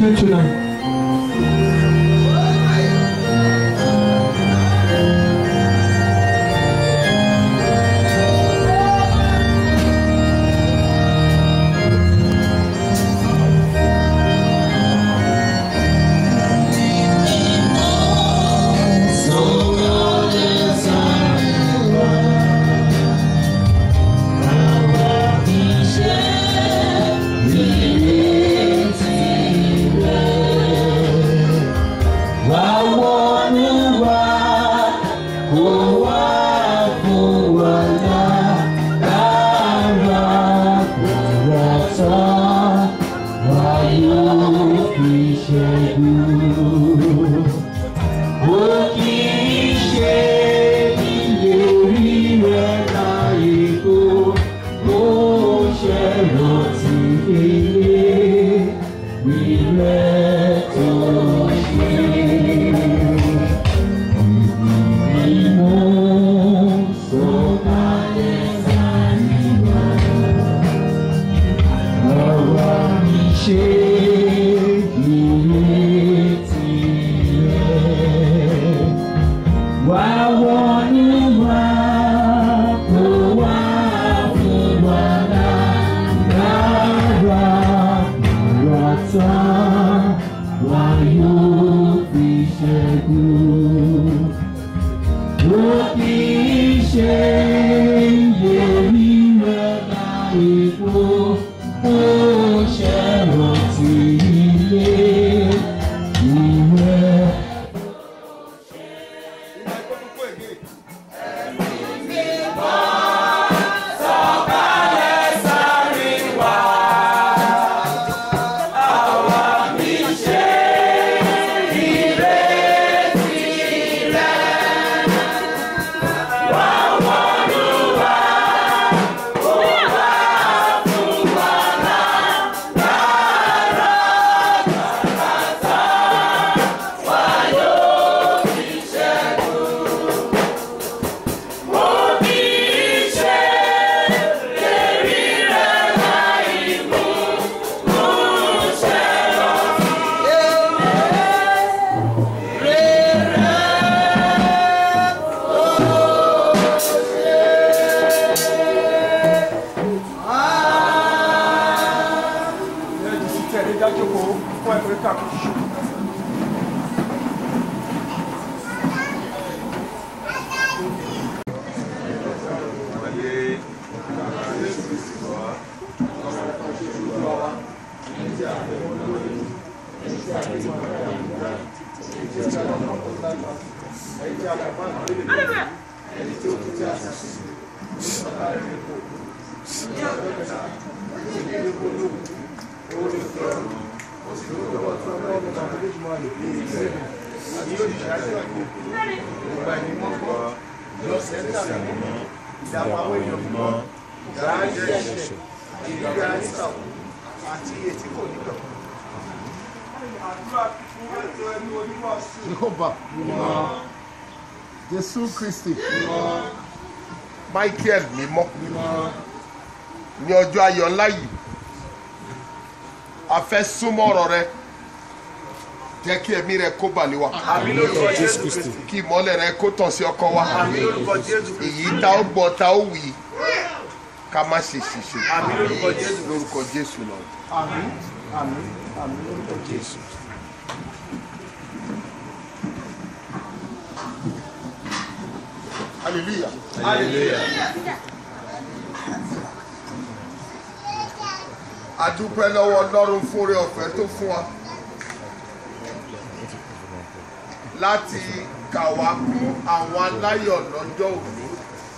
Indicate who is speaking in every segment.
Speaker 1: you tonight.
Speaker 2: Jehovah Jésù Kristi Michael mímọ́ ní ọjọ́ ayọ̀ ńlá yìí a fẹ́ súnmọ́ ọ̀rọ̀ rẹ jẹ́ kí ẹ̀mí rẹ kó balẹ̀ wa kí ìmọ́lẹ̀ rẹ kó tàn sí ọkọ wa èyí tá ó gbọ́ tá ó wì í ká má ṣe ṣìṣe lórúkọ Jésù lọ.
Speaker 1: Àmín, àmín, àmín lórúkọ Jésù.
Speaker 2: hallelujah. a dúpẹ́ lọ́wọ́ ọlọ́run fún oore ọ̀fẹ́ tó fún wa láti kà wá kún àwọn aláyọ̀ lọ́jọ́ òní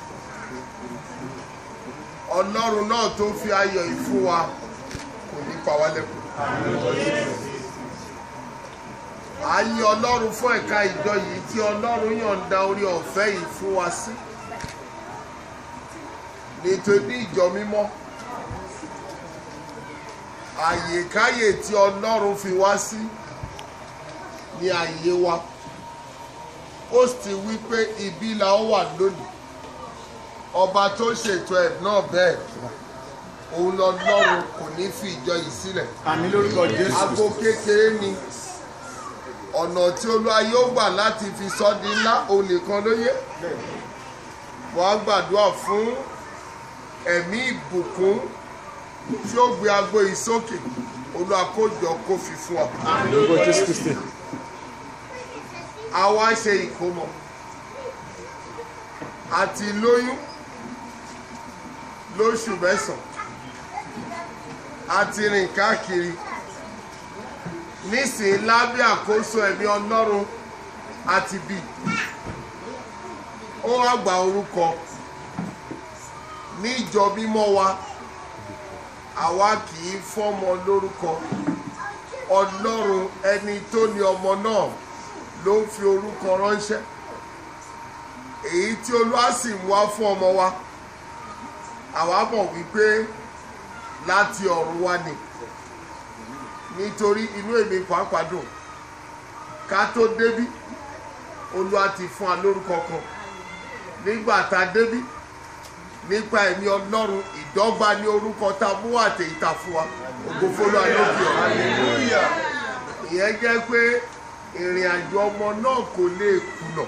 Speaker 2: ọlọ́run náà tó fi ayọ̀ yìí fún wa kò ní pa wá lẹ́kùn a yìn ọlọ́run fún ẹ̀ka ìjọ yìí tí ọlọ́run yọ̀ǹda orí ọ̀fẹ́ yìí fún wa sí nítorí ìjọ mímọ́ àyèkáyè tí ọlọ́run fi wá sí ní àyè wa ó sì wí pé ibi la ó wà lónìí ọba tó ṣètò ẹ̀ náà bẹ́ẹ̀ òun lọ́lọ́run kò ní fi ìjọ yìí sílẹ̀
Speaker 1: àmì lórúkọ jésù
Speaker 2: aago kékeré ni ọ̀nà tí olúwa yóò gbà láti fi sọ́ di ńlá òun nìkan ló yé wọ́n á gbàdúrà fún ẹ̀mí ìbùkún tí ó gbé agbo yìí sókè olúwa kó jọ kó fi fún wa.
Speaker 1: àmì lórúkọ jésù kristi
Speaker 2: a wá ṣe ìkómọ àti lóyún lóṣù mẹ́sàn-án àti rìn káàkiri nísìnyí lábẹ́ àkóso ẹ̀mí ọlọ́run àti bí ó wá gba orúkọ ní ìjọ mímọ́ wa àwa kì í fọ́mọ lórúkọ ọlọ́run ẹni tó ní ọmọ náà ló ń fi orúkọ ránṣẹ́ èyí tí olúwa sì ń wá fún ọmọ wa àwa mọ̀ wípé láti ọ̀run wá ni nítorí inú èmi pàápàá dùn ká tó débí olúwa ti fún wa lórúkọ kan nígbà tá a débí nípa ẹ̀mí ọlọ́run ìdọ́gba ní orúkọ tá a mú àtẹ̀yìntà fún wa ògo fọlọ́ àlókè ọ̀ ìyẹn jẹ́ pé ìrìn àjò ọmọ náà kò lè kùnà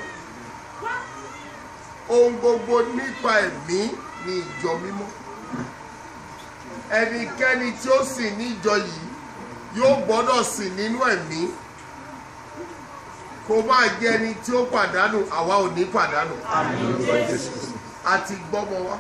Speaker 2: ohun gbogbo nípa ẹ̀mí ní ìjọ mímọ́ ẹnikẹ́ni tí ó sìn ní ìjọ yìí yóò gbọ́dọ̀ sìn nínú ẹ̀mí kó má jẹ́ ẹni tí ó pàdánù àwa ò ní pàdánù àti gbọ́mọ wa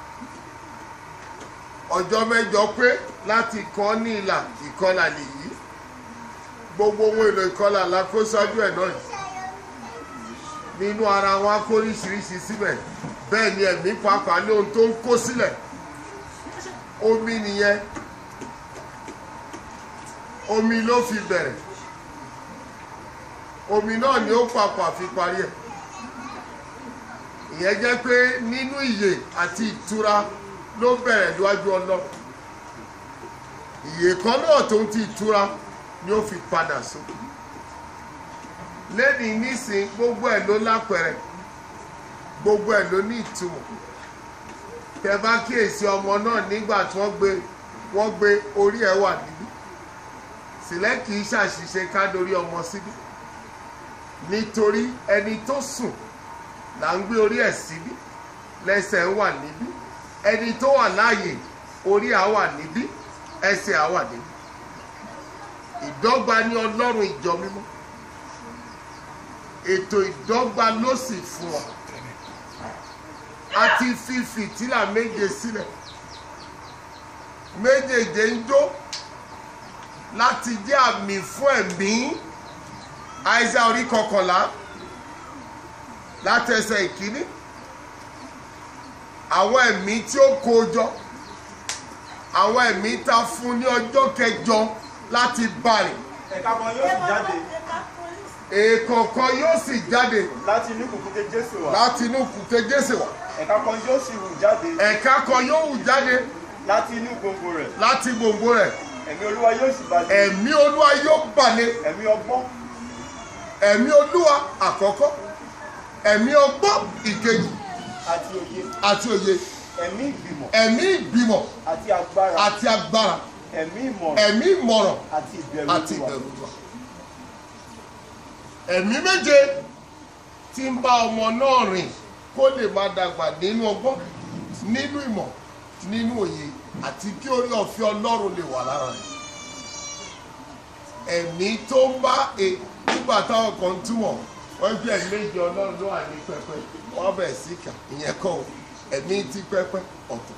Speaker 2: ọjọ́ mẹ́jọ pé láti kọ́ ní ìlà ìkọlà nìyí gbogbo ohun èlò ìkọlà la kó sọ́jú ẹ̀ náà yìí nínú ara wa kó oríṣiríṣi síbẹ̀ bẹ́ẹ̀ ni ẹ̀mí pàápàá ní ohun tó ń kó sílẹ̀ omi nìyẹn omi ló fi bẹ̀rẹ̀ omi náà ni ó pàpà fi parí ẹ̀ ìyẹn jẹ́ pé nínú ìyè àti ìtura ló bẹ̀rẹ̀ níwájú ọlọ́run ìyè kan náà tó ń ti ìtura ni ó fi padà sókè lẹ́ni nísìn gbogbo ẹ̀ ló lápẹ̀rẹ̀ gbogbo ẹ̀ ló ní ìtumọ̀ tẹ bá kíyèsí ọmọ náà nígbà tí wọ́n gbé wọ́n gbé orí ẹ̀ wà níbí sílẹ̀ kì í ṣàṣìṣe ká dorí ọmọ síbí nítorí ẹni tó sùn là ń gbé orí ẹ̀ síbí lẹ́sẹ̀ wà níbí ẹni tó wà láàyè orí à wà níbí ẹsẹ̀ à wà níbí ìdọ́gba ní ọlọ́run ìjọ mímọ́ ètò ìdọ́gba ló sì fún ọ a ti fi fìtílà méje sílẹ̀ méjèèjì ń jó láti jẹ́ àmì fún ẹ̀mí àìsà orí kọkànlá látẹsẹ̀ ìkíní àwọn ẹ̀mí tí ó kó jọ àwọn ẹ̀mí ta fún ní ọjọ́ kẹjọ láti bàrẹ̀
Speaker 3: ẹ̀ka kan yóò sì jáde
Speaker 2: èèkọ̀ọ̀kan yóò sì jáde
Speaker 3: láti inú kùkùté jésù wá
Speaker 2: láti inú kùtẹ́ jésè wá
Speaker 3: ẹ̀ka kan yóò sì hù jáde
Speaker 2: ẹ̀ka kan yóò hù jáde
Speaker 3: láti inú gbòǹgbò rẹ̀
Speaker 2: láti gbòǹgbò rẹ̀
Speaker 3: ẹ̀mí olúwa yóò sì balẹ̀
Speaker 2: ẹ̀mí olúwa yóò balẹ̀
Speaker 3: ẹ̀mí ọgbọ́n
Speaker 2: ẹ̀mí olúwa àkọ́kọ́ ẹ̀mí ọgbọ́n ìkejì
Speaker 3: àti òye
Speaker 2: àti òye
Speaker 3: ẹ̀mí ìgbìmọ̀
Speaker 2: ẹ̀mí ìgbìmọ̀
Speaker 3: àti agbára
Speaker 2: àti agbára
Speaker 3: ẹ̀mí ìmọ̀ràn
Speaker 2: ẹ̀mí ìmọ̀ràn
Speaker 3: àti ìbẹ̀rù
Speaker 2: àti
Speaker 3: Olúwa.
Speaker 2: ìbẹ̀rù Olúwa. ẹ̀mí méje tí ń bá ọmọ náà rìn kó lè máa dàgbà nínú ọgbọ́n nínú ìmọ̀ nínú òye àti kí orí ọ̀fẹ́ ọlọ́run lè wà lára rẹ̀ ẹ̀mí tó ń bá e nígbà táwọn kan túmọ̀ wọ́n gbé ẹ̀mí méje ọlọ́run ló wà ní pẹpẹ wọ́n bẹ̀ sí kà ìyẹn kọ́ o ẹ̀mí tí pẹpẹ ọ̀tọ̀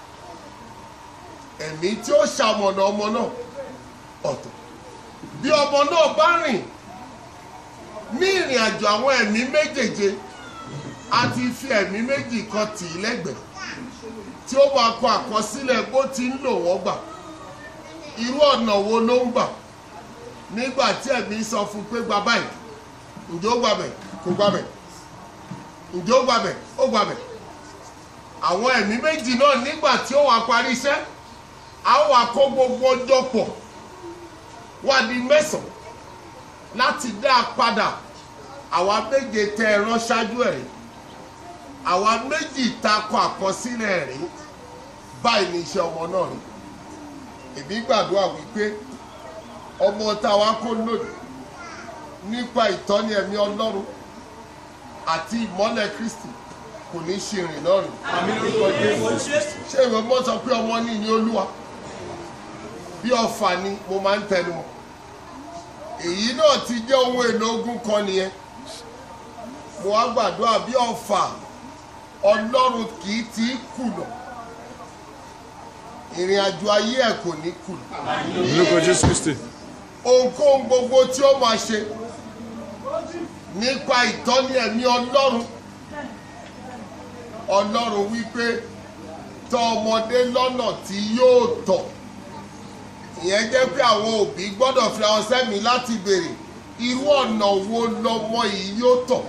Speaker 2: ẹ̀mí tí ó ṣamọ̀nà ọmọ náà ọ̀tọ̀ bí ọmọ náà bá rìn ní ìrìn àjò àwọn ẹ̀mí méjèèje a ti fi ẹ̀mí méjì kan tì í lẹ́gbẹ̀ẹ́ tí ó máa kọ àkọsílẹ̀ bó ti ń lò wọ́n gbà irú ọ̀nà wo ló ń gbà nígbà tí ẹ̀mí sọ fún pé gba báyìí ǹjẹ́ ó gbàbẹ̀ kò gbàbẹ̀ ǹjẹ́ ó gbàbẹ̀ ó gbàbẹ̀ àwọn ẹ̀mí méjì náà nígbà tí ó wà parí iṣẹ́ a ó wà kó gbogbo ọjọ́ pọ̀ wá di mẹ́sàn-án láti dá a padà àwa méje tẹ ẹ rán ṣáájú ẹ̀ rí àwa méjì takọ àkọsílẹ̀ rí báyìí ni iṣẹ́ ọmọ náà rí èmi gbàdúrà wípé ọmọ táwa kó lòdì nípa ìtọ́ni ẹ̀mí ọlọ́run àti ìmọ́lẹ̀ kristi kò ní ṣe rìn náà rìn
Speaker 1: Àmì lórúkọ Jésù.
Speaker 2: ṣé ìwé mọ́ sọ pé ọmọ ní ní olúwa bí ọfà ni mo máa ń tẹnu mọ́ èyí náà ti jẹ́ ohun èlò ogun kan nìyẹn mo wá gbàdúrà bí ọfà ọlọ́run kì í ti kùnà ìrìn àjò ayé ẹ̀ kò ní kùnà
Speaker 1: Àmì lórúkọ Jésù Kristi.
Speaker 2: ohunkóhun gbogbo tí ó máa ṣe nípa ìtọ́ni ẹ̀mí ọlọ́run ọlọ́run wípé tọ́ ọmọdé lọ́nà tí yóò tọ̀ ìyẹn jẹ́ pé àwọn òbí gbọ́dọ̀ fi àwọn sẹ́mi láti béèrè irú ọ̀nà wo lọmọ yìí yóò tọ̀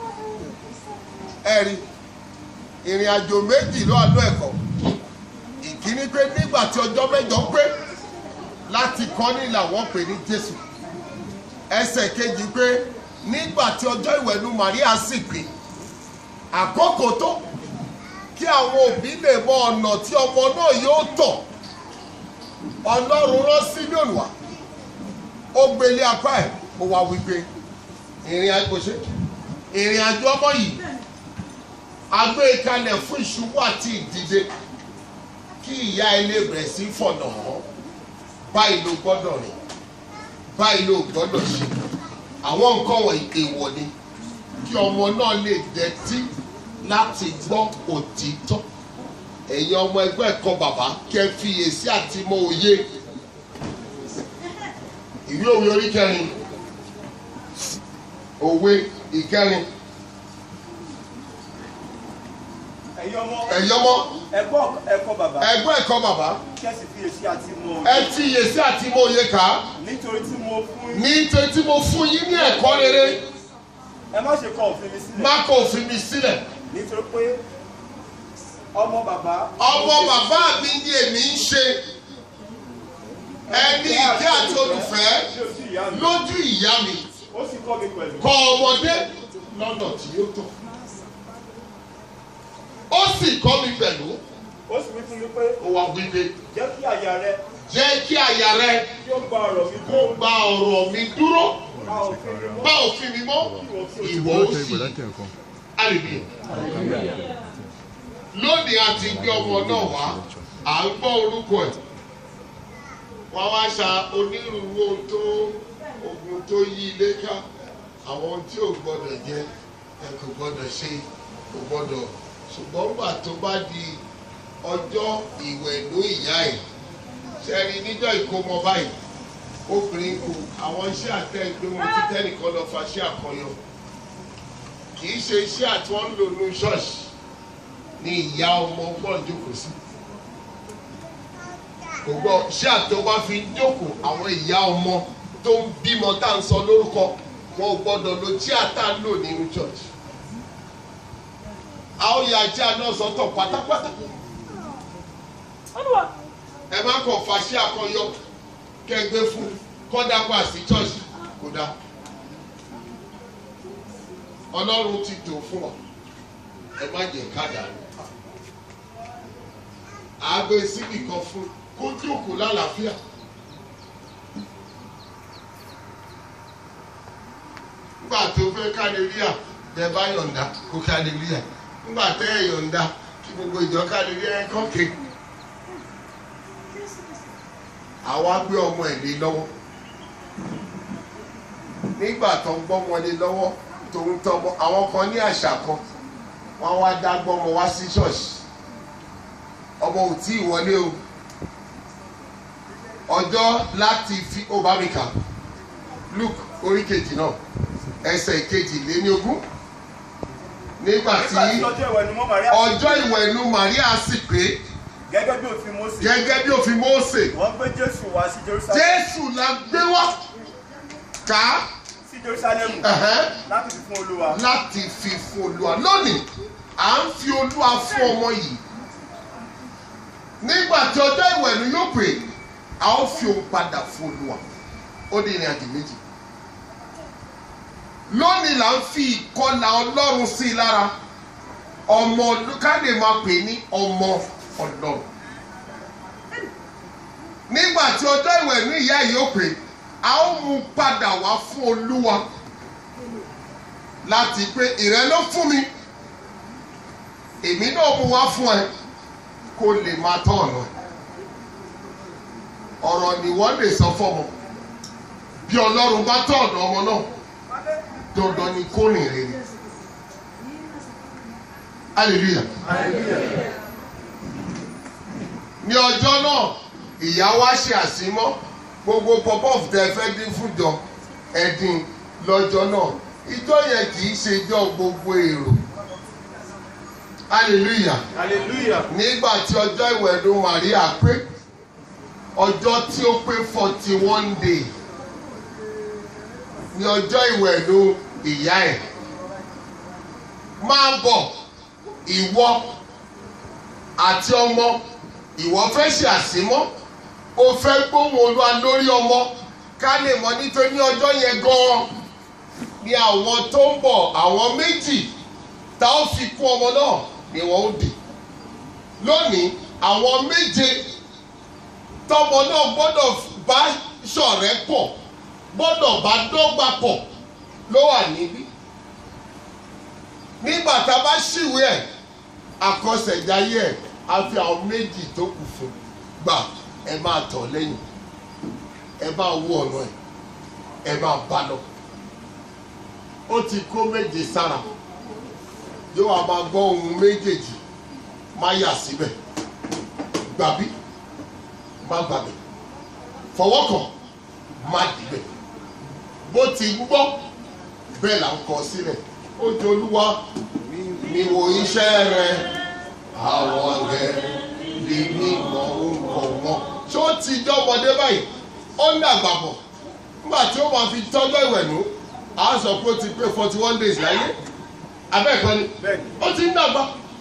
Speaker 2: ẹ̀rí ìrìn àjò méjì ló àlọ́ ẹ̀kọ́ ìkíní pé nígbà tí ọjọ́ mẹ́jọ pé láti kọ́ ní làwọn pè ní jésù ẹsẹ̀ kejì pé nígbà tí ọjọ́ ìwẹ̀nu maria sì pé àkókò tó kí àwọn òbí lè mọ ọ̀nà tí ọmọ náà yóò tọ̀ ọlọ́run rán sílíọ̀nù wá ó gbélé apá ẹ̀ ó wá wípé ìrìn àjò ṣe ìrìn àjò ọmọ yìí a gbé e kalẹ̀ fún ìṣubú àti ìdìde kí ìyá ilé bẹ̀rẹ̀ sí fọ̀nà hàn báyìí ló gbọ́dọ̀ rìn báyìí ló gbọ́dọ̀ ṣe àwọn nǹkan wọ̀nyí èèwọ̀ ni kí ọmọ náà lè dẹ́tí láti gbọ́ òtítọ́ ẹ̀yin ọmọ ẹgbẹ́ ẹ̀kọ́ bàbá kẹ́ fiyèsí àti mọ òye ìwé òwe orí kẹrin òwe ìkẹrin
Speaker 3: ẹ̀yin ọmọ
Speaker 2: ẹ̀yin ọmọ
Speaker 3: ẹ̀gbọ́ ẹ̀kọ́ bàbá
Speaker 2: ẹgbẹ́ ẹ̀kọ́ bàbá
Speaker 3: kẹ́sì fiyèsí àti mọ
Speaker 2: ẹ fiyèsí àti mọ òye kà á
Speaker 3: nítorí tí mo fún yín
Speaker 2: nítorí tí mo fún yín ní ẹ̀kọ́ rere
Speaker 3: ẹ má ṣe kọ òfin mi sílẹ̀
Speaker 2: má kó òfin mi sílẹ̀
Speaker 3: nítorí pé ọmọ bàbá
Speaker 2: ọmọ bàbá mi ni èmi ń ṣe ẹni ìkẹ́ àti olùfẹ́
Speaker 3: ṣé o sí ìyá mi
Speaker 2: lójú ìyá mi
Speaker 3: ó sì kọ́ mi pẹ̀lú
Speaker 2: kọ ọmọdé lọ́nà tí yóò tọ́ ó sì kọ́ mi pẹ̀lú
Speaker 3: ó sì wí fún mi pé
Speaker 2: ó wá wípé
Speaker 3: jẹ́ kí àyà rẹ
Speaker 2: jẹ́ kí àyà rẹ
Speaker 3: kí ó gba ọ̀rọ̀ mi
Speaker 2: kó gba ọ̀rọ̀ mi dúró
Speaker 3: ká òfin mi mọ́
Speaker 2: bá òfin mi mọ́ ìwọ ó sì àrèbí lónìí a ti gbé ọmọ náà wá à ń gbọ́ orúkọ ẹ̀ wọ́n wá ṣa onírúurú ohun tó ogun tó yí ilé ká àwọn ohun tí ò gbọ́dọ̀ jẹ ẹ kò gbọ́dọ̀ ṣe kò gbọ́dọ̀ ṣùgbọ́n gbà tó bá di ọjọ́ ìwẹ̀nú ìyá ẹ̀ ṣẹ́ni níjọ́ ìkómọ báyìí obìnrin kù àwọn iṣẹ́ àtẹ̀gbẹ́ wọn ti tẹ́nìkan lọ fa iṣẹ́ àkọyọ kì í ṣe iṣẹ́ àti wọ́n ń lò ní ṣọ́ọ̀ṣì ni ìyá ọmọ gbọ́n jókòó sí kò gbọ́ ṣé àtọ́ bá fi jókòó àwọn ìyá ọmọ tó ń bímọ tá à ń sọ lórúkọ wọn ò gbọ́dọ̀ lo tí a tá ń lò nínú church a ó ya ajá náà sọ́tọ̀ pátápátá ẹ má kàn fàṣẹ àkọyọ kẹgbẹ fún kọ́dápà sí church kódà ọlọ́run ti tò fún ọ ẹ má jẹ ká dànù àgbẹ̀ síbì kan fún kó jókòó lálàáfíà. nígbà tó fẹ́ kálíríà tẹ bá yọ̀ǹda kó kálíríà nígbà tẹ́ ẹ̀ yọ̀ǹda kí gbogbo ìjọ kálíríà ẹ̀ kọ́kẹ́. àwa gbé ọmọ ẹ̀ lé lọ́wọ́ nígbà tó ń gbọ́ wọn lé lọ́wọ́ tòun tọmọ àwọn kan ní àṣà kan wọ́n wá dá gbọ́mọ wá sí ṣọ́ọ̀ṣì ọmọ ò tí ì wọlé o ọjọ́ láti fi ó bá mi kà luke orí kejì náà ẹsẹ̀ kejì lé ní ogún nígbà tí
Speaker 3: nígbà tí ọjọ́ ìwẹ̀ ni mo Màríà
Speaker 2: ọjọ́ ìwẹ̀nu Màríà sì pé
Speaker 3: gẹ́gẹ́ bí òfin Mósè
Speaker 2: gẹ́gẹ́ bí òfin Mósè
Speaker 3: wọ́n gbé Jésù wá sí Jerusalem
Speaker 2: Jésù la gbé wá ká
Speaker 3: sí Jerusalem
Speaker 2: ẹ̀hẹ́n,
Speaker 3: láti fi fún Olúwa
Speaker 2: láti fi fún Olúwa lónìí à ń fi Olúwa fún ọmọ yìí nígbà tí ọjọ́ ìwẹ̀nu yóò pè a ó fi òun padà fún Olúwa ó di ìrìn àjò méjì lónìí là ń fi ìkọlà Ọlọ́run sí i lára ọmọ ká lè máa pè ní ọmọ Ọlọ́run nígbà tí ọjọ́ ìwẹ̀ ní ìyá yìí ó pè a ó mú padà wá fún olúwa láti pé ìrẹ́ ló fún mi èmi náà mú wá fún ẹ kó lè máa tọ́ ọ̀nà ẹ̀ ọ̀rọ̀ ni wọ́n lè sọ fọ́mọ bí ọlọ́run bá tọ́ ọ̀nà ọmọ náà dandan ni kó rìn rere hallelujah ní ọjọ́ náà ìyá wa ṣe àsímọ́ gbogbo pop-off tẹ fẹ́ dín fúnjọ ẹ̀dín lọ́jọ́ náà ìjọ yẹn kì í ṣe ìjọ gbogbo èrò hallelujah
Speaker 3: hallelujah
Speaker 2: nígbà tí ọjọ́ ìwẹ̀dùn Maria pé ọjọ́ tí ó pé forty one day ní ọjọ́ ìwẹ̀dùn ìyá ẹ̀ máa bọ̀ ìwọ àti ọmọ ìwọ fẹ́ ṣe àsímọ́ o fẹ́ gbóhùn olúwa lórí ọmọ ká lè mọ̀ nítorí ọjọ́ yẹn gan-an ni àwọn tó ń bọ̀ àwọn méjì tá ó fi kún ọmọ náà ni wọ́n ó dì lónìí àwọn méje tọmọ náà gbọ́dọ̀ bá ṣọ̀rẹ́ pọ̀ gbọ́dọ̀ bá dọ́gba pọ̀ ló wà níbí nígbà tá a bá ṣìwé ẹ̀ àkọsẹ̀jáyé ẹ̀ a fi àwọn méjì tó kù fún gbà ẹ máa tọ̀ lẹ́yìn ẹ máa wú ọ̀nà ẹ̀ ẹ máa bá lọ ó ti kó méje sára yóò wá máa gbọ́ ohun méjèèjì má yà síbẹ̀ gbàbí má gbàbẹ̀ fọwọ́ kàn má dìbẹ̀ bó ti ń gbọ́ bẹ́ẹ̀ là ń kọ sílẹ̀ ó jẹ́ olúwa mi wo iṣẹ́ rẹ àwọn rẹ lè ní ìmọ̀ orúkọ wọn ṣé ó ti jọ́ ọmọdé báyìí ó ń dàgbà bọ̀ nígbà tí ó máa fi tọ́jọ́ ìwẹ̀nú a sọ pé ó ti pé forty one days láyé abẹ́ẹ̀kọ́ ni
Speaker 3: bẹ́ẹ̀ni
Speaker 2: ó ti ń dàgbà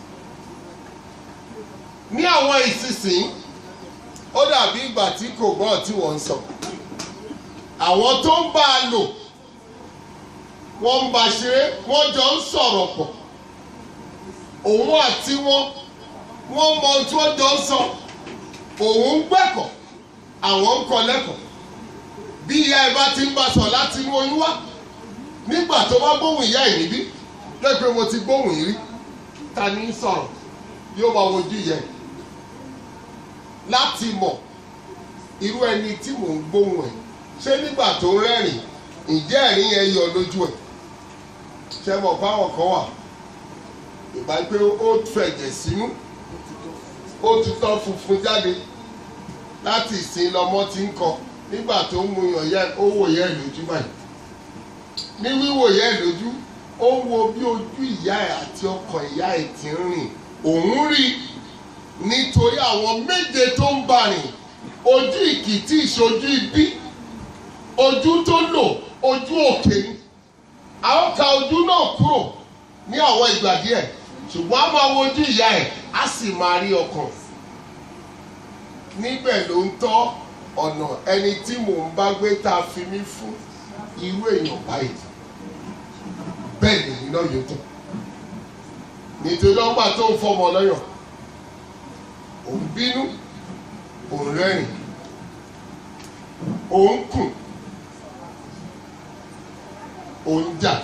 Speaker 2: ní àwọn ìsinsìn ó dàbí ìgbà tí kò gbọ́ tí wọ́n ń sọ àwọn tó ń bá a lò wọ́n ń bá a ṣeré wọ́n jọ ń sọ̀rọ̀ pọ̀ òun àti wọn wọ́n mọ ohun tí wọ́n jọ ń sọ òun ń gbẹ̀kọ̀ àwọn ń kọ́ lẹ́kọ̀ọ́ bí ìyá ẹ bá ti ń bá a sọ láti inú oyún wá nígbà tó bá gbóhùn ìyá ẹ̀ níbí lẹ́gbẹ̀ẹ́ mo ti gbóhùn yìí rí ta ni ń sọ̀rọ̀ yóò máa wojú yẹ láti mọ̀ irú ẹni tí mò ń gbóhùn ẹ̀ ṣé nígbà tó ń rẹ́rìn ǹjẹ́ ẹ̀rín yẹn yọ lójú ẹ̀ ṣé mọ̀ fáwọn kan wà ìgbà pé ó fẹ̀jẹ̀ sínú ó tutọ́ funfun jáde láti ìsìn lọmọ ti ń kọ nígbà tó ń mu yàn yẹ ó wò yẹ lójú báyìí ní wíwò yẹ lójú ó ń wo bí ojú ìyá ẹ̀ àti ọkàn ìyá ẹ̀ ti ń rìn òun rí nítorí àwọn méje tó ń bá rìn ojú ìkìtì ìṣojú ibí ojú tó lò ojú òkè ni a ó ka ojú náà kúrò ní àwọn ìgbà díẹ̀ ṣùgbọ́n a máa wo ojú ìyá ẹ̀ á sì máa rí ọkàn níbẹ̀ ló ń tọ́ ọ̀nà ẹni tí mò ń bá gbé tá a fi mí fún irú èèyàn báyìí bẹ́ẹ̀ lèyìn náà yóò tán nítorí ọgbà tó ń fọmọ lọ́yàn òun bínú òun rẹ́rìn òun kùn òun jà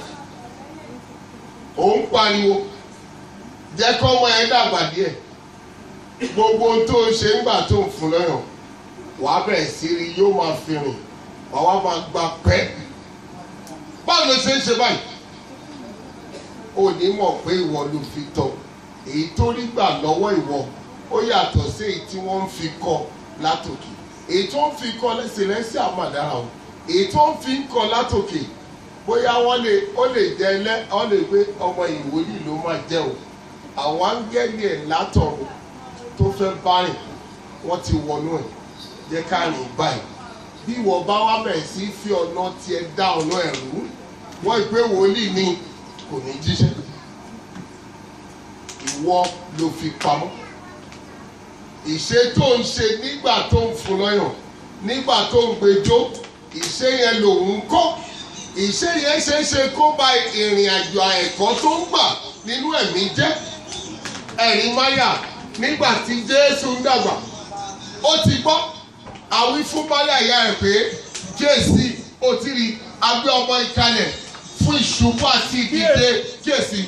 Speaker 2: òun pariwo jẹ́ kọ́mọ ẹ dàgbà díẹ̀ gbogbo ohun tó ń ṣe ńgbà tó ń fún lọ́yàn wàá bẹ̀rẹ̀ sí rí yóò máa fi rìn wàá wá máa gba pẹ́ báwo ló ṣe ń ṣe báyìí ò ní mọ̀ pé ìwọ ló fi tọ́ èyí tó rí gbà lọ́wọ́ ìwọ ó yàtọ̀ sí èyí tí wọ́n ń fi kọ́ látòkè èyí tó ń fi kọ́ lẹ́sẹ̀lẹ́sẹ̀ àmàdára o èyí tó ń fi kọ́ látòkè bóyá wọ́n lè ó lè jẹ́ ẹlẹ́ wọ́n lè gbé ọmọ ìwòlíì ló máa jẹ́ o àwọn áńgẹ́lì ẹ̀ látọ̀run tó fẹ́ bá rìn wọ́n ti wọnú ẹ̀ jẹ́ ká rìn báyìí bí ìwọ bá wá bẹ̀rẹ̀ sí fi ọ̀nà tiẹ̀ dá ọ̀nà ẹ̀ rú wọ́n ìpè wòlíì ni kò ní jíṣẹ́ ìwọ ló fi pamọ́ ìṣe tó ń ṣe nígbà tó ń fún lọ́yàn nígbà tó ń gbẹjọ́ ìṣe yẹn lòun kọ́ ìṣe yẹn ṣe é ṣe kó ba ìrìn àjò ẹ̀kọ́ tó ń gbà nínú ẹ̀mí jẹ́ ẹ̀rín máyà nígbà tí Jésù ń dàgbà ó ti gbọ́ àwí fún bálẹ̀ àyà rẹ̀ pé jésì ó ti rí agbé ọmọ ìkalẹ̀ fún ìṣubú àti ìdíje jésì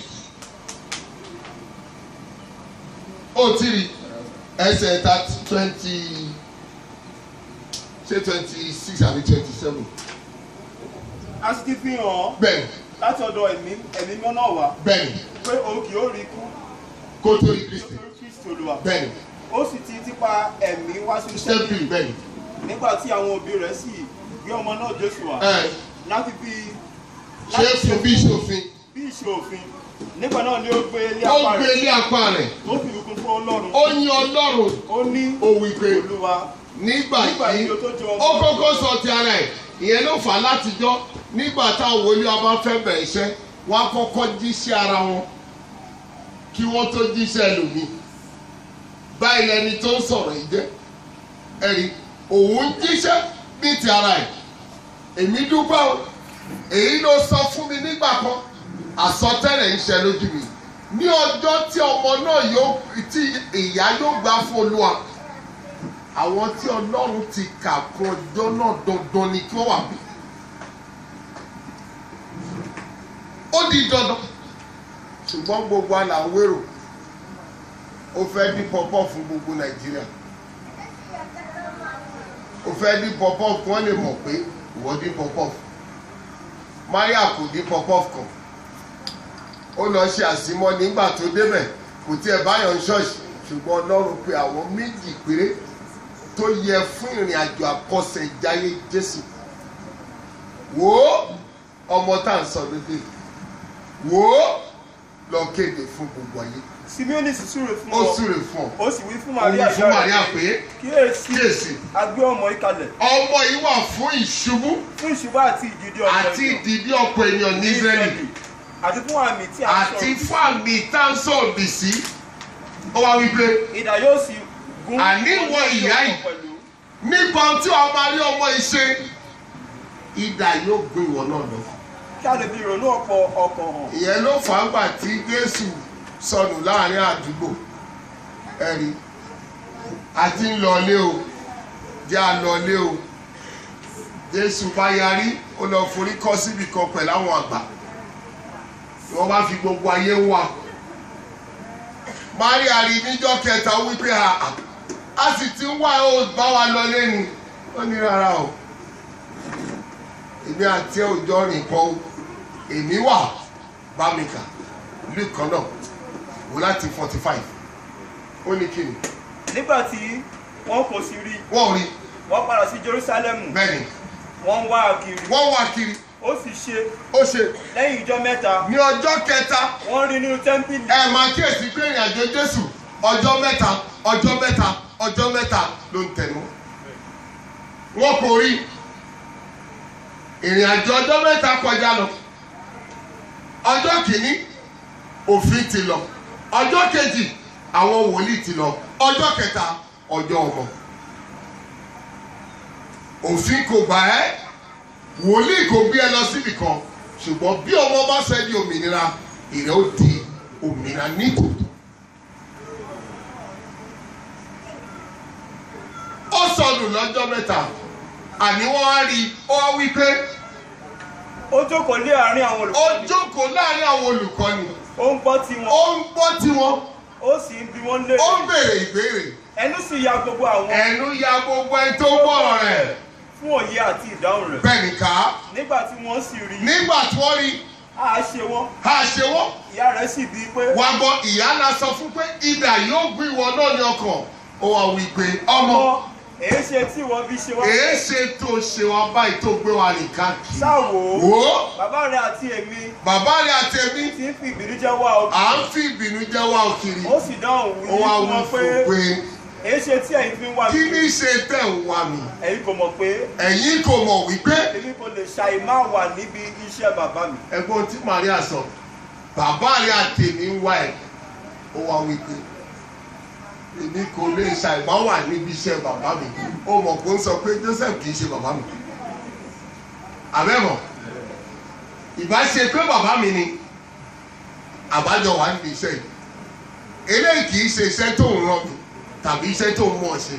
Speaker 2: ó ti rí ẹsẹ̀ ta twenty ṣé twenty six àbí twenty seven
Speaker 3: a sì ti fi hàn án
Speaker 2: bẹ́ẹ̀ni
Speaker 3: láti ọ̀dọ̀ ẹ̀mí ẹ̀mí mímọ́ náà wá
Speaker 2: bẹ́ẹ̀ni
Speaker 3: pé òun kì yóò rí ikú
Speaker 2: kó tó rí kristi
Speaker 3: nítorí kristi olúwa
Speaker 2: bẹ́ẹ̀ni
Speaker 3: ó sì ti tipa ẹ̀mí wá sí iṣẹ́
Speaker 2: stephen bẹ́ẹ̀ni
Speaker 3: nígbà tí àwọn òbí rẹ̀ sì gbé ọmọ náà jésù wá
Speaker 2: ẹ
Speaker 3: láti fi
Speaker 2: ṣé fún bí ìṣòfin
Speaker 3: bí ìṣe òfin nígbà náà ni ó gbé ilé
Speaker 2: ó
Speaker 3: apá
Speaker 2: gbé
Speaker 3: rẹ̀
Speaker 2: ilé apá rẹ̀
Speaker 3: tó fi ìbùkún fún ọlọ́run
Speaker 2: ó yin ọlọ́run
Speaker 3: ó ní
Speaker 2: ó wí pé
Speaker 3: olúwa
Speaker 2: nígbà
Speaker 3: nígbà
Speaker 2: yìí
Speaker 3: yìí ó tó jẹ ọmọ
Speaker 2: ó kọ́kọ́ sọ ti ara ẹ̀ ìyẹn ló fà á látijọ́ nígbà táwọn wòlíì ọba fẹ́ bẹ̀rẹ̀ iṣẹ́ wọ́n á kọ́kọ́ jíṣẹ́ ara wọn kí wọ́n tó jíṣẹ́ lòmíì báyìí lẹni tó ń sọ̀rọ̀ yìí jẹ́ ẹ̀rí òun ń jíṣẹ́ ní ti ara ẹ̀ èmi dúpẹ́ o èyí ló sọ fún mi nígbà kan àsọtẹ́lẹ̀ ń ṣe lójú mi ní ọjọ́ tí ọmọ náà yóò tí ìyá yóò gbà fún olúwa àwọn tí ọlọ́run ti kà fún ọjọ́ náà dandan ni kí wọ́n wà bí. ó di dandan ṣùgbọ́n gbogbo àlàwérò ó fẹ́ dín pọ́pọ́ fún gbogbo nàìjíríà ó fẹ́ dín pọ́pọ́ kí wọ́n lè mọ̀ pé ìwọ dín pọ́pọ́ maria kò dín pọ́pọ́ kan ó lọ ṣe àsímọ́ nígbà tó débẹ̀ kò tiẹ̀ báyọ̀ ń ṣọ́ọ̀ṣì ṣùgbọ́n ọlọ́run pe àwọn méjì péré tó yẹ fún ìrìn àjò àkọsẹ̀jáyé jésù wò ó ọmọ tá à ń sọ lóde wò ó lọ kéde fún gbogbo ayé
Speaker 3: simeoni sì súre fún
Speaker 2: ó
Speaker 3: ọ
Speaker 2: súre fún ọ
Speaker 3: ó sì wí fún
Speaker 2: ó wí
Speaker 3: maria
Speaker 2: fún maria pé
Speaker 3: kíyèsí
Speaker 2: kíyèsí
Speaker 3: agbé ọmọ ìkalẹ̀
Speaker 2: ọmọ yìí wà fún ìṣubú
Speaker 3: fún ìṣubú àti ìdìdí ọ̀pọ̀
Speaker 2: àti
Speaker 3: ènìyàn
Speaker 2: ìdìdí ọ̀pọ̀ ènìyàn ní israẹli
Speaker 3: àti fún àmì tí a ń
Speaker 2: àti
Speaker 3: sọ
Speaker 2: fún àmì tá à ń sọ̀rọ̀ sí ó wá wípé
Speaker 3: ìdá yóò sì gún
Speaker 2: Àní ìwọ ìyá yìí.
Speaker 3: pẹ̀lú
Speaker 2: nípa ohun tí ọmọ rí ọmọ yìí ṣe idà yóò gbé ìwọ náà lọ.
Speaker 3: kí a lè fi ìrònú ọ̀pọ̀ ọkàn hàn
Speaker 2: ìyẹn ló fà á gbà tí jésù sọnù láàrin àdúgbò ẹ̀rí àti ń lọlé o jẹ́ à lọlé o jésù bá yarí ó lọ forí kọ́ síbi kan pẹ̀lú àwọn àgbà wọ́n bá fi gbogbo ayé wá maria rí níjọ́ kẹta ó wípé a a sì ti ń wá ó bá wa lọlé ni ó ní rárá o èmi àti ẹ ò jọ rìn pọ̀ o èmi wà bá mi kà luke kan náà wò láti forty five ó ní kíni
Speaker 3: nígbà tí wọn kò sì rí
Speaker 2: wọ́n rí
Speaker 3: wọ́n padà sí jerusalem
Speaker 2: bẹ́ẹ̀ ni
Speaker 3: wọ́n ń wá kiri
Speaker 2: wọ́n wá kiri
Speaker 3: ó sì ṣe
Speaker 2: ó ṣe
Speaker 3: lẹ́yìn ìjọ mẹ́ta
Speaker 2: ní ọjọ́ kẹta
Speaker 3: wọ́n rí nínú tẹ́ḿpìlì
Speaker 2: ẹ máa kíyèsí pé ìrìn àjò jésù ọjọ́ mẹ́ta ọjọ́ mẹ́ta ọjọ́ mẹ́ta ló ń tẹnu wọn kò rí ìrìn àjò ọjọ́ mẹ́ta kọjá lọ ọjọ́ kìíní òfin ti lọ ọjọ́ kejì àwọn wòlíì ti lọ ọjọ́ kẹta ọjọ́ ọmọ òfin kò gbà ẹ́ wòlíì kò gbé ẹ lọ síbì kan ṣùgbọ́n bí ọmọ bá fẹ́ di òmìnira ìrẹ́ ó di òmìnira nítòótọ́. ó sọnù lọ́jọ́ mẹ́ta àní wọ́n á rí i ó wá wí pé
Speaker 3: ó jókòó lé àárín àwọn
Speaker 2: ó
Speaker 3: olùkọ́ni
Speaker 2: jókòó láàrin àwọn olùkọ́ni
Speaker 3: ó ń gbọ́ tiwọn
Speaker 2: ó ń gbọ́ tiwọn
Speaker 3: ó sì ń bi wọ́n lé
Speaker 2: ó ń béèrè ìbéèrè
Speaker 3: ẹnu sì ya gbogbo àwọn
Speaker 2: ẹnu ya gbogbo ẹni tó gbọ́rọ̀ rẹ̀
Speaker 3: fún òye àti ìdáhùn rẹ̀
Speaker 2: bẹ́ẹ̀ nìka
Speaker 3: nígbà tí wọ́n sì rí
Speaker 2: nígbà tí wọ́n rí
Speaker 3: a ṣe wọ́n
Speaker 2: a ṣe wọ́n
Speaker 3: ìyá rẹ̀ sì bíi pé
Speaker 2: wá gbọ́ ìyá náà sọ fún pé idà yóò gbé ìwọ náà ní ọkàn ó wá wí pé ọmọ
Speaker 3: ọmọ èé ṣe tí wọ́n fi ṣe wá
Speaker 2: èé ṣe tó ṣe wá báyìí tó gbé wa rìn káàkiri
Speaker 3: sáwò
Speaker 2: wò ó
Speaker 3: bàbá rẹ̀ àti èmi
Speaker 2: bàbá rẹ̀ àti èmi
Speaker 3: ti ń fi ìbínú jẹ́ wá ọ
Speaker 2: à ń fi ìbínú jẹ́ wá òkiri
Speaker 3: ó sì dáhùn wí
Speaker 2: ó wá
Speaker 3: fún
Speaker 2: wí
Speaker 3: wọn pé
Speaker 2: fún pé
Speaker 3: èé ṣe tí ẹ̀yin fi ń wá
Speaker 2: kí
Speaker 3: mi
Speaker 2: ní ṣe tẹ̀ ń wá mi
Speaker 3: ẹ̀yin kò mọ̀ pé
Speaker 2: ẹ̀yin kò mọ̀ wípé
Speaker 3: èmi kò lè ṣàì má wà níbi iṣẹ́ bàbá mi
Speaker 2: ẹ̀gbọ́n tí Maria sọ bàbá rẹ̀ àti èmi ń wá ẹ̀ ó wá wípé èmi kò lè ṣàìmọ́ wà níbi iṣẹ́ bàbá mi ó mọ̀ kó ń sọ pé Joseph kì í ṣe bàbá mi àbẹ́mọ̀ ìbá ṣe pé bàbá mi ni àbájọ wà níbi iṣẹ́ yìí eléyìí kì í ṣe iṣẹ́ tó ń rán mi tàbí iṣẹ́ tó ń mọ̀ ṣe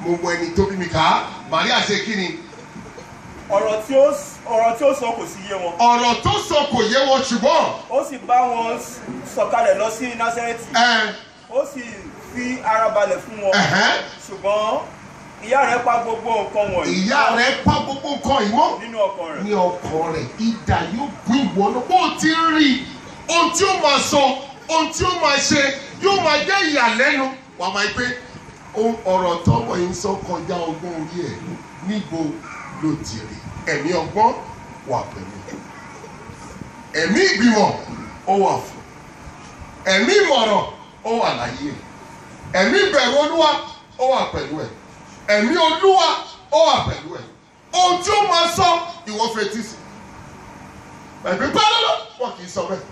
Speaker 2: mo mọ ẹni tó bí mi ká Màríà ṣe kí ni
Speaker 3: ọ̀rọ̀ tí ó ọ̀rọ̀ tí ó sọ kò sí yé wọn
Speaker 2: ọ̀rọ̀ tó sọ kò yé wọn ṣùgbọ́n
Speaker 3: ó sì bá wọn sọ̀kalẹ̀ lọ sí násẹ́rẹ́tì
Speaker 2: ẹ
Speaker 3: ó sì fi ara balẹ̀ fún wọn
Speaker 2: ẹ̀hẹ́,
Speaker 3: ṣùgbọ́n ìyá rẹ̀ pa gbogbo nǹkan wọ̀nyí
Speaker 2: ìyá rẹ̀ pa gbogbo nǹkan yìí mọ́
Speaker 3: nínú ọkàn rẹ̀
Speaker 2: ní ọkàn rẹ̀ idà yóò gún ìwọ náà bó ti ń rí i ohun tí ó máa sọ ohun tí ó máa ṣe yóò máa jẹ́ ìyàlẹ́nu wàá máa pé ohun ọ̀rọ̀ tọ́wọ́ yìí ń sọ kọjá ọgbọ́n orí ẹ̀ níbo ló ti rí ẹ̀mí ọgbọ́n wà pẹ̀lú ẹ̀mí ìgbìmọ̀ ó wà fún ẹ̀mí ìmọ̀ràn ó wà láyé ẹ̀ ẹ̀mí ìbẹ̀rù olúwa ó wà pẹ̀lú ẹ̀ ẹ̀mí olúwa ó wà pẹ̀lú ẹ̀ ohun tí ó máa sọ ìwọ fetí sí ẹ̀mí pálọ́lọ́ wọn kì í sọ bẹ́ẹ̀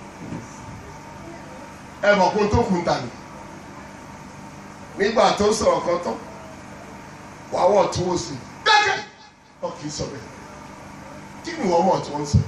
Speaker 2: ẹ mọ̀ kó tó kun tà ní nígbà tó sọ̀rọ̀ kan tán wàá wọ̀ tún wò sí dákẹ́ wọn kì í sọ bẹ́ẹ̀ kí ni wọ́n mọ̀ tí wọ́n ń sọ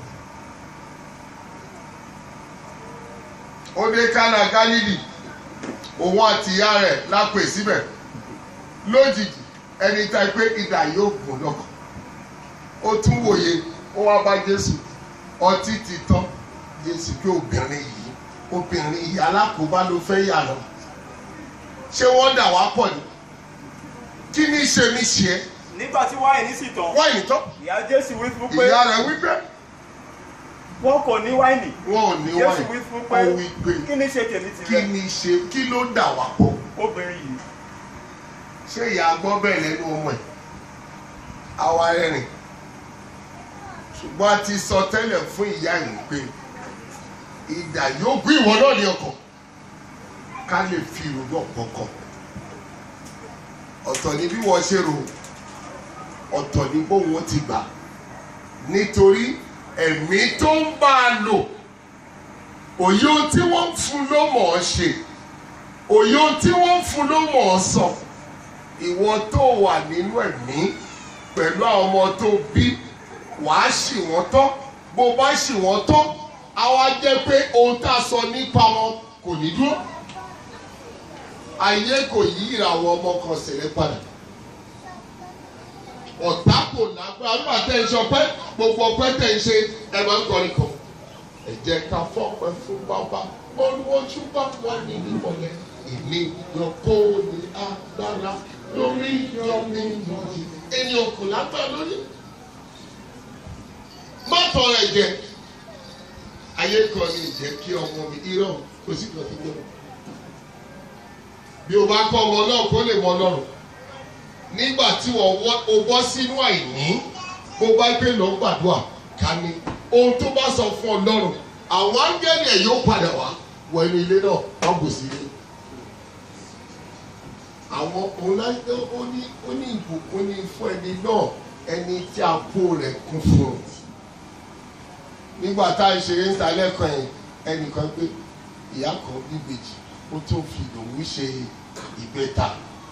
Speaker 2: ó dé kánà gálílì òun àti ìyá rẹ̀ lápè síbẹ̀ lójijì ẹni tá a pé idà yóò gùn lọ́kàn ó tún wòye ó wá bá jésù ọtí ti tán jésù pé obìnrin yìí obìnrin yìí alákòóbá ló fẹ́ yà lọ ṣé wọ́n dà wá pọ̀ ni kí ni ṣe ní ṣe é
Speaker 3: nígbà tí wáìnì sì tán
Speaker 2: wáìnì tán
Speaker 3: ìyá jésù wí fún pé
Speaker 2: ìyá rẹ̀ wípé
Speaker 3: wọn kò ní wáìnì
Speaker 2: wọn ò ní
Speaker 3: jésù
Speaker 2: wáìnì
Speaker 3: wí fún
Speaker 2: ó
Speaker 3: pé
Speaker 2: wí pé
Speaker 3: kí ni ṣe tèmi
Speaker 2: kí
Speaker 3: tìrẹ
Speaker 2: ni ṣe kí ló dà wá pọ̀
Speaker 3: obìnrin yìí
Speaker 2: ṣé ìyá gbọ́ bẹ́ẹ̀ lẹ́nu ọmọ ẹ̀ àwa rẹ̀rìn ṣùgbọ́n a ti sọ tẹ́lẹ̀ fún ìyá yìí pé ìdà yóò gbé ìwọ náà ní ọkàn ká lè fi ìrònú ọ̀kọ̀ọ̀kan ọ̀tọ̀ ni bí wọ́n ṣe rò ọ̀tọ̀ ni bóun ó ti gbà nítorí ẹ̀mí tó ń bá a lò òye ohun tí wọ́n ń fún ló mọ̀ ọ́ ṣe òye ohun tí wọ́n ń fún ló mọ̀ ọ́ sọ ìwọ tó wà nínú ẹ̀mí pẹ̀lú àwọn ọmọ tó bí wàá ṣì wọ́n tán bó bá ṣì wọ́n tán á wá jẹ́ pé ohun tá a sọ nípa wọn kò ní dúró ayé kò yí ìràwọ̀ ọmọ kan sílẹ̀ padà ọ̀tá kò lágbára nígbà tẹ́ ń sọpẹ́ gbogbo ọpẹ́ tẹ́ ń ṣe ẹ máa ń kọrin kan ẹ jẹ́ ká fọ́pẹ́ fún bàbá olùwọ́jú bá wà ní ìmọ̀lẹ́ ìní ìyọkó ní agbára lórí ìyọmí ìyọjí ènìyàn kò lágbára lórí má tọrọ ẹ̀jẹ̀ ayé kan ní ìjẹ́ kí ọmọ mi irọ́ kò sí kan tí gbọ́dọ̀ bí o bá kọ́ ọmọ náà kó lè mọ ọlọ́run nígbà tí wọ́n wọ́ o bọ́ sínú àìní bó bá gbé lọ gbàdúrà ká ní ohun tó bá sọ fún ọlọ́run àwọn áńgẹ́lì ẹ̀ yóò padà wá wọ inú ilé náà wọ́n bù sí ilé. àwọn ọ̀làjọ ó ní ó ní ìbùkún ní fún ẹni náà ẹni tí a kó rẹ̀ kún fún un. nígbà tá a ṣeré ń ta lẹ́kọ̀ọ́ yẹn ẹnìkan pé ìyá kan bíbejì ó tún fi lòun ṣe ìbẹ́ta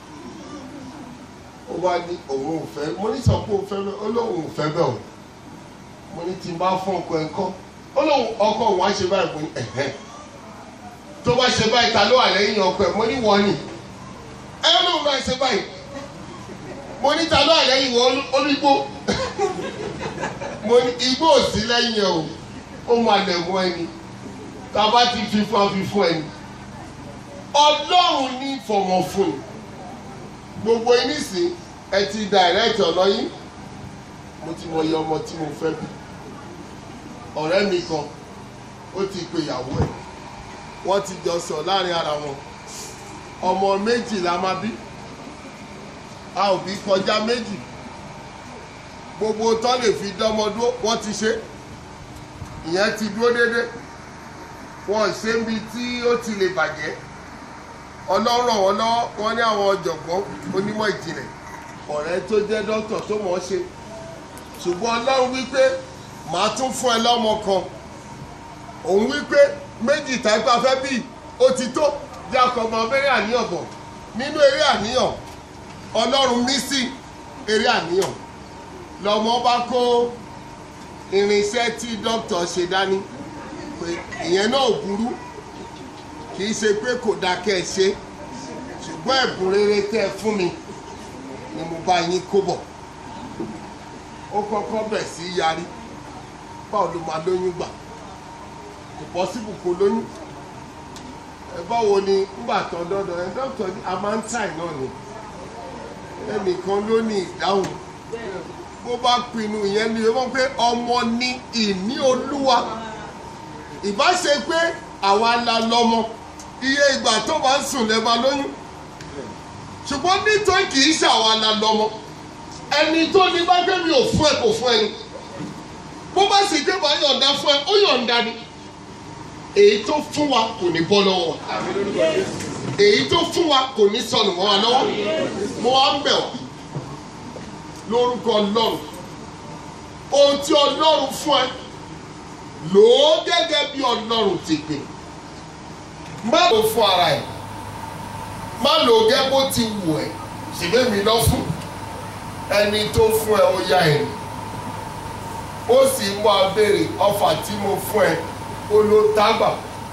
Speaker 2: ó wá ní òun ò fẹ́ mo ní sọ pé òun fẹ́ bẹ́ẹ̀ ó lóun ò fẹ́ bẹ́ẹ̀ o mo ní tí n bá fún ọkọ ẹ̀ kọ́ ó lóun ọkọ òun á ṣe báyìí mo ní ẹ̀hẹ́ tó bá ṣe báyìí ta ló wà lẹ́yìn ọkọ ẹ̀ mo ní wọ́n nì ẹ lóun bá ṣe báyìí mo ní ta ló wà lẹ́yìn wọ́n olùgbò mo ní igbó ò sí lẹ́yìn ẹ̀ o ó máa lẹ̀ mọ́ ẹni tá a bá ti fi fún a fi fún ẹni ọlọ́run ní fọmọ fún ni gbogbo yín nísìn ẹ ti direct ọ̀nà yín mo ti mọ iye ọmọ tí mo fẹ́ bí ọ̀rẹ́ mi kan ó ti pe ìyàwó ẹ̀ wọ́n ti jọ sọ láàrin ara wọn ọmọ méjì la máa bí a ò bí kọjá méjì gbogbo tó lè fi dánmọ dúró wọ́n ti ṣe ìyẹn ti dúró déédéé wọ́n ṣe ń bi tí ó ti lè bàjẹ́ ọlọ́rọ̀ wọn lọ́wọ́ wọn ní àwọn ọ̀jọ̀gbọ́n onímọ̀ ìjìnlẹ̀ ọ̀rẹ́ tó jẹ́ dókítà tó mọ̀ ọ́ ṣe ṣùgbọ́n ọlọ́run wípé màá tún fún ẹ lọ́mọ kan òun wípé méjì tàbí afẹ́ bíi ó ti tó bí akọ̀mọ abẹ́rẹ́ àníyàn bọ̀ nínú eré àníyàn ọlọ́run mí sí eré àníyàn lọ́mọ bá kó irinṣẹ́ tí dókítà ṣe dání pé ìyẹn náà burú kì í ṣe pé kò dáa kẹ́ ẹ ṣe ṣùgbọ́n ẹ̀bùn rere tẹ́ ẹ fún mi ni mo bá yín kó bọ̀ ó kọ́kọ́ bẹ̀ sí yarí báwo ló máa lóyún gbà kò pọ́sibù kó lóyún ẹ báwo ni ńgbà tán dọ́dọ̀ ẹ dọ́kítọ̀ ní a máa ń tàì náà ni ẹnìkan ló ní ìdáhùn bó bá pinnu ìyẹn ni wọ́n pé ọmọ ní ìní olúwa ìbá ṣe pé àwa la lọ́mọ iye ìgbà tó bá ń sùn lẹ́ẹ̀ máa lóyún ṣùgbọ́n nítorí kì í ṣàwa la lọ́mọ ẹni tó ní bá gbé mi ò fún ẹ kò fún ẹni bó bá sì gbé bá yọ̀ǹda fún ẹ ó yọ̀ǹda ni èyí tó fún wa kò ní bọ́ lọ́wọ́ wa èyí tó fún wa kò ní sọnù mọ́ wa lọ́wọ́ mo wá ń bẹ̀ wá lórúkọ ọlọ́run ohun tí ọlọ́run fún ẹ lò ó gẹ́gẹ́ bí ọlọ́run ti pè má lò ó fún ara ẹ̀ má lò ó gẹ́ bó ti wù ẹ́ ṣègbè mi lọ fún ẹni tó fún ẹ ó yá ẹ ó sì mú abéèrè ọfà tí mo fún ẹ ó ló tágbà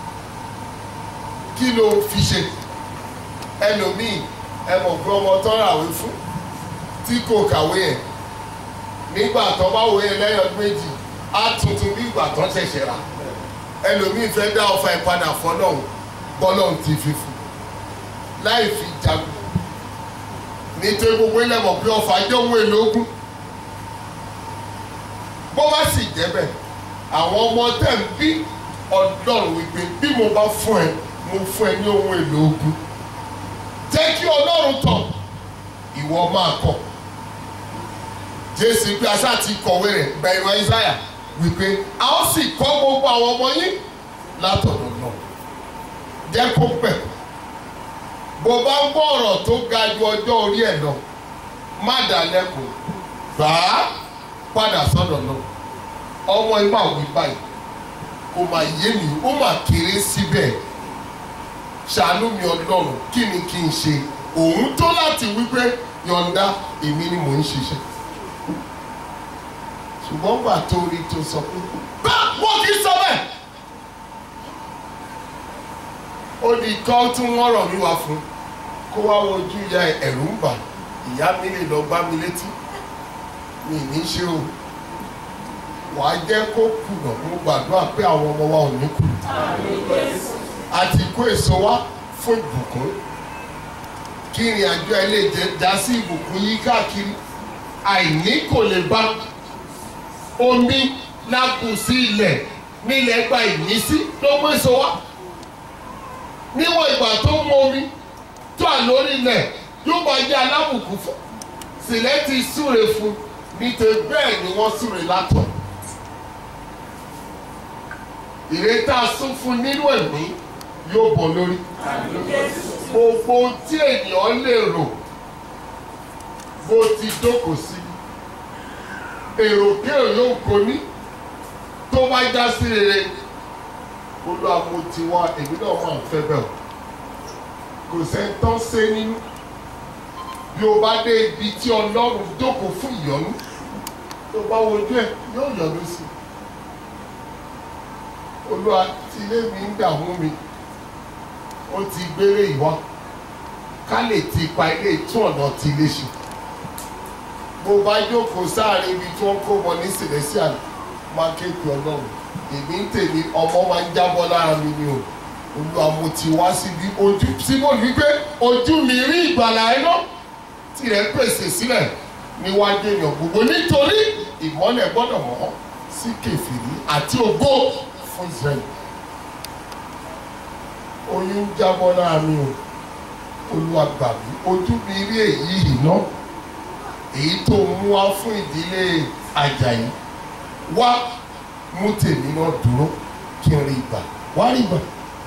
Speaker 2: kí ló fi ṣe ẹlòmíì ẹ mọ̀ pé ọmọ tó ràwé fún tí kò kàwé yẹn nígbà tó bá wòye lẹ́yìn ọdún méjì á tuntun bí ìgbà tó ṣẹ̀ṣẹ̀ rà ẹlòmíì fẹ́ dá ọfà ìpadà fọlọ́hún bọ́lọ́hún ti fi fún láì fi jagun nítorí gbogbo ilẹ̀ mọ̀ pé ọfà jẹ́ ohun èlò ogun bó bá sì jẹ́ bẹ́ẹ̀ àwọn ọmọ tẹ̀ ń bí ọlọ́run wípé bí mo bá fún ẹ mo fún ẹ ní ohun èlò ogun jẹ́ kí ọlọ́run tọ̀ ìwọ máa kọ̀ jésù pé aṣá ti kọ̀wé rẹ̀ bẹ̀rù isaiah wípé a ó sì kọ́ gbogbo àwọn ọmọ yín látọ̀dọ̀ náà jẹ́ kó pẹ̀ bó bá ń gbọ́ ọ̀rọ̀ tó ga ju ọjọ́ orí ẹ̀ lọ má dà lẹ́kùn gbà á padà sọ́dọ̀ náà ọmọ ẹ máa wí báyìí kò máa yé mi ó máa kéré síbẹ̀ ṣàánú mi ọlọ́run kí ni kí n ṣe òun tó láti wípé yọ̀ǹda èmi ni mò ń ṣiṣẹ́ ṣùgbọ́n gbà tó rí tó sọ pé bá wọ́n kì í sọ bẹ́ẹ̀ ó di kọ́ tí wọ́n rọ̀ mí wá fún kó wá wojú ìyá ẹ̀rù ń bà ìyá mi lè lọ gbá mi létí mi ní ṣe o wàá jẹ́ kó kùnà mo gbàdúrà pé àwọn ọmọ wa ò ní kù àti kó èso wá fún ìbùkún kí ìrìn àjò ẹ lè jẹ já sí ìbùkún yí káàkiri àìní kò lè bá omi lákù sí ilẹ̀ nílẹ̀ gba ìmísí ló mú èso wá níwọ̀n ìgbà tó mú omi tó à lórí ilẹ̀ yóò máa jẹ́ alábùkún fún sílẹ̀ ti súre fún nítorí bẹ́ẹ̀ ni wọ́n súre látọ̀ ìrètà sún fún nínú ẹ̀mí yóò bọ̀ lórí gbogbo tí ènìyàn lè rò bó ti jókòó sí èrò kéèrò yóò kó ní tó bá já sí rere olúwa mo ti wá èmi náà máa ń fẹ́ bẹ́ẹ̀ o kò sẹ́ńtọ́ sé nínú bí o bá dé ibi tí ọlọ́run jókòó fún ìyọ́nú tó bá wojú ẹ̀ yóò yọ́nú sí i olúwa tí ilé mi ń dààmú mi ó ti gbére ìwọ ká lè ti pa ilé tún ọ̀nà ti ilé ṣe bó bá jókòó sáàrin ibi tí wọ́n kó wọn ní celestial máa kéèkì ọlọ́run èmi ń tèmi ọmọ máa ń jábọ́ lára mi ni o olúwa mo ti wá síbi ojú síbò wípé ojú mi rí ìgbàlà ẹ náà tirẹ̀ pèsè sílẹ̀ níwájú èèyàn gbogbo nítorí ìmọ́lẹ̀ gbọ́dọ̀ mọ́ sí kẹfìrí àti ògo fún israẹli oyún jábọ́ lára mi o olúwa gbà mí ojú mi rí èyí iná èyí tó mú wá fún ìdílé Àjàyí wá mú tèmi náà dúró kí n rí ìgbà wá rí ìgbà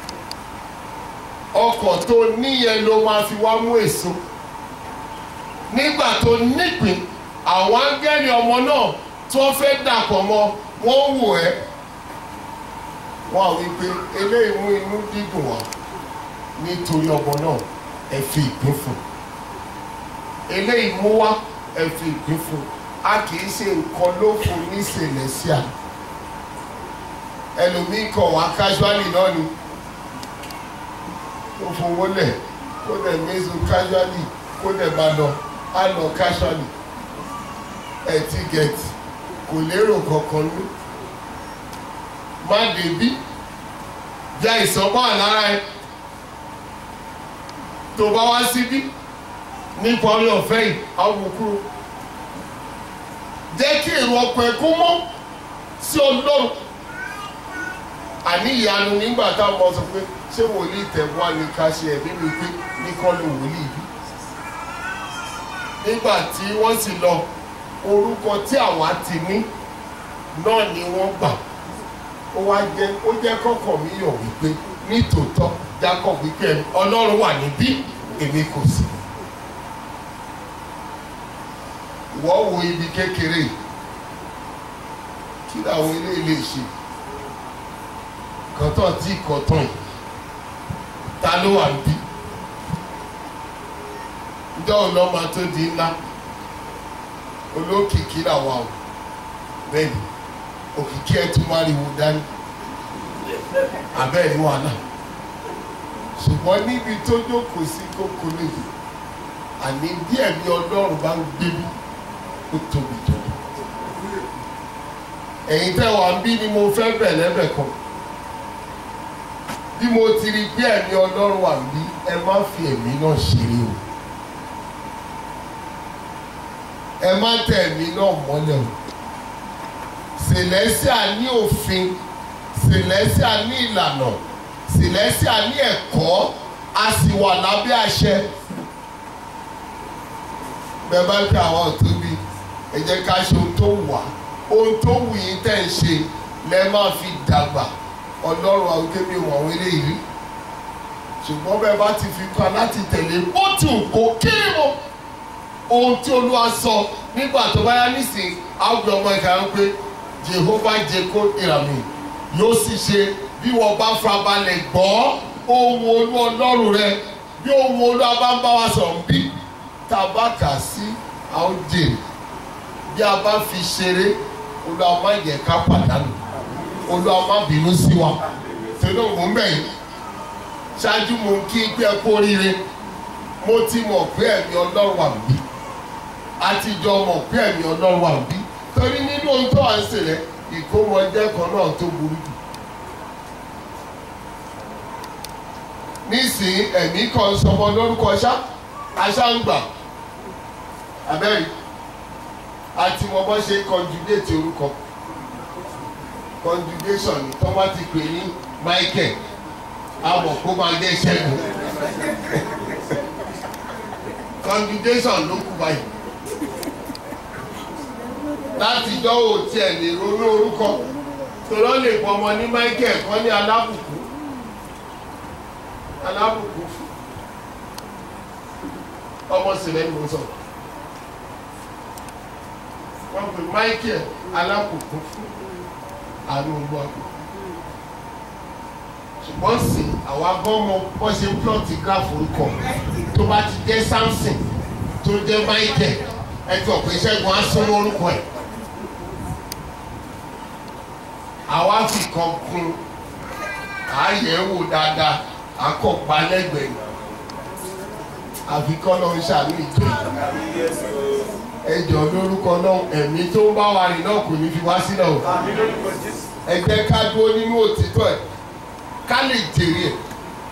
Speaker 2: ọkọ̀ tó níyẹn ló máa fi wá mú èso nígbà tó nípìn àwọn áńgẹ́lì ọmọ náà tí wọ́n fẹ́ dàpọ̀ mọ́ wọ́n wò ẹ́ wọ́n á wí pé eléyìí mú inú dídùn wá nítorí ọmọ náà ẹ fi ìpín fún eléyìí mú wá ẹ fi ìpín fún a kì í ṣe nǹkan ló fún ní celestia ẹlòmíín kọ̀ wá casually náà ni ó fowó lẹ̀ kó dẹ̀ mézu casually kó dẹ̀ bá lọ á lọ casually ẹ ti gẹ̀ẹ́tì kò lérò kankan ní má débí bí àìsàn bá wà lára ẹ tó bá wá síbí nípa orí ọ̀fẹ́ yìí àwọn kúrò jẹ́ kí èrò ọkọ̀ ẹ̀ kó mọ́ sí ọlọ́run àní ìyanu nígbà táwọn ọmọ sọ pé ṣé wòlíì tẹ̀wá ni ká ṣe ẹ̀mí mi pé ní kọ́ ló wòlíì bí nígbà tí wọ́n sì lọ orúkọ tí àwa ti ní náà ni wọ́n gbà ó wá jẹ́ ó jẹ́ kọ́kọ́ mi yọ̀ wípé nítòótọ́ jákọ̀ wípé ọlọ́run wà níbí èmi kò sí. wọ́n wo ibi kékeré yìí kí làwọn eléyìí lè ṣe kọ́tọ̀ tí kọ́tọ̀ yìí ta ló wà níbí ǹjọ́ ọlọ́mọ tó di ńlá olókìkí làwa o bẹ́ẹ̀ni òkìkí ẹ̀ tún máa riwo dání abẹ́ẹ̀ ní wàhálà ṣùgbọ́n níbi tó jókòó sí kókó lèyí àní díẹ̀ bí ọlọ́run bá ń gbé bí ó tóbi jọ ẹ̀yin tẹ́ wà ń bí ni mo fẹ́ bẹ̀ lẹ́bẹ̀ kan bí mo ti rí bí ẹ̀mí ọlọ́run wà ń bí ẹ má fi ẹ̀mí náà ṣeré o ẹ má tẹ ẹ̀mí náà mọ́lẹ̀ o sèlẹ́síà ní òfin sèlẹ́síà ní ìlànà sèlẹ́síà ní ẹ̀kọ́ a sì wà lábẹ́ àṣẹ bẹ́ẹ̀ bá tẹ àwọn òtóbi ẹ jẹ́ ká ṣe ohun tó wù wá ohun tó wù yín tẹ̀ ń ṣe lẹ́ máa fi dàgbà ọlọ́run àwọn kébí wọn àwọn eléyìí rí ṣùgbọ́n bẹ́ẹ̀ bá ti fi kọ́ láti tẹ̀lé bó ti wù kó kéré mọ́ ohun tí olúwa sọ nígbà tó bá yá nísìn àgbẹ̀ ọmọ ìka ń pé jehovah jeko ìràmì yóò sì ṣe bí wọ́n bá farabalẹ̀ gbọ́ ohun olú ọlọ́run rẹ bí ohun olú abá ń bá wa sọ̀rọ̀ bí tá a bá kà sí àwọn jèrè bí a bá fi ṣeré olúwa má yẹ ká pàdánù olúwa má bínú sí wa torí òun mò ń bẹ̀ yín ṣáájú mo kí n pé ẹ kú oríire mo ti mọ̀ pé ẹ̀mí ọlọ́run wà níbí àtijọ́ mọ̀ pé ẹ̀mí ọlọ́run wà níbí torí nínú ohun tó wà ń ṣẹlẹ̀ ìkómọjẹ́ kan náà tó burú jù. nísìnyí ẹ̀mí kan sọmọ lórúkọ ṣá aṣáǹgbà abẹ́rẹ́ àti mo bọ́ ṣe conjugate orúkọ conjugation ni tó bá ti pè ní Michael àmọ̀ kó máa jẹ́ ṣẹ́gun conjugation ló kú báyìí látijọ́ ò tiẹ̀ lè ronú orúkọ tòrọ́ lè pọ̀ ọmọ ní Michael kan ní alábùkù alábùkù ọmọ sílẹ̀ ni mo sọ wọ́n pè Michael alábùkù àánú olúwa ṣùgbọ́n sì àwa gan mọ bó ṣe ń plọ̀tì gráfù orúkọ tó bá ti jẹ́ Samson tó jẹ́ Michael ẹ ti ọ̀pẹ ṣẹ́gun á súnmọ́ orúkọ ẹ̀ àwa fi kan kún àyẹ̀wò dáadáa akọ̀pá lẹ́gbẹ̀ẹ́ àfikọ́ náà ń ṣàánú ìjọ ẹjọ́ lórúkọ náà ẹ̀mí tó ń bá wa rìn náà kò ní fi wá sílẹ̀ o ẹ jẹ́ ká dúró nínú òtítọ́ ẹ̀ ká lè jèrè ẹ̀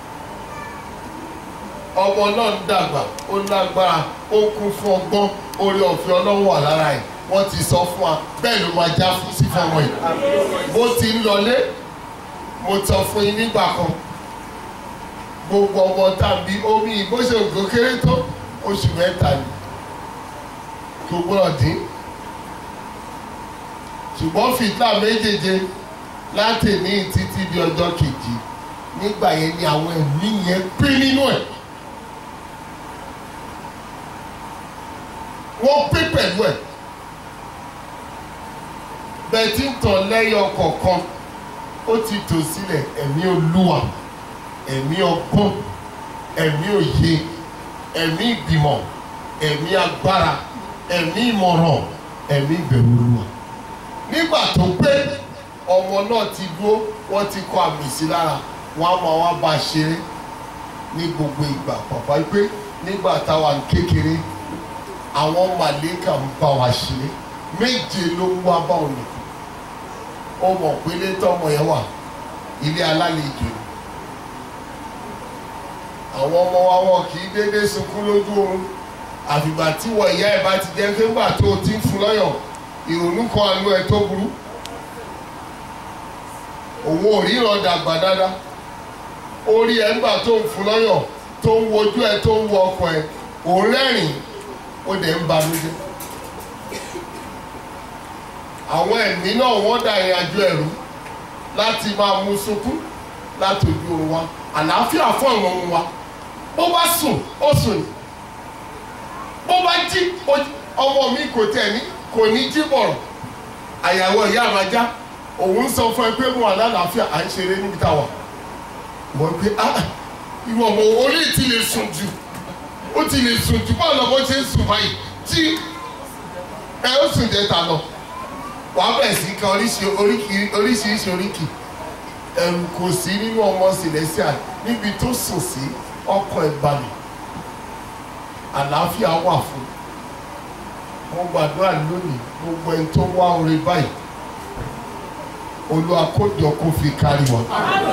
Speaker 2: ọmọ náà ń dàgbà ó lágbára ó kún fún ọgbọ́n orí ọ̀fẹ́ ọlọ́run wà lára ẹ̀ wọ́n ti sọ fún wa bẹ́ẹ̀ ló máa já fún sí fọmọ yìí bó ti ń lọlé mo sọ fún yín nígbà kan gbogbo ọmọ tàbí omi ìbò ṣe ògùn kéré tó oṣù mẹ́ta ni kò gbọ́dọ̀ dín ṣùgbọ́n fìtá méjèèje láti ní títí di ọjọ́ kejì nígbà yẹn ni àwọn ẹ̀mí yẹn pín nínú ẹ̀ wọ́n pín pẹ̀lú ẹ̀ bẹ́ẹ̀ tí ń tàn lẹ́yọ kọ̀ọ̀kan ó ti tò sílẹ̀ ẹ̀mí olúwa ẹ̀mí ọgbọ́n ẹ̀mí òye ẹ̀mí ìgbìmọ̀ ẹ̀mí agbára ẹ̀mí ìmọ̀ràn ẹ̀mí ìbẹ̀rù olúwa nígbà tó pé ọmọ náà ti dúró wọ́n ti kọ àmì sí lára wọ́n á máa wá bá a ṣeré ní gbogbo ìgbà pàpà pé nígbà táwa ń kékeré àwọn màlẹ́kà ń bá wa ṣe é méje ló ń wá bá òní ó mọ̀ pé ilé tọ́mọ yẹn wà ilé alálejò ni àwọn ọmọ wa wọn kì í déédéé sunkún lójú oorun àfìgbà tí wọ ìyá ẹ̀ bá ti jẹ́ pé ńgbà tó o ti ń fún lọ́yọ̀ ìrònú kan àánú ẹ̀ tó burú òun ò ríran dàgbà dáadáa orí ẹ̀ ńgbà tó ń fún lọ́yọ̀ tó ń wojú ẹ̀ tó ń wo ọkọ ẹ̀ òun rẹ́rìn ó dẹ̀ ń banújẹ́ àwọn ẹ̀mí náà wọ́n dà ìrìn àjò ẹ̀rú láti máa mú sunkún láti ojú oorun wa àlàáfíà fún àwọn ọmọ wa bó bá sùn ó sùn ní bó bá jí ó- ọmọ mi kò tẹ̀ ní kò ní jí bọ̀rọ̀ àyàwó ìyá àmàjá òun sọ fún ẹ pé mo wà lálàáfíà à ń ṣeré níbi tá a wà mo ń pè ah ìwọ ọmọ orí ti lè sùn jù ó ti lè sùn jù báwo lọ́mọ ṣe ń sùn báyìí tí ẹ ó sùn jẹ́ ta lọ wàá bẹ̀rẹ̀ sí kan oríṣi- oríkì- oríṣiríṣi oríkì ẹ̀rù kò sí nínú ọmọ celestial níbi tó sùn sí ọkọ̀ ìbalẹ̀ àlàáfíà wà fún mo gbàdúrà lónìí gbogbo ẹni tó wá oore báyìí olúwa kó jọ kó fi kárí wọn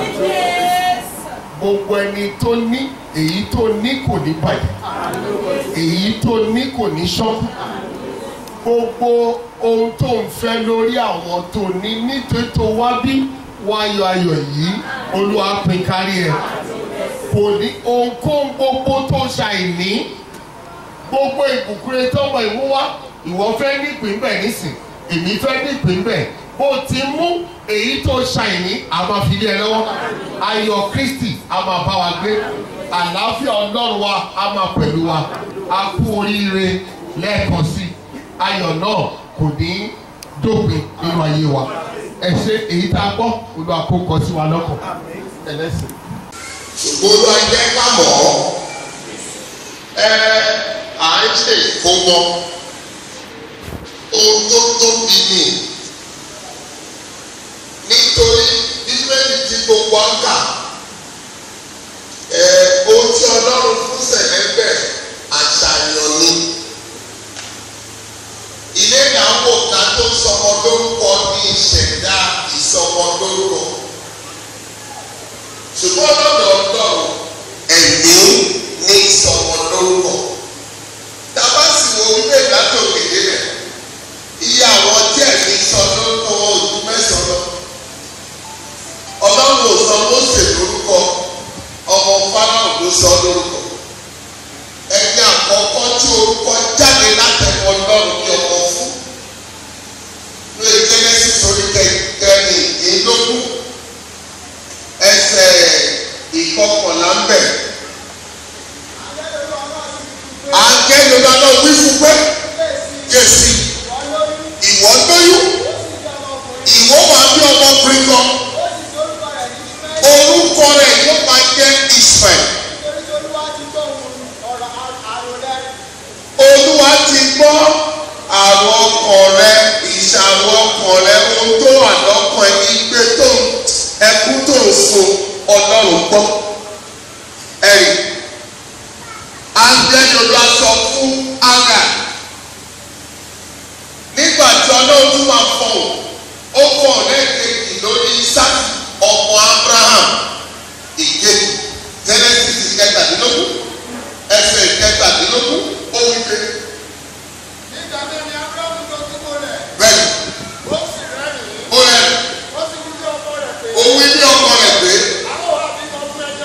Speaker 2: gbogbo ẹni tó ní èyí tó ní kò ní bàjẹ́ èyí tó ní kò ní ṣọ́kù gbogbo ohun tó ń fẹ́ lórí àwọn tó ní nítorí tó wá bí wáyọ̀ ayọ̀ yìí olúwa pín kárí ẹ̀ kò ní ohunkóhun gbogbo tó ṣàìní gbogbo ìbùkúrẹ́ tọ́mọ ìmú wá ìwọ fẹ́ nípìn bẹ́ẹ̀ nísìn èmi fẹ́ nípìn bẹ́ẹ̀ bó ti mú èyí tó ṣàìní a máa fi lé ẹ lọ́wọ́ ayọ̀ kristi a máa bá wa gbé àlàáfíà ọlọ́run wa a máa pẹ̀lú wa a kú oríire lẹ́ẹ̀kan sí i ayọ̀ náà kò ní dópin nínú ayé wa ẹ ṣe èyí tá a gbọ́ olúwa kó kọ sí wa lọ́kàn ẹlẹ́sìn.
Speaker 4: ṣùgbọ́n ló jẹ́ ká mọ̀ ọ́ ẹ à ń ṣe ìfowó ohun tó tóbi ni nítorí bíbélì tí gbogbo ń kà ẹ ohun tí ọlọ́run fún sẹ̀lẹ́gbẹ̀ àṣàyàn ni ilé ìdáwó ká tó sọmọ lórúkọ ní ìṣẹ̀dá ìsọmọ lórúkọ ṣùgbọ́n lọ́dọ̀ ọlọ́run ẹ̀mí ní ìsọmọ lórúkọ tábà sì wo wípé látòkè délẹ̀ iye àwọn tí ẹ̀mí sọ lórúkọ wọn ò ju mẹ́sàn-án lọ ọlọ́run ò sọ Mósè lórúkọ ọmọ Fáráò ló sọ lórúkọ ẹni àkọ́kọ́ tí orúkọ jáde látẹnu ọlọ́run ní ọmọ fún ní Genesis orí kẹrìndínlógún ẹsẹ̀ ìkọkànlá ń bẹ̀. Àǹkẹ́ni ọba náà wí fún pé Jèsì ìwọ lóyún ìwọ wà bí ọmọkùnrin kan orúkọ rẹ̀ yóò máa jẹ́ Israel. Olúwa ti gbọ́ àwọn ọkàn rẹ ìṣàwọ̀ ọkàn rẹ ohun tó wà lọ́kàn ẹ igbe tó ń ẹkún tó ń sun Ọlọ́run gbọ́. Ẹ̀rí Ángẹ́lì sọ fún Ágà nígbà tí Ọlọ́run tún máa fọ̀hún ó fọ̀ lẹ́ẹ̀kejì lórí Ísákì ọmọ Abraham ìkejì Genesis kẹtàdínlógún ẹsẹ̀ kẹtàdínlógún ó wí pé bẹ́ẹ̀ ó rẹ̀ ó wí ní ọkọ rẹ̀ pé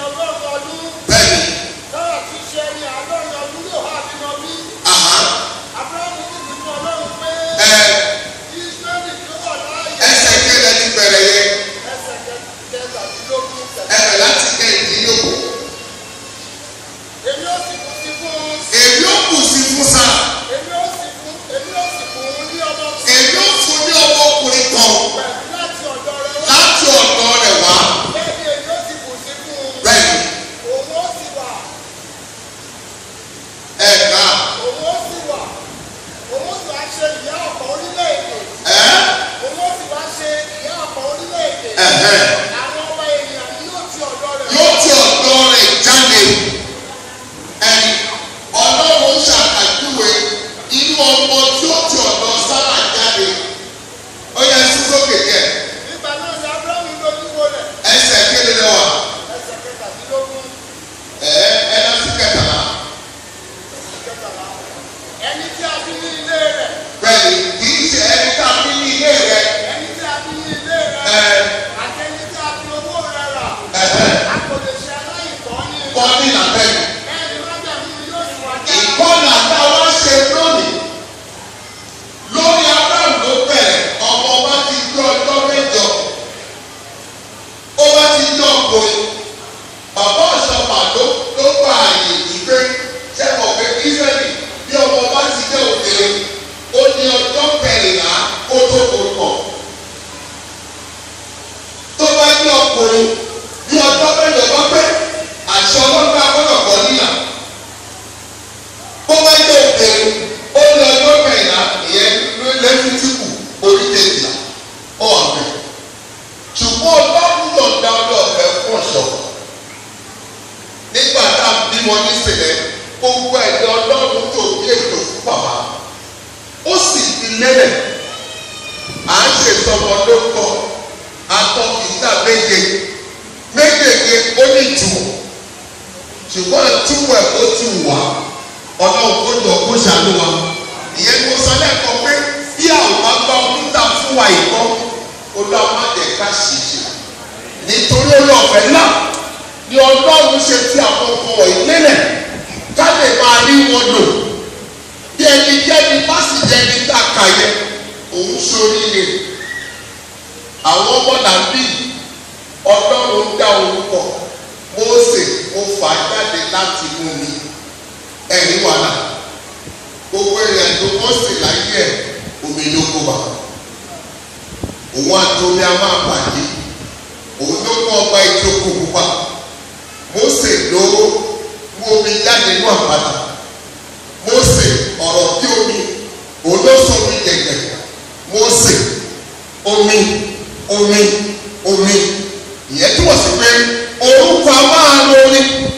Speaker 4: tó bí ètò fún bàbá ó sì fi lélẹ̀ à ń ṣètọmọ lórúkọ atọ́ ìta méje méjèèjì ó ní ìtumọ̀ ṣùgbọ́n túwọ̀ ẹ̀ ó ti wà ọlọ́run kó jọ kó ṣàánú wa ìyẹn ni mo sọ lẹ́ẹ̀kan pé bí àwọn bá gbọ́ níta fún wa ìkọ́ olùwàmọ̀dẹ̀ká ṣìṣe nítorí olóòfẹ́ náà ni ọlọ́run ṣe fi àwọn ọkọ̀ wọ̀nyí lélẹ̀ ká lè máa rí wọn lò bí ẹnikẹ́ni bá sì jẹ́ ní tàkà yẹ òun ṣoríire àwọn ọmọ làbí ọlọ́run dá orúkọ Mósè ó fà á jáde láti mú mi ẹ̀rí wàhálà gbogbo èèyàn tó Mósè láyé ẹ̀ omi ló kó wa òun àtòmí a máa bàjẹ́ òun ló mú ọba ìjókòó pupa Mósè ló mú omi jáde nínú àpáta Mósè ọ̀rọ̀ bí omi òun ló sọ omi gẹ̀gẹ̀ Mósè omi omi omi ìyẹn túmọ̀ sí pé orúkọ a máa lórí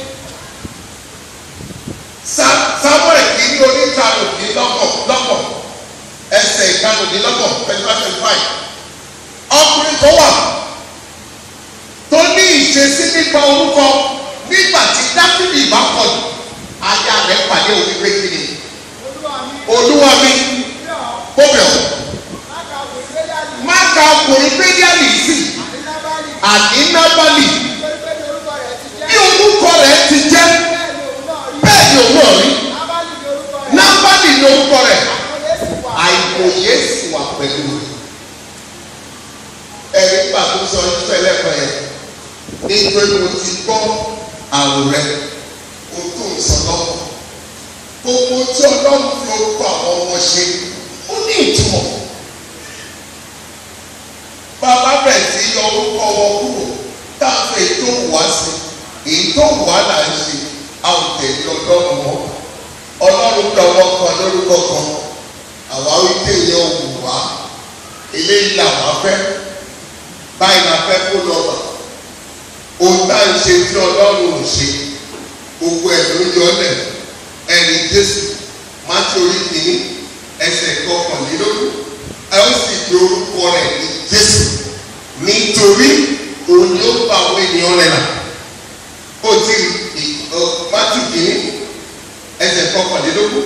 Speaker 4: Samuel kì í ní oníkanòdínlọ́gbọ̀n lọ́gbọ̀n ẹsẹ̀ ìkanòdínlọ́gbọ̀n twenty five twenty five ọkùnrin tó wà tó ní ìṣesí nípa orúkọ nígbà tí dáfídì bá kọ̀ jù aya rẹ̀ pàdé òní pé kí ni olúwa mi kóbẹ̀ ọ́ má ka ọkùnrin pédiálì sí àní nábàlì bí orúkọ rẹ̀ ti jẹ́ bẹ́ẹ̀ ni òun náà rí nábàlì ni orúkọ rẹ̀ àìkòyè sì wà pẹ̀lú ẹ̀rí gbà tó sọ ìfẹ́lẹ́ kan yẹn nítorí mo ti gbọ́ àrùn rẹ o tó ń sọ lọ́wọ́ gbogbo tí ọlọ́run fi orúkọ àwọn ọmọ ṣe ó ní ìtumọ̀ bàbá bẹ̀rẹ̀ sí yọ orúkọ wọn kúrò táwọn èyí tó wù wá sí èyí tó wù wá là ń ṣe àwọn tẹ̀lé ọlọ́run wọn ọlọ́run dọ̀wọ́ kan lórúkọ kan àwa wí tẹ̀lé òwú wá eléyìí làwọn fẹ́ báyìí la fẹ́ kó lọ bà ohun tá à ń ṣe tí ọlọ́run ò ṣe gbogbo ẹ̀ ló yọ lẹ̀ ẹni jésù mátí orí kìíní ẹsẹ̀ kọkànlélógún ẹ ó sì di orúkọ rẹ̀ ní jésù nítorí òun ni ó bá àwọn ènìyàn rẹ̀ là ó ti mátí kìíní ẹsẹ̀ kọkànlélógún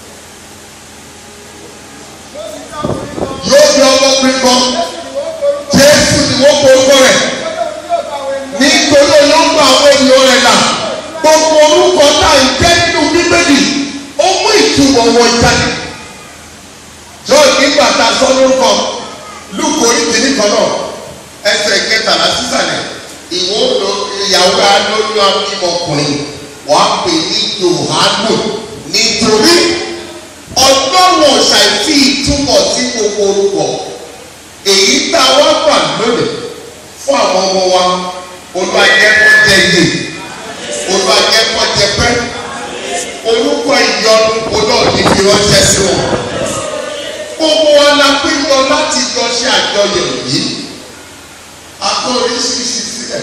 Speaker 4: yóò di ọmọkùnrin kan jésù ni wọ́n porúkọ rẹ̀ nítorí olóńgbò àwọn ènìyàn rẹ̀ là gbogbo orúkọ náà ń jẹ́ nínú bíbélì ó mú ìtumọ̀ wọn jáde john nígbà tá a sọ lórúkọ lúkọ oríkìíní kan náà ẹsẹ̀ kẹtàlá sísàlẹ̀ ìwọ lọ ìyàwó alóyún abímọkùnrin wàá pè ní yohanu nítorí ọlọ́run ṣàìfi ìtumọ̀ sí gbogbo orúkọ èyí tá a wá gbà lónìí fún àwọn ọmọ wa olùwàjẹkọjẹ yìí olùwàjẹkọjẹ pẹ orúkọ ìyọnu olóòní fi ránṣẹ́ sí wọn gbogbo wa la péjọ láti jọ ṣe àjọyọ̀ yìí akọ oríṣiríṣi sílẹ̀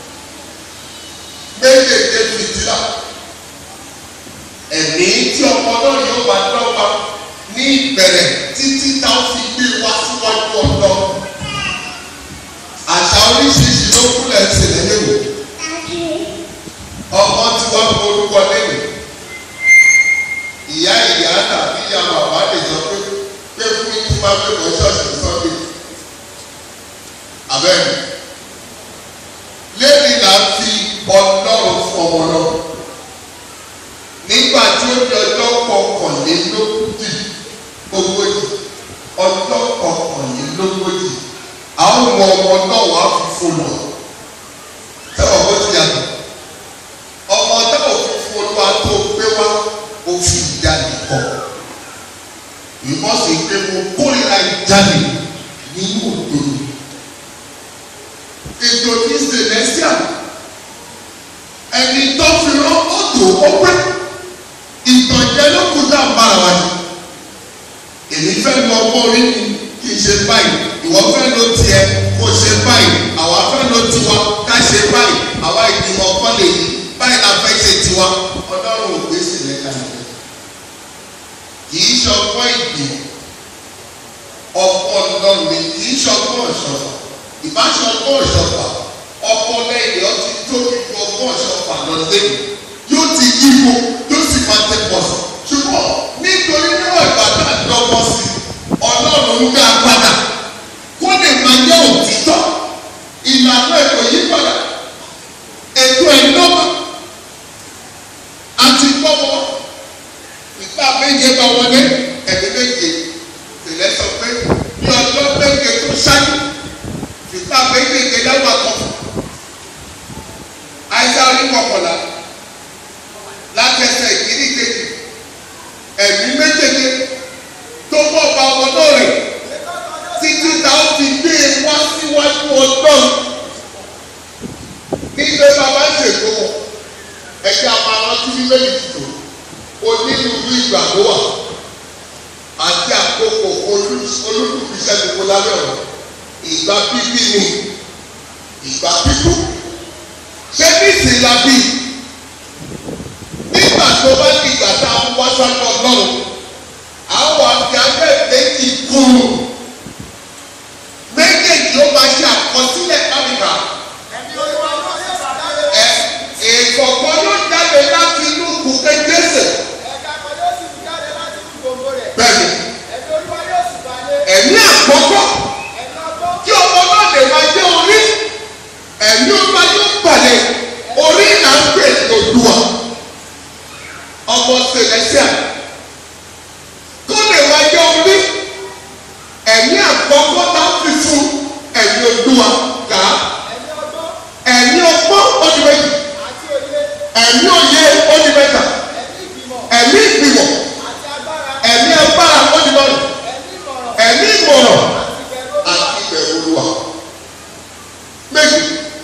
Speaker 4: méjèèjì fìtílà ẹ̀mí tí ọmọ náà yóò bá dọ́gba ní ìbẹ̀rẹ̀ títí táwọn fi gbé wá síwájú ọ̀dọ́ àṣà oríṣiríṣi ló kúlẹ̀ sílẹ̀ léwu ọmọ tí wọ́n fi orúkọ léwu ìyá ìyá tàbí ìyá bàbá lè sọ pé pé fún mi tí máa fẹ́ mọ́ ṣọ́ọ̀ṣì sọ́dẹ̀ abẹ́rẹ́ lẹ́yìn là ń fi ọlọ́run fún ọmọ náà nígbà tí ó di ọjọ́ kọkànlélógójì ogójì ọjọ́ kọkànlélógójì àwọn ọmọ ọmọ náà wàá fi fún lọ sẹ́wọ̀n bó ti yàtọ̀ ọmọ táwọn fi fún olúwa tó gbé wá ó fi ìjáde kọ ìmọ̀sí pé mo kórìíra ìjáde nínú òdodo ètò ní celestial ẹni tó fi rán ọ̀tò ọpẹ́ ìtànjẹ ló kú tá a bára wa jù èmi fẹ́ lọ ọgbọ́n orí mi kì í ṣe báyìí ìwọ fẹ́ lọ tiẹ̀ kó ṣe báyìí àwa fẹ́ lọ tiwa ká ṣe báyìí àwa ìgbìmọ̀ ọkọ lè yí báyìí la fẹ́ ṣe tiwa ọlọ́run ò gbé sílẹ̀ kalẹ̀ ọgbọ́n ìgbì ọgbọ́n ọlọ́run ni kì í ṣọgbọ́n ìṣọ̀fà ìbáṣọ ọgbọ́n ìṣọ̀fà ọpọlọ èdè ọtí tóbi ju ọgbọ́n ìṣọ̀fà lọ lẹ́nu yóò ti yípo yóò sì máa tẹ pọ̀ sí ṣùgbọ́n nítorí níwọ̀n ìgbà tá a dọ́gbọ́n sí ọlọ́run ń dá padà kó lè máa jẹ́ òtítọ́ ìlànà ẹ̀kọ́ yí padà ètò ẹ̀dọ́gba àti gbọ́wọ́ ìgbà méje bá wọlé ẹ̀mí méje tẹ́lẹ̀ sọ pé ní ọjọ́ méje tó ṣáájú ìgbà méje lẹ́wọ̀n àkọ́kọ́ àìsàn orí kọkànlá látẹsẹ̀ ìkíní kejì ẹ̀mí méjèèjì tó bọ̀ bá ọmọ náà rẹ̀ títí ta ó fi gbé e wá síwájú ọgbọ́n nígbà bàbá ṣètò wọn ẹgbẹ́ àpamọ́ tí bíbélì ti tò onírúurú ìgbà ló wà àti àkókò olúkúlùkù iṣẹ́ gbogbo lábẹ́ ọ̀rọ̀ ìgbà bíbí ni ìgbà bíbú ṣé ní ìsìnlá bí nígbà tó bá ní ìgbà tá a ń wá sọ́nà ọlọ́run àwọn àti abẹ́ẹ̀dẹ́ ti kúrú méjèèjì ó máa ṣe àkọsílẹ̀ kábìkà ẹ ìkọ̀kọ̀ yóò jáde láti inú kùkẹ́ jésè bẹ́ẹ̀ni ẹ̀mí àkọ́kọ́ kí ọmọ náà lè máa jẹ́ orí ẹ̀mí ọba yóò balẹ̀ orí là ń pè lòdùà ọmọ sẹlẹsíà kó lè máa jẹ́ orí ẹ̀mí àkọ́kọ́ náà fi fún ẹ̀mí odùà kà á ẹ̀mí ọgbọ́n ó di méjì ẹ̀mí òye ó di mẹ́ta ẹ̀mí ìgbìmọ̀ ẹ̀mí agbára ó di mọ́rin ẹ̀mí ìmọ̀ràn àti ìbẹ̀rù olúwa méjì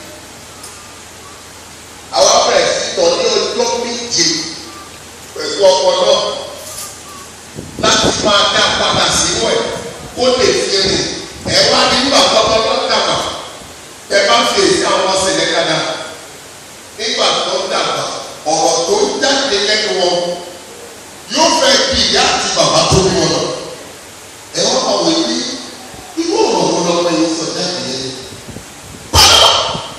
Speaker 4: àwọn abẹ́rẹ́ sí tọ́ ní ọjọ́ méje pẹ̀lú ọkọ náà láti máa dá padà sínú ẹ̀ kó lè fi rìn ẹ̀ wá nígbà tọ́tọ́ tó dàgbà ẹ bá fi èsì àwọn sílẹ̀ dáadáa nígbà tó ń dàgbà ọ̀rọ̀ tó ń jáde lẹ́nu wọn yóò fẹ́ bí ìyá àti bàbá tó bí wọn lọ ẹ wọ́n máa wò ní irú ọ̀rọ̀ wọn lọ́wọ́ yìí sọ jáde yẹn pàdánù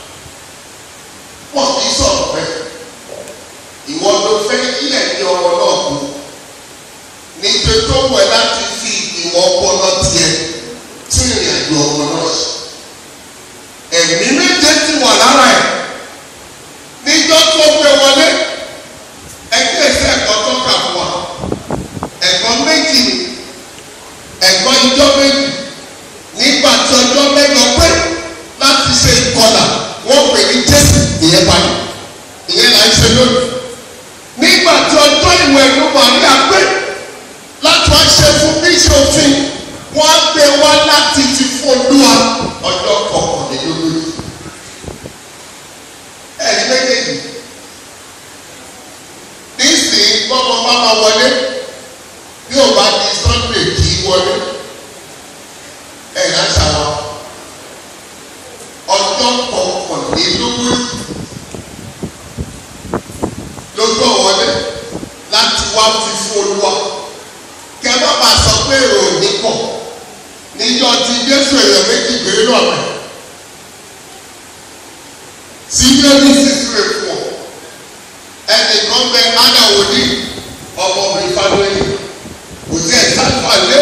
Speaker 4: wọn kì í sọ̀rọ̀ bẹ́ẹ̀ ìwọ ló fẹ́ ilẹ̀ ní ọ̀rọ̀ náà kú nítorí tó wẹ̀ láti fi ìwọ ọpọlọ tiẹ̀ tún ìrìn àjò ọmọ náà ṣe ẹ̀mí méje ti wà lára ẹ̀ níjọ́ tó gbé wọlé ẹgbẹ́ ìṣe ẹ̀kọ́ tó kà fún wa ẹ̀kọ́ méjì ni ẹ̀kọ́ ìjọ méjì nígbà tí ọjọ́ mẹ́jọ pé láti ṣe ìkọlà wọ́n pè ní jésù ìyẹn parí ìyẹn là ń ṣe lónìí nígbà tí ọjọ́ ìwẹ̀ ìlú màríà pé láti wá ṣe fún bíṣọ̀ òfin wọ́n á gbé wá láti ti fún olúwa ọjọ́ kọkànlélógún ẹ̀rí méjèèjì nísìnyí gbọ́mọ bá máa wọlé bí ò bá di sunday kì í wọlé ẹ̀yà ṣàwọ̀ ọjọ́ kọkànlélógún lójú ọ̀wọ́lé láti wá fi fún olúwa kẹ má bàa sọ pé èrò ò ní pọ̀ níjọ́ tí jésù èèyàn méjì gbé lọ́rẹ̀ tí bíbélì sì súre fún ọ ẹnìkan bẹ ádàwòdì ọmọbìnrin fáwọlì kò sí ẹ̀sánfà lé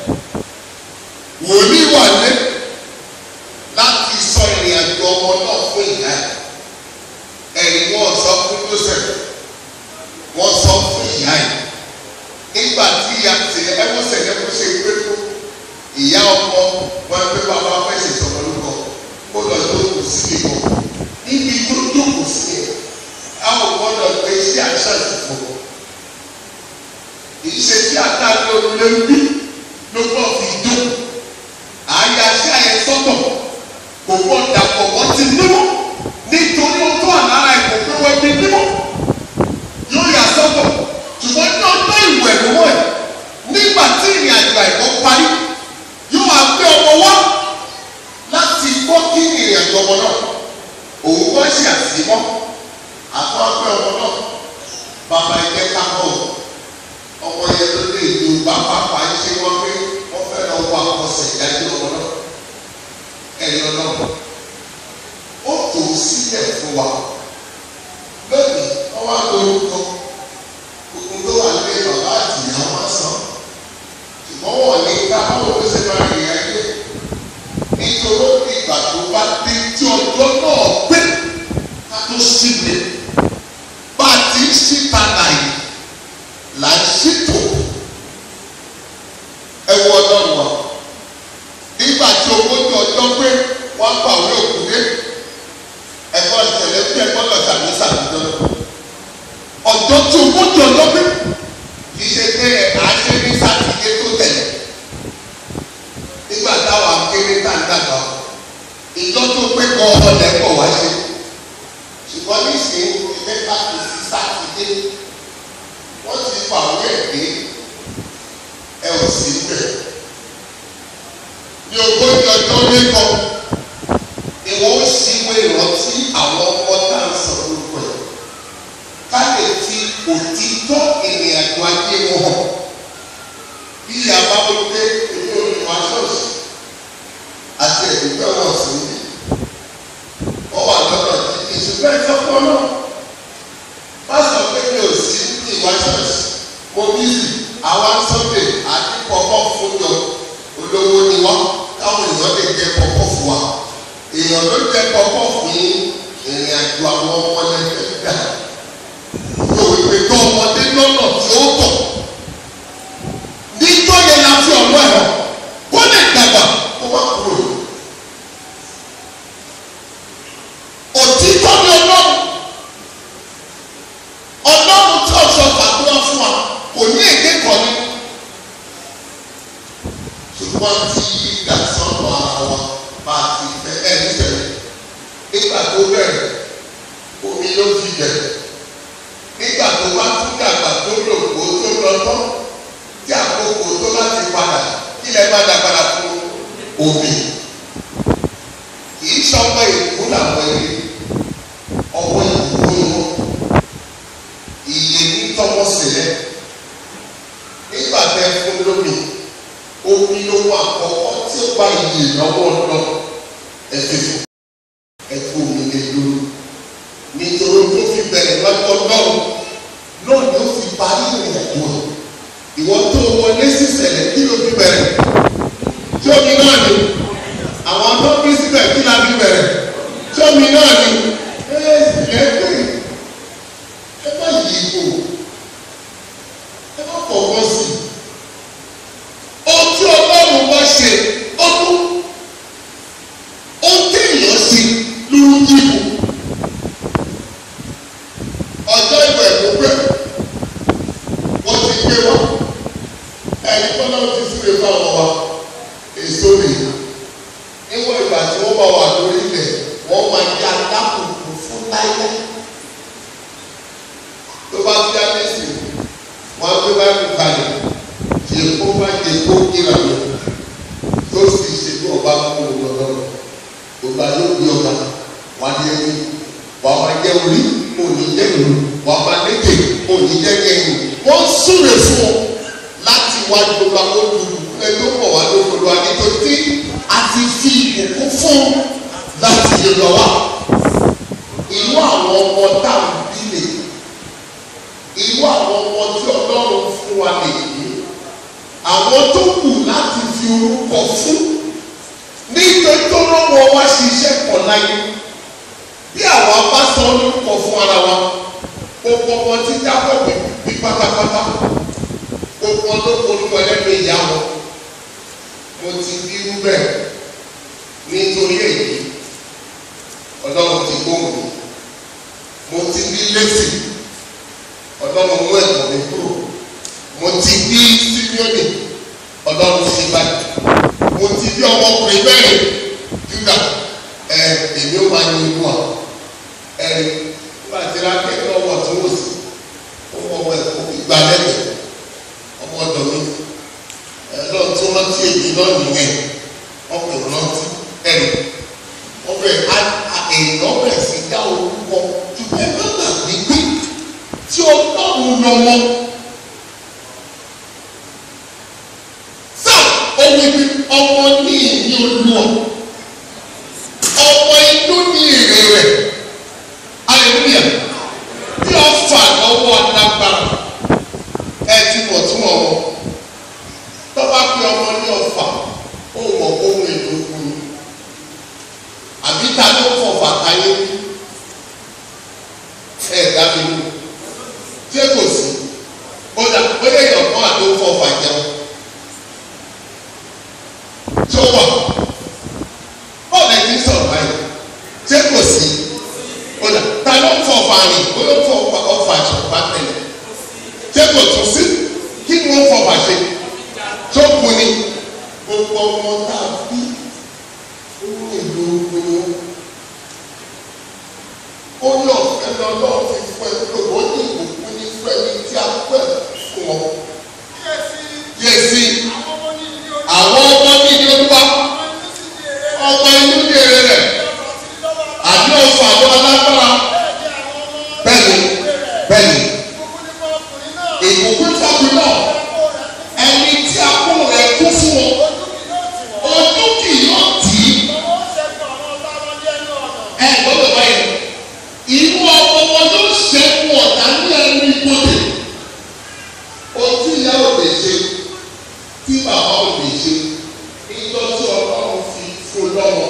Speaker 4: wòlíì wà lé láti sọ ìrìn àjò ọmọ náà fún ìyá ẹ̀ ẹ̀rí wọn sọ fún joseph wọn sọ fún ìyá ẹ̀ nígbà tí ìyá ti ẹwọ́n sẹ̀lẹ̀ kó ṣe gbé fún ìyá ọkọ wọn pé bàbá fẹ́ ṣe sọ̀rọ̀ lórúkọ kó lọ jókòó síbi kan níbi tó jókòó sí ẹ̀ àwọn gbọ́dọ̀ gbé sí àṣà ìfọ̀ ìṣe tí àtàlẹ́ olùlé ń bí ló gbọ́ fi jó àyà sí àyẹ sọ́tọ̀ kò gbọ́ dàpọ̀ wọ́n ti nímọ̀ nítorí ó tó àlára ẹ̀ kò pé wọ́n ti nímọ̀ yóò yà sọ́tọ̀ ṣùgbọ́n ní ọjọ́ ìwẹ̀ lọ́wọ́ ẹ̀ nígbà tí ìrìn àjò àìkọ́ parí yóò wá gbé ọmọ wá láti gbọ́ kí ìrìn àjò ọmọ náà òun wá ṣe àsìmọ́ àtọ́gbẹ́ ọmọ náà bàbá ẹgbẹ́ kákọ́ ọmọ yẹn ló lè lu bàbá pàjẹ́ ṣe wọn pé wọ́n fẹ́ lọ wọ àkọsẹ̀ ìdájọ́ ọmọ náà ẹ̀yọ náà ó tò ó sílẹ̀ fún wa lónìí wọ́n wá lórúkọ gbogbo tó wà lé bàbá àti ìyá wọn sàn ṣùgbọ́n wọ́n ní ká báwo ló ṣe máa rìn ayé nítorí ìgbà tó bá dé tí ọjọ́ náà pé ká tó sílẹ̀ bá a ti ń síta láàyè là ń ṣètò ẹwọ ọlọ́run wa nígbà tí ogójì ọjọ́ pé wọ́n pa òwe òkúté ẹ̀kọ́ ìṣẹ̀lẹ̀ bí ẹ̀kọ́ lọ sàmì sàmìjọ ọjọ́ tí ogójì ọjọ́ pé kì í ṣe pé à ń ṣe ní sátidé tó tẹ̀lé nígbà táwa kéré tá ń dàgbà ìjọ tó pé kọ́ ọ̀lẹ́ pọ̀ wá ṣe ṣùgbọ́n nísìnyí mẹ́ta kì í sí sátidé wọ́n ti fa òwe ẹ̀gbẹ́ ẹ ò sí bẹ̀. ní ogójì ọjọ́ lẹ́kọ̀ọ́ ni wọ́n ṣíwé ìrántí àwọn ọmọ tá à ń sọ lórúkọ ẹ̀ ká lè fi òtítọ́ ìrìn àjò ajé wọn hàn bí ìyàbá wọn pé èmi ò ní wá ṣọ́ọ̀ṣì àti ẹ̀dùnkẹ́ wọn sí ní wọ́n wà lọ́dọ̀ tí ìṣùgbọ́n ìfọ́pọ́ náà má sọ pé mi ò sí ní ìwà ṣọ́ọ̀ṣì mo bí sí àwa sunday àti pọpọ fúnjọ olówó ni wá káwọn èèyàn lè jẹ pọpọ fún wa èèyàn ló jẹ pọpọ fún ìrìn àjò àwọn ọmọdé dá yóò wípé tó ọmọdé lọ́nà tí ó tọ̀ níjọ́ yẹn la fi ọ̀rọ̀ ẹ̀rọ kó lè dàgbà kó wá kúrò òtítọ́ ni ọlọ́run ọlọ́run tí ọ̀ṣọ́ gbàdúrà fún wa kò ní èdè kan ní. ṣùgbọ́n tí yíga sọ́nù ara wa bá ti fẹ́ ẹ̀ nífẹ̀ẹ́ nígbà tó bẹ̀rẹ̀ omi ló fi bẹ̀rẹ̀ nígbà tó bá tún dàgbà tó lò kó tó lọ tán tí àkókò tó láti padà kí lè má dà padà fún omi kì í sọmọ ìkú làwọn ẹni ọwọ́ ìkú ni wọn iye ní tọwọ́ sílẹ̀ nígbà tẹ fún lómi omi lówó àkọ́kọ́ tí ó bá iye lọ́wọ́ lọ ẹsẹ̀ fún ẹkú omi lè lórí nítorí tó fi bẹ̀rẹ̀ lọ́jọ́ náà náà ni ó fi parí ìrìn àjò rẹ̀ ìwọ tó wọlé sísẹ̀lẹ̀ kí ló fi bẹ̀rẹ̀ tí omi náà ni àwọn tó bí síbẹ̀ kí la fi bẹ̀rẹ̀ tí omi náà ni ẹ ẹ pé ẹ má yí ipò ẹ má fọwọ́ sí i ohun tí ọlọ́run bá ṣe ọdún ohun tí èèyàn ṣe ló ń yípo ọjọ́ ìwẹ̀ ìgbẹ́ wọ́n ti gbé wá ẹni tọ́lá ti súre fáwọn wa èso nìyí níwọ̀n ìgbà tí wọ́n bá wà lórí ilẹ̀ wọ́n máa di adákùnkù fún láyé tó bá fi àmẹ́sì wọn á gbé báyìí kalẹ̀ tí èkó bá di èkó kíra lọ tó sì ṣe bí ọba kú lọ́dọ̀ ọba yóò gbé ọba wà ní ẹni wà á máa jẹ orí òní jẹ ìlú wà á máa lékè òní jẹ ẹ̀yìn wọ́n súre fún ọ láti wá gbogbo àwọn olùkọ́ ẹjọ́ pọ̀ wá lóko wa nítorí tí a ti fi ìkókó fún láti yẹ lọ wá inú àwọn ọmọ táwọn bí lè irú àwọn ọmọ tí ọlọ́run fún wa lè yí àwọn tó kù láti fi orúkọ fún nítorí tó rọ́wọ́ wá ṣiṣẹ́ pọ̀ láyé bí àwa bá sọ orúkọ fún ara wa gbogbo ọmọ tí jábọ̀ bí pátápátá gbogbo ọmọ tó polúkọ lẹ́nu ìyá wọn mo ti bí irú bẹ́ẹ̀ nítorí èyí ọlọ́run ti gbóhùn mo ti bí lẹ́sìn ọlọ́run mú ẹ̀kọ́ mi kúrò mo ti bí símíọ́nì ọlọ́run ṣe báyìí mo ti bí ọmọkùnrin mẹ́rin júdà ẹ èmi ó máa yin inú à ẹ nígbà tí rákẹ́ lọ́wọ́ tí wọ́n sì ó mọ ọmọ ẹ̀kọ́ ìgbà lẹ́gbẹ̀ẹ́ ọmọ ọ̀dọ̀ mi ẹ lọ́ọ̀ tí wọ́n ti èyí náà nìyẹn ọkùnrin rántí ẹ̀rù ọbẹ̀ èèyàn bẹ̀rẹ̀ sí dá orúkọ ṣùgbọ́n ẹgbẹ́ gbàgbé pé tí ọlọ́run lọ́mọ rìn bóyá fọ ọfà àjọpá tẹlẹ ṣé kò tún sí kí ni wọ́n fọwọ́ ṣe tó kù ni gbogbo ọmọ tá a bí ohun èlò ogun ó ní ọ̀fẹ́ lọ́lọ́ fi fún ẹ pé ó ní ìbùkún ní fún ẹni tí a pẹ́ fún ọ. Yẹ́sì àwọn ọmọ ní ìdí olúwa ọmọ inú ní èrè rẹ̀ àbí ọ̀fọ̀ àwọn alágbára bẹ́ẹ̀ni bẹ́ẹ̀ni ìbùkún fọ́ọ̀kù náà ẹni tí a kó rẹ̀ kú fún ọ ojú kì yóò tì í ẹ gbọ́dọ̀ báyìí inú ọmọ wọn ló ṣẹ́kù ọ̀tá ní ẹnu ìgbòdè ojú ìyá ò lè ṣe tí bàbá ò lè ṣe níjọ́ tí ọlọ́run fi fún lọ́wọ́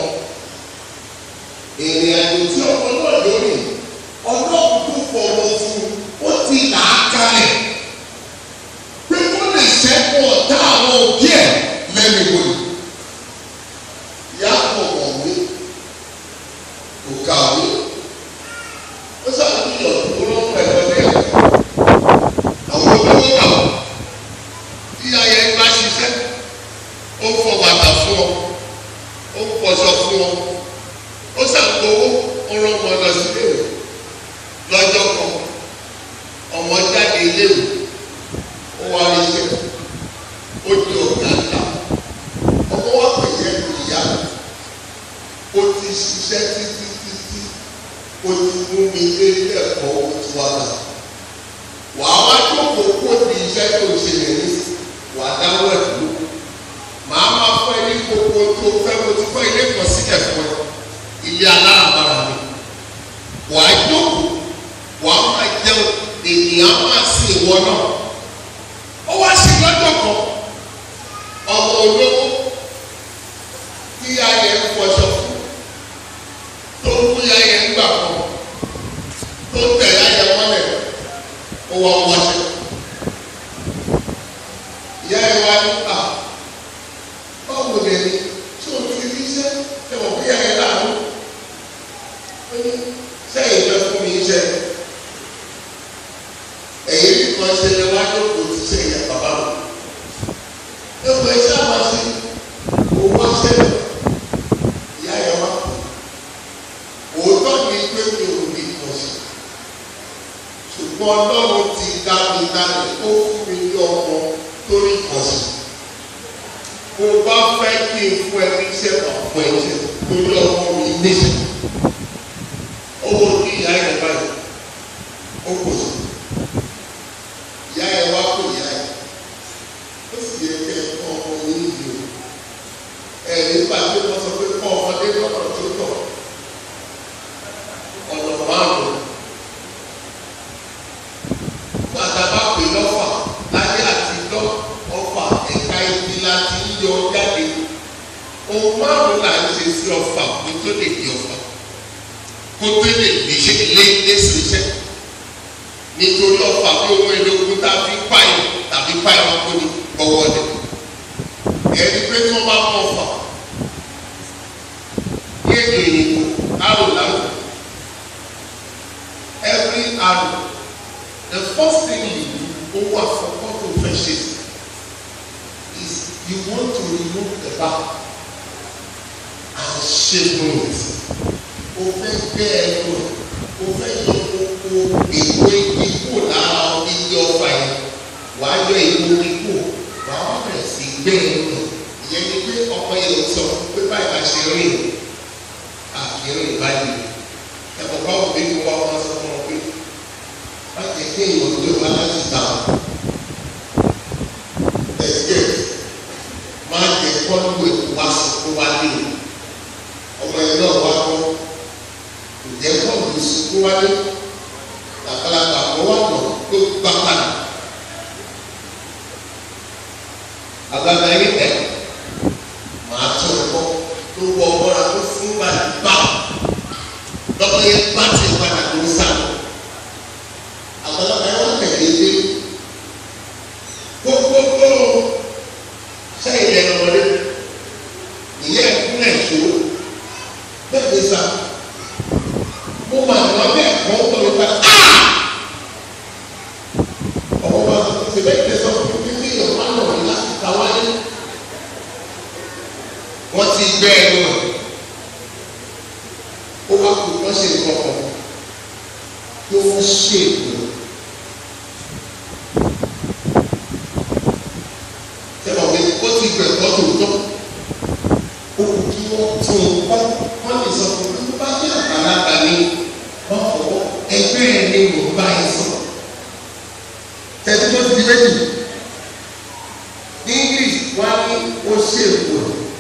Speaker 4: ìrìn àjò tí ọmọ náà lórí ọlọ́run tó fọwọ́ fún ó ti là á kalẹ̀ pé kó lè ṣẹ́kù ọ̀tá àwọn òbí ẹ̀ lẹ́nu ìgbòdè ìyá kò mọ̀wé kò kàwé ó ṣàtúnyọ̀ tó ló ń pẹ̀lú ẹ̀ àwọn olówó kàwé tí ayẹ bá ṣiṣẹ́ ó fọ bàtà fún ọ ó pọṣọ fún ọ ó ṣàgbówó ó rán ọmọ lọ sí iléèwé lọ́jọ́ kan ọmọ jáde iléèwé ó wá rí iṣẹ́ ó di ọ̀gá ńlá ọmọ wa pèsè ẹnu ìyá ó ti ṣiṣẹ́ títí títí ó ti mú mi dé ilé ẹ̀kọ́ ó ti wá là wàá wá jókòó kó di iṣẹ́ tó ṣe lè ní wàá dáwọ́ ẹ̀ dúró màá máa fọ́ ilé gbogbo tó fẹ́ mo ti fọ́ ilé kan sílẹ̀ fún ẹ ilé aláràbarà mi wàá jókòó wàá máa jẹun ènìyàn máa sin ìwọ náà ó wá sí lọ́jọ́ kan ọmọ olówó tí ayẹ ń fọṣọ fún tó ń mú ayẹ ń gbà kan tó ń tẹ̀ ayẹ mọ́lẹ̀ ó wá wáṣẹ. ìyá ẹ wá ní à báwo lè ní tí o ti rí iṣẹ́ ẹ mọ̀ bí ayẹ láàánú ó ní sẹ́yìn fẹ́ fún mi iṣẹ́ ẹ̀yìn nìkan ṣe lè wá jókòó ti ṣe ìyá bàbá mi ẹ wọ iṣẹ́ àwọn ṣe kò wá ṣẹlẹ̀ ìyá ẹ wá òótọ́ ni pé mi ò ní ìkànṣe ṣùgbọ́n ọlọ́run ti dá mi dálẹ̀ ó fún mi ní ọmọ tó ní ìkànṣe mo bá fẹ́ kí n fún ẹ ní iṣẹ́ ọ̀pọ̀ ẹ̀jẹ̀ lórí ọmọ mi níṣẹ́ owó ní ìyá ẹ̀ báyìí ó kò sí ìyá ẹ̀ wá kó ìyá ẹ̀ ó sì yẹ kẹ́ ẹ kọ́ ọmọ yín yìí o ẹ̀ nígbà tí wọ́n sọ pé kọ́ ọmọdé lọ́nà tó tọ̀ ọ̀nà márùn-ún pàtàkì pè lọ́fà láyé àtijọ́ ọfà ẹ̀ka ibi láti yọ jáde ohun márùn-ún là ń ṣe sí ọfà kó tó lè di ọfà kó tó lè léṣe lé léṣe iṣẹ́ nítorí ọfà bí ohun èlò ogun tá a fi pààyàn tàbí pààyàn ọkọ ní gbọ́wọ́ rẹ̀ ẹni pé tí wọ́n bá mọ̀ ọfà ní èdè òyìnbó arò láwùjọ every arrow the first thing you do owó àkọ́kọ́ tó fẹ́ ṣe is you want to remove the back and shape it o fẹ́ gbé ẹnu ẹ̀ o fẹ́ yọ gbogbo èwo igi kúrò lára igi ọfà yẹn wà á yọ èwo igi kúrò wà á bẹ̀rẹ̀ sí gbé ẹnu ẹ̀ ìyẹn ni pé ọkọ yẹn ò sọ pé báyìí bá ṣe rìn àkìrìn báyìí ẹ̀kọ́ báwo bí wọ́n wá sọ fún ọ pé wọ́n ti gbé ìwọ̀n tó wá láti ta ẹ̀jẹ̀ máa jẹ kọ́lù èkó wá sọ fún wa lé ọmọ ẹ̀ náà wá kọ́ kò jẹ́ kọ́lù sùkú wá lé làkàlàkà kọ́ wá lọ tó gbá padà àgbàgbà yìí tẹ̀ máa tó ẹ̀kọ́ tó wọ ọmọra tó fún balẹ̀ bá lọ́kọ̀ yẹn bá ti padà tó ń sá àgbàlagbà yẹn wọ́n tẹ̀lé dé gbogbogbò sẹ́yìn lẹ́nu ọmọdé ìyẹn ẹ̀kúnlẹ̀ tó bẹ́ẹ̀ ni sá mo mà ní wọn bẹ́ẹ̀ kọ́ tó ló padà á ó wá kó wọ́n ṣe nǹkan kan kí wọ́n ṣe èkó. Ṣẹ́wọ̀n mi ó ti gbẹ̀gbọ́ tòótọ́. Ó kù kí wọ́n tún un kọ́. Wọ́n lè sọ fún mi bá bí àgbàlagbà ni wọ́n fọwọ́ ẹgbẹ́ ẹ̀ ni mò ń bá yín sọ. Tẹ̀sí tó ti di méjì. Ní English wọ́n á ní ó ṣe èkó.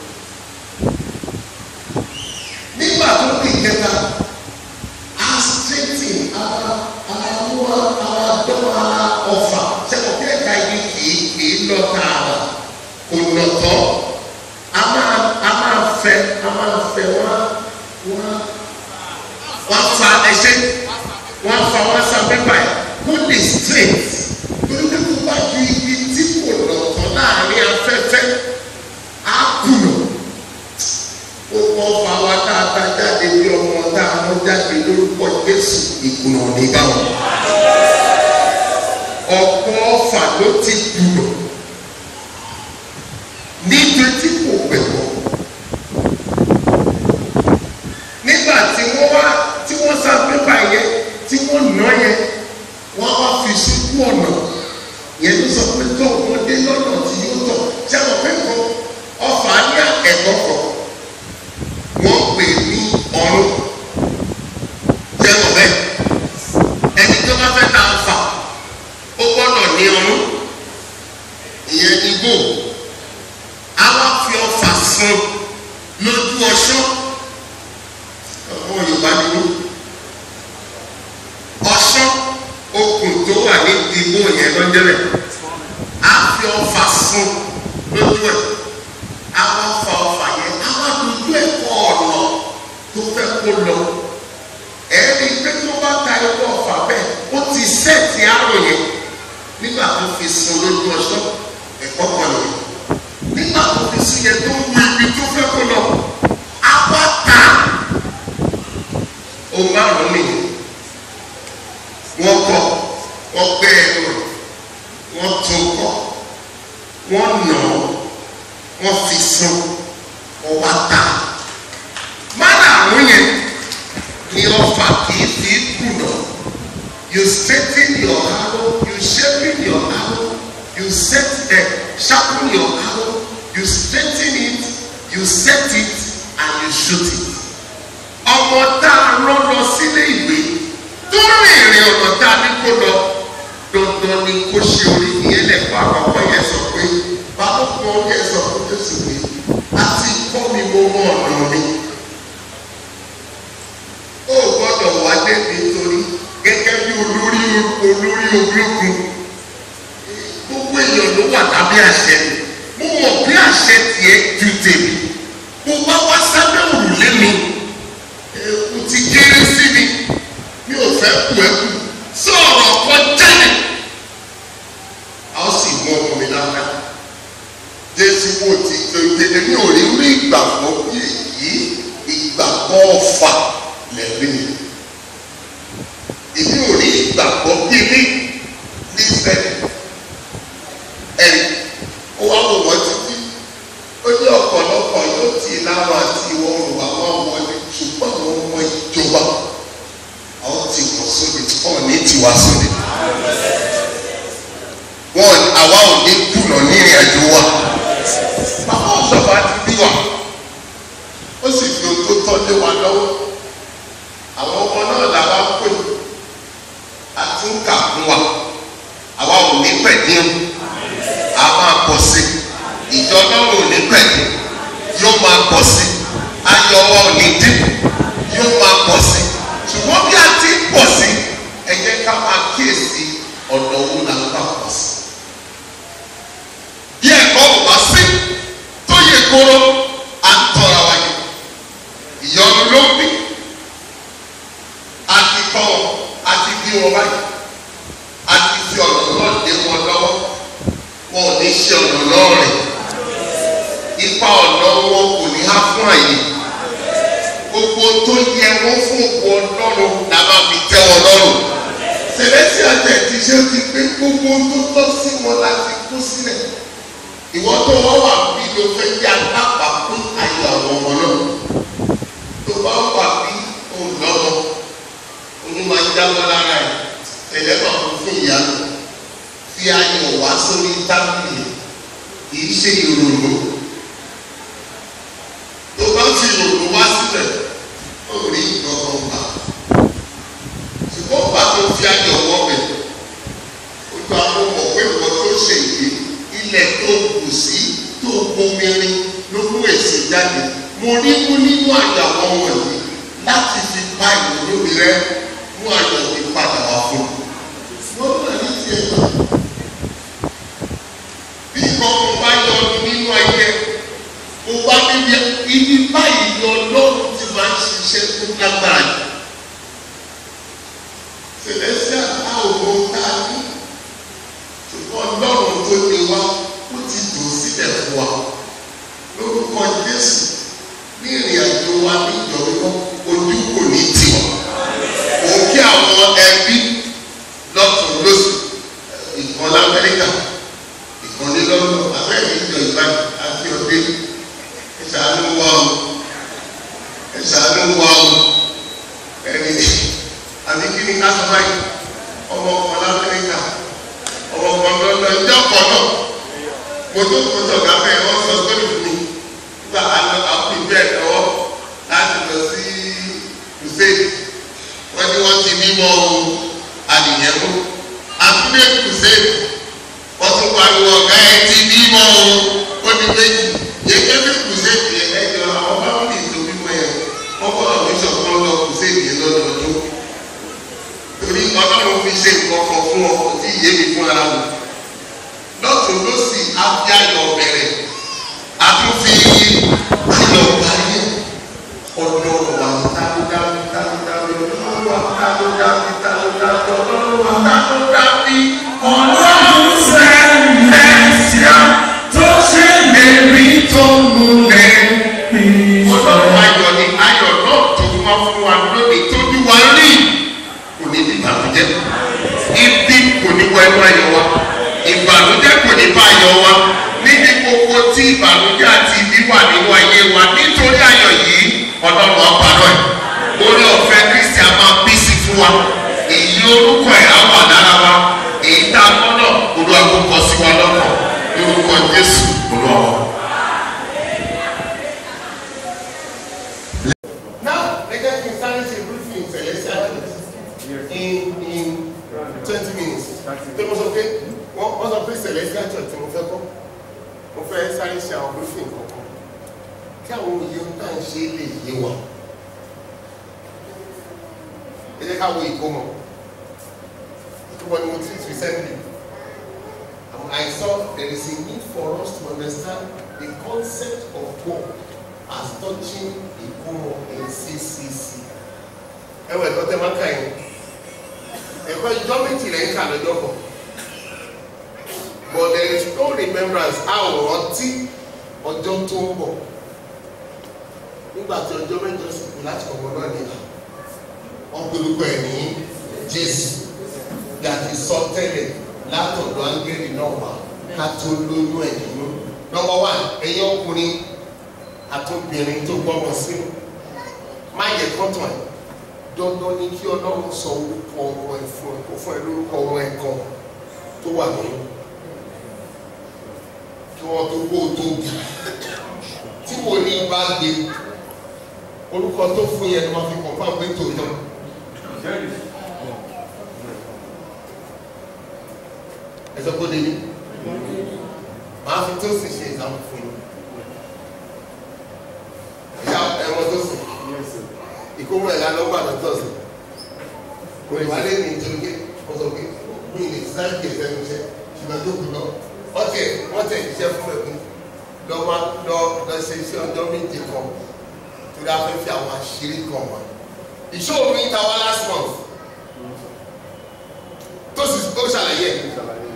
Speaker 4: Nígbà tó kù ìkẹta, a straighten ara ara mú ara dán ara ọ̀fà. Ṣẹ́wọ̀n kí ẹ̀ka ibi kì í kì í lọ tààrà kò nà tọ́ a máa a máa fẹ́ a máa fẹ́ wọ́n wọ́n wọ́n fa ẹsẹ̀ wọ́n fa wọ́n sa pépà yìí wọ́n lè straight torí pé kó bá ju ibi tí kò nà tọ́ láàrin afẹ́fẹ́ á kùnà ó kọ́ fa wa tá a ta jáde bí ọmọ tá a mọ́ jáde lórúkọ Jésù ìkùnà nígbà wọn ọ̀pọ̀ ọ̀fà ló ti kùnà níbi tí kò gbẹ̀wọ̀ nígbà tí wọ́n wá tí wọ́n sá pépà yẹn tí wọ́n nà yẹn wọ́n wá fi síkú ọ̀nà yẹn ló sọ pé tó wọ́n dé lọ́nà tí yóò tọ̀ tí àwọn pé kan ọfà ní ẹ̀kọ́ kan wọ́n pè ní ọ̀run jẹ́wọ̀ bẹ́ẹ̀ ẹni tó bá fẹ́ ta ọfà ó gbọ́dọ̀ ní ọ̀run ìyẹn ní góò àwa fi ọfà fún lójú ọṣọ ọmọ yorùbá ni mí ọṣọ okùn tó wà ní ìdìbò yẹn lọ́jọ́rẹ̀ á fi ọfà fún lójú ẹ̀ àwa fa ọfà yẹn àwa dojú ẹ̀ kọ́ ọ̀nà tó fẹ́ kó lọ ẹ̀rí pé tó bá ta ẹ̀kọ́ ọfà bẹ́ẹ̀ ó ti sẹ́ẹ̀tì àrùn yẹn nígbà tó fi sun lójú ọṣọ ẹ̀kọ́ kan nìyẹn nígbà tó fi sí yẹn tó wu ibi tó fẹ́ kó lọ apáta ohun márùn mi wọ́n kọ́ wọ́n gbé ẹnu rẹ̀ wọ́n tún kọ́ wọ́n nà án wọ́n fi sùn wọ́n wá ta márùn yẹn ni ọfà kìí fi kùnà you straighten your arrow you sharpen your arrow you set the sharpen your arrow you straighten it you set it and you shoot it. ọmọ tá a rán lọ sílé ìwé tó rìn ìrìn ọ̀nà tá a ní kó lọ dandan ni kó ṣe orí ìyẹn lẹ́kọ̀ọ́ àkọ́kọ́ yẹn sọ pé balùwẹ̀ yẹn sọ fún Jésù pé àti kọ́ mi mo mọ ọ̀nà mi. ó gbọ́dọ̀ wá débi torí gẹ́gẹ́ bí olórí olórí ológun gbogbo èèyàn ló wà lábẹ́ àṣẹ mi mo mọ̀ bí àṣẹ tiẹ̀ ju tèmi mo bá wá sábẹ́ òrùlé mi ewu ti kéré sí mi mi ò fẹ́ kú ẹ kú sọ̀rọ̀ kan jáde a ó sì mú ọmọ mi lára jésù kò ti tètè mi ò rí rí ìgbàgbọ́ bí èyí ìgbàgbọ́ ọ̀fà lẹ́rí èmi ò rí ìgbàgbọ́ bí ní ní sẹ́yìn ẹ̀rí ó wá wò wọ́n títí ó ní ọ̀pọ̀lọpọ̀ yóò ti láwọn àti ìwọ ọ̀rùn àwọn wọlé ṣùgbọ́n àwọn ọmọ ìjọba àwọn ti wọ́n sóde tí wọ́n ní tiwa sóde wọn àwa ò ní kùnà ní ìrìn àjò wa bàbá ọ̀sọ̀fà ti bí wa ó sì fi ohun tó tọ́ lé wa lọ́wọ́ àwọn ọmọ náà làwa ń pè àti ń kà fún wa àwa ò ní pẹ̀lú a máa pọ̀ sí ìjọ ọlọ́run ò ní pẹ̀lú yóò máa pọ̀ sí ayọ̀ wa ò ní dínkù yóò máa pọ̀ sí ṣùgbọ́n bí a ti ń pọ̀ sí ẹ jẹ́ ká máa kíyèsí ọ̀nà owó là ń bá pọ̀ sí. bí ẹ̀kọ́ ò bá sí tó yẹ kóró à ń tọ́ra wa yìí ìyọnu ló ń bí a ti kọ́ wọn a ti bí wọn báyìí a ti fi ọ̀nà náà dé wọn lọ́wọ́ wọn ò ní ṣe ọ̀nà náà rìn ipa ọ̀nà wọn kò ní há fún àyè gbogbo tó yẹ wọn fún òkú ọlọ́run la máa fi tẹ́ wọn lọ́rùn sẹlẹ́sì àtẹ̀ ti ṣe ti pé gbogbo tó tọ́ sí wọn láti kú sílẹ̀ ìwọ́n tó wọ́n wà bí ló fẹ́ jẹ́ alábàápín ayọ̀ àwọn ọmọ náà tó bá wà bí o jábọ́ lára ẹ̀ ẹlẹ́bà fún fún ìyanu fi ayọ̀ wá sórí tábìlì kì í ṣe ìrònú tó bá fi ìrònú wá sílẹ̀ ó rí ìdọ́gbọ̀n gbà ṣùgbọ́n bá tó fi ayọ̀ wọ́ bẹ̀ ó gba àwọn ọmọ pé ìwọ tó ṣe yìí ilẹ̀ tó kù sí tó gbomirin ló mú èsì jáde mo rí mú nínú àyàwó wọ̀nyí láti fi pa ìrònú mi rẹ mú ayọ̀ mi padà wá fún un wọ́n náà ní tiẹ̀ náà bí ìkọ̀kọ̀ bá yọ nínú ayé mo wá níbi ibi báyìí ni ọlọ́run ti máa ń ṣiṣẹ́ tó lágbára jù celestial a ò mọ tá a ní ṣùgbọ́n ọlọ́run tó ní wá ó ti dùn sílẹ̀ fún wa lórúkọ jésù ní ìrìn àjò wa ní ìjọba ojú kò ní tiwọn òun kí àwọn ẹbí lọ́tún lóṣù ìkan lamẹ́ríkà ìkan ní lọ́dún abẹ́rẹ́ ìjọ ìbàdàn àti ọdẹ ìṣàánú wa o ìṣàánú wa o ẹni àti kí ni ká sọ báyìí ọmọ ọkọ lamẹ́ríkà ọmọ ọkọ lọ́dún ẹjọ́ kan náà mo tó mo tó ọ̀gá bẹ́ẹ̀ wọ́n sọ sórí fún mi nígbà àlọ́ àwọn ìbí ẹ̀ lọ́wọ́ láti lọ sí crusade wọ́n ní wọ́n ti mímọ́ adìyẹ mú àtúndé crusade wọ́n tún pariwo ọ̀gá ẹ̀ ti mímọ́ ó ní méjì yẹ́kẹ́ bí crusade yẹn ẹ̀jọ̀ àwọn fámìlì tó bímọ yẹn wọ́n kọ́ àwọn bishop kan lọ crusade yẹn lọ́dọọdún torí ọlọ́run fi ṣe nǹkan kan fún ọ kò tí ì yé mi fún ara mi lọ́tún lọ́sì abiayọ̀ bẹ̀rẹ̀ àtúnfi ayọ̀ parí ọ̀dọ̀ wà tábúdábí tábúdábí ọlọ́run wà tábúdábí tábúdábí ọlọ́run wà tábúdábí
Speaker 5: Ọlọ́run sẹ́lẹ̀síà tó ṣe lérí tó múlẹ̀.
Speaker 4: ọlọ́run ayọ̀ ni ayọ̀ náà tó wá fún wa lónìí tó bí wa rí kò ní bí ìbànújẹ́ ibi kò ní wọ ẹnu ayọ̀ wa ìbànújẹ́ kò ní bá ayọ̀ wa níbi gbogbo tí ìbànújẹ́ àti ibi wà nínú ayé wa nítorí ayọ̀ yìí ọlọ́run ọ̀pàdọ̀ ẹ̀ orí ọ̀fẹ́ kristi a máa bí sí fún wa èyí orúkọ ẹ̀ á wà lára wa èyí tá a gbọ́dọ̀ olú àkókò sí wa lọ́kàn lórúkọ jésù olúwa. Now, let us be starting to briefing celestial church in in twenty minutes. Ṣé mo sọ pé wọ́n wọ́n sọ pé celestial church tí mo fẹ́ kọ́? Mo fẹ́ sáré ṣe àwọn briefing kankan. Kí àwọn òye tá à ń ṣe lè yé wa. Ẹ jẹ́ ká wo ìkómọ. Ìkómọ ni mo treat recently. Um, I saw there is a need for us to understand the concept of God as touching ìkómọ in CCC. Ẹ wọ ẹ̀kọ́ tẹ́ máa ń kà yín. Ẹ̀kọ́ ìjọ méjì lẹ́yìn kà lọ́jọ́ kan. But there is no remembrance a ò rántí ọjọ́ tó ń bọ̀. Nígbà tí ọjọ́ mẹ́jọ sì kú láti ọmọ náà nìyà. Wọ́n polúkọ ẹ̀ ní Jésù. Bí a ti sọ tẹ́lẹ̀ látọ̀dọ̀ áńgẹ́lì náà wá ká tó lóyún ẹ̀ nínú. Nọ́mbà wá ẹ̀yin ọkùnrin àtúnbìnrin tó gbọ́mọ sínú. Má yẹ kọ́tàn ẹ̀. Dandan ni kí Ọlọ́run sọ orúkọ ọmọ ẹ̀ fún ẹ kó fún ẹ lórúkọ ọmọ ẹ̀ kan tó wà nínú. Kí wọ́n tó kó o tó bì. Tí mo ní bá gbé orúkọ tó fún yẹn ni wọ́n fi kàn fún àpé tòótọ́. Ẹ sọ pé ó débi. Màá fi tó sì ṣe ìdáhùn fún yín. Ìyá ẹ̀wọ̀n tó sùn ìkómọ ẹ̀ lánàá gbà lọ́tọ̀ sí kò lè wálé ní nítorí pé wọ́n sọ pé mi lè sáré kí ẹsẹ̀ mi ṣe ṣùgbọ́n tó kù lọ wọ́n tẹ̀ wọ́n tẹ̀ iṣẹ́ fún ẹ̀kú lọ́wọ́ lọ lọ ṣe iṣẹ́ ọjọ́ méje kan torí a fẹ́ fi àwọn àṣírí kan wá ìṣòro mi ta wá last month tó sì ó ṣàlàyé ẹ̀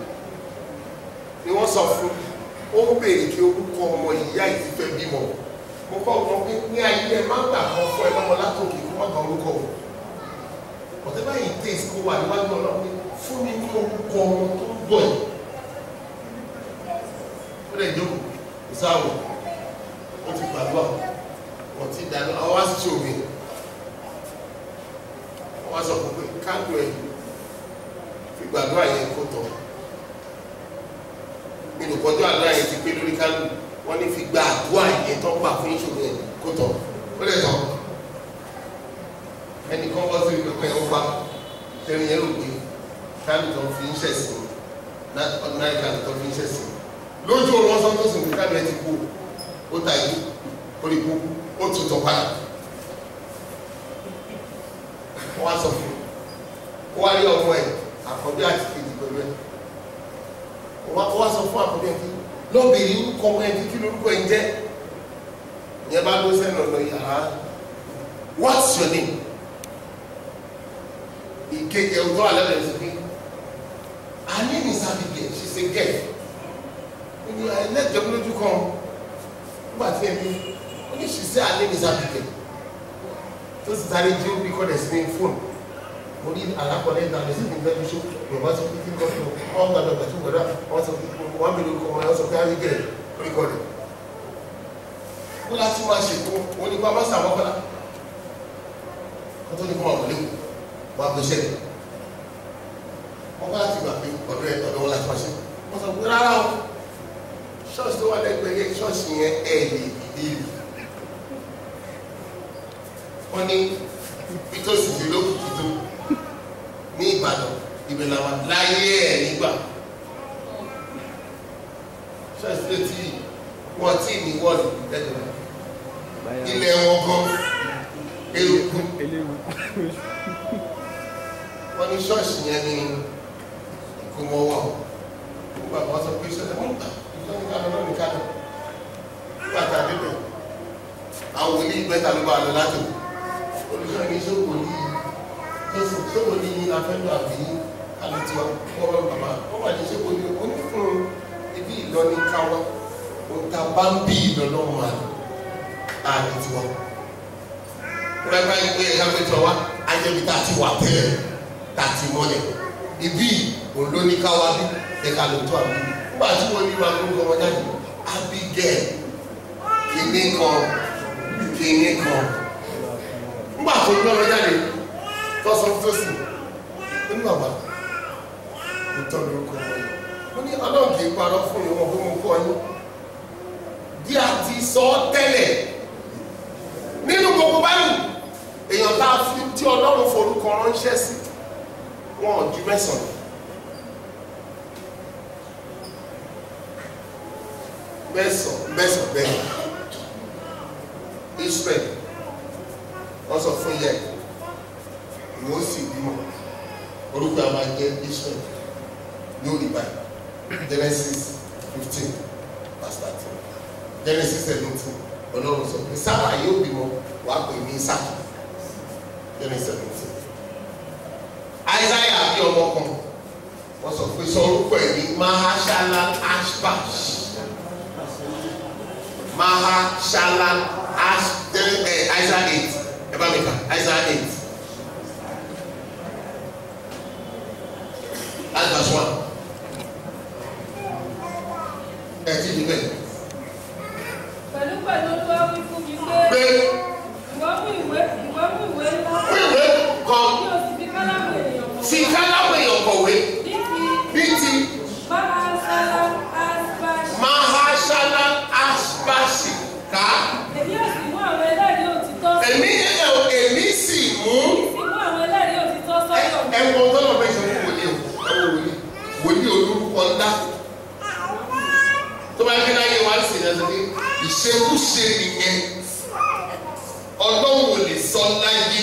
Speaker 4: ni wọ́n sọ fún ó ń béèrè kí orúkọ ọmọ ìyá yìí ti fẹ́ bímọ mo kọ́ ọmọ pé ní ayé ẹ má gbà kan fún ẹ lọ́mọ látòkè kó má gba orúkọ o ọ̀tẹ́ báyìí tèèsì kó wà níwájú ọlọ́run pé fún mi ní orúkọ ọmọ tó ń bọ̀ yìí ó lè jókòó ìsáwọ̀ ó ti gbàgbọ́ wọ́n ti dáná àwọn wá sí ṣòwò wọ́n wá sọ fún pé
Speaker 2: kándù ẹ̀ fi gbàdúrà yẹn kó tọ̀ nínú kọjú àdúrà yẹn ti pé lórí kándù wọ́n ní fi gba àdúrà yẹn tó gbà fún ìṣòro yẹn kó tọ̀ ó lè tọ̀ ẹnìkan bọ́ sí ìpínpín ẹ̀ ń pa tẹ̀rín yẹn ló gbé kándù tó fi ń ṣẹ̀sìn ordinary kándù tó fi ń ṣẹ̀sìn lójú òun wọn sọ tó sùn kándù ẹ ti kú ó ta ìlú ó lè kú ó tún tọ̀ padà wọ́n wá sọ fún un ó wá rí ọmọ ẹ̀ àkọ́bí àti kejì pẹ̀lú ẹ̀ ó wá sọ fún àkọ́bí ẹ̀ kí lọ́bìnrin orúkọ ọmọ ẹ̀ kí kí lórúkọ ẹ̀ ń jẹ́ ìyẹn bá ló sẹ́nu ọ̀nà yàrá what's your name ìkejì ẹ̀ ọjọ́ alẹ́ rẹ̀ sọ pé her name is Abigail she's a girl ó ní ẹlẹ́jọ́ lójú kan nígbà tí ẹ̀ ní ó ní she say her name is Abigail tó sì sáré jí ó bí kọ́ dẹ̀ sí ní fóònù mo ní alákọ̀ọ́lẹ̀ ìta lè sí ní ìfẹ́ bíṣọ́ yorùbá sọ pé kí n kọ́kọ́ wọ́n gbàdọ̀ gbàtú gbọ́dọ̀ wọ́n sọ pé wọ́n mi lórúkọ wọn sọ pé àrígẹ̀ oríkọ rẹ̀ wọ́n láti máa ṣètò wọn ní pàmò sàmọ́ kọ́lá wọ́n tó ní kọ́ àwọn léwu wọ́n á gbéṣẹ́ rẹ̀ wọ́n bá láti gbà pé ọ̀dọ̀ ẹ̀ ọ̀dọ̀ wọn láti máa ṣe wọ́n sọ pé rárá o ṣọ́ọ̀ṣì tó wà lẹ́gbẹ̀ẹ́ yẹn ṣọ́ọ̀ṣì yẹn ẹ̀ lè dìde wọ́n ní bítòsì sí lókùkì tó ní ìbàdàn ibẹ̀ làwọn láyé ẹ̀ nígbà ṣọ́ọ̀ṣì tó tí wọ́n tí ní wọ́ọ̀lù lẹ́gbẹ̀ẹ́ ilẹ̀ wọn gan eruku wọ́n ní ṣọ́ọ̀ṣì yẹn ní ìkómọwọ́ nígbà wọ́n sọ pé ṣọ́ọ̀ṣì wọ́n gbà ìjọba ìkànnì náà nìkan nígbà tá a débẹ̀ àwọn wòlíì gbẹ́ta ló bá a lọ láti wò olùsọ ní sọ́kò ní jésù sọ́kò ní afẹ́lú àbí alẹ́tiwa wọ́n bá bàbá wọ́n wà ní sọ́kò ní onífún ibi ìlọ́ní káwá òǹtà bá ń bí ìlọ́nà wà alẹ́tiwa wọ́n bá yẹ pé ẹ̀ka pé tiwa wá ajẹ́bi tá a ti wà tẹ́lẹ̀ tá a ti mọ́lẹ̀ ibi òǹlóní káwá bí ẹ̀ka ló tó àbí nígbà tí wọ́n ní wa gbogbo wọn jáde Abigail kìíní kan kìíní kan nígbà tó gbọ́ lọ jáde tọ́sán tó sì nínú bàbá kò tọ́ lórúkọ wọn ní ọlọ́run kì í parọ́ fún ìwọ̀n fún mi kọ́ yín bí a ti sọ ọ́ tẹ́lẹ̀ nínú gbogbo báyìí èèyàn tá a fi tí ọlọ́run forúkọ ránṣẹ́ sí wọn ò ju mẹ́sàn-án mẹ́sàn-án mẹ́sàn-án bẹ́ẹ̀ Israel wọ́n sọ fún yẹ ìwọ sì bímọ orúkọ àwọn ajẹ́ Israel ní òní báyìí Genesis fifteen verse thirteen Genesis seventeen ọlọ́run sọ pé sábà yóò bímọ wàá pè ní Isaki Genesis seventeen Isaiah bí ọmọ kan wọ́n sọ pé sọ orúkọ ẹ̀ ní Mahashala Ashbash Mahashala Ash Isaiah eight ẹ bá mi kà Isaiah eight that's verse one ẹ ti di bẹ́ẹ̀
Speaker 6: pẹ̀lú pẹ̀lú olúwa wí fún mi pé
Speaker 2: pé
Speaker 6: ìwọ mú ìwé ìwọ mú ìwé ńlá
Speaker 2: pé ìwé kan
Speaker 6: kí o sì fi kálámù ènìyàn mọ̀
Speaker 2: fi kálámù èèyàn kọ̀wé
Speaker 6: ní ti
Speaker 2: bí ti
Speaker 6: mahasala asbash
Speaker 2: Mahashala Ashbashi ká
Speaker 6: èmi yóò sì mú àwọn ẹlẹ́rìí òtítọ́
Speaker 2: èmi èmi sì mú.
Speaker 6: sì mú àwọn ẹlẹ́rìí òtítọ́ sọ́dọ̀ mi
Speaker 2: ẹwọ tọ́lọ̀ bẹ́ẹ̀ ṣe fún wòlíì o ẹwọ wòlíì wòlíì olórúkọ ńlá tó bá gbé láyé wá sí ẹ̀ lórí ìṣekúṣe nìyẹn ọlọ́run ò lè sọ láyé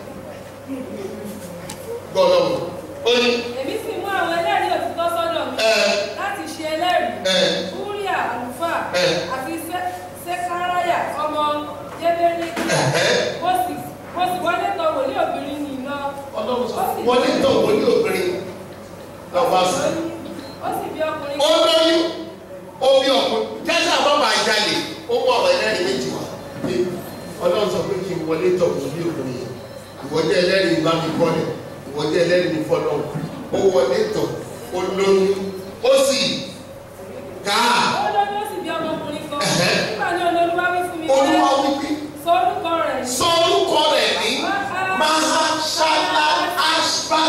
Speaker 2: gbọ́dọ̀ ó ní
Speaker 6: èmi sì mú àwọn ẹlẹ́rìí òtítọ́ sọ́dọ̀ mi
Speaker 2: ẹ
Speaker 6: láti ṣe ẹlẹ́rìí
Speaker 2: ẹ
Speaker 6: Úríà àlùfáà
Speaker 2: Ẹ.
Speaker 6: àti Sẹ́- Sékáráyà ọmọ Jébélíkì
Speaker 2: ẹ̀hẹ́
Speaker 6: mo sì mo sì wọlé tọ̀ wòlíì obìnrin nì lọ
Speaker 2: ọlọ́run sọ wọ́n ní tọ̀ wòlíì obìnrin lọ́wọ́ sí
Speaker 6: ó sì bí ọkùnrin
Speaker 2: ó lóyún ó bí ọkùnrin jẹ́sí àwọn bá jalè ó mú ọ̀rọ̀ ẹlẹ́rìí méjì wá pé ọlọ́run sọ pé kí n wọlé tọ̀ wòlíì obìnrin yẹn ìwọ́dé ẹlẹ́rìí bá mi kọ́lẹ̀ ìwọ́dé ẹlẹ́rìí fọlọ́ ó wọlé tọ̀ ó lóyún ó sì ká
Speaker 6: ó lóyún ó sì bí ọmọkùnrin kan
Speaker 2: Ẹ̀hẹ́.
Speaker 6: nígbà ní olólùwà wí fún mi
Speaker 2: olúwa wípé
Speaker 6: sọ orúkọ rẹ̀ ní
Speaker 2: sọ orúkọ rẹ̀ ní mahashala ashba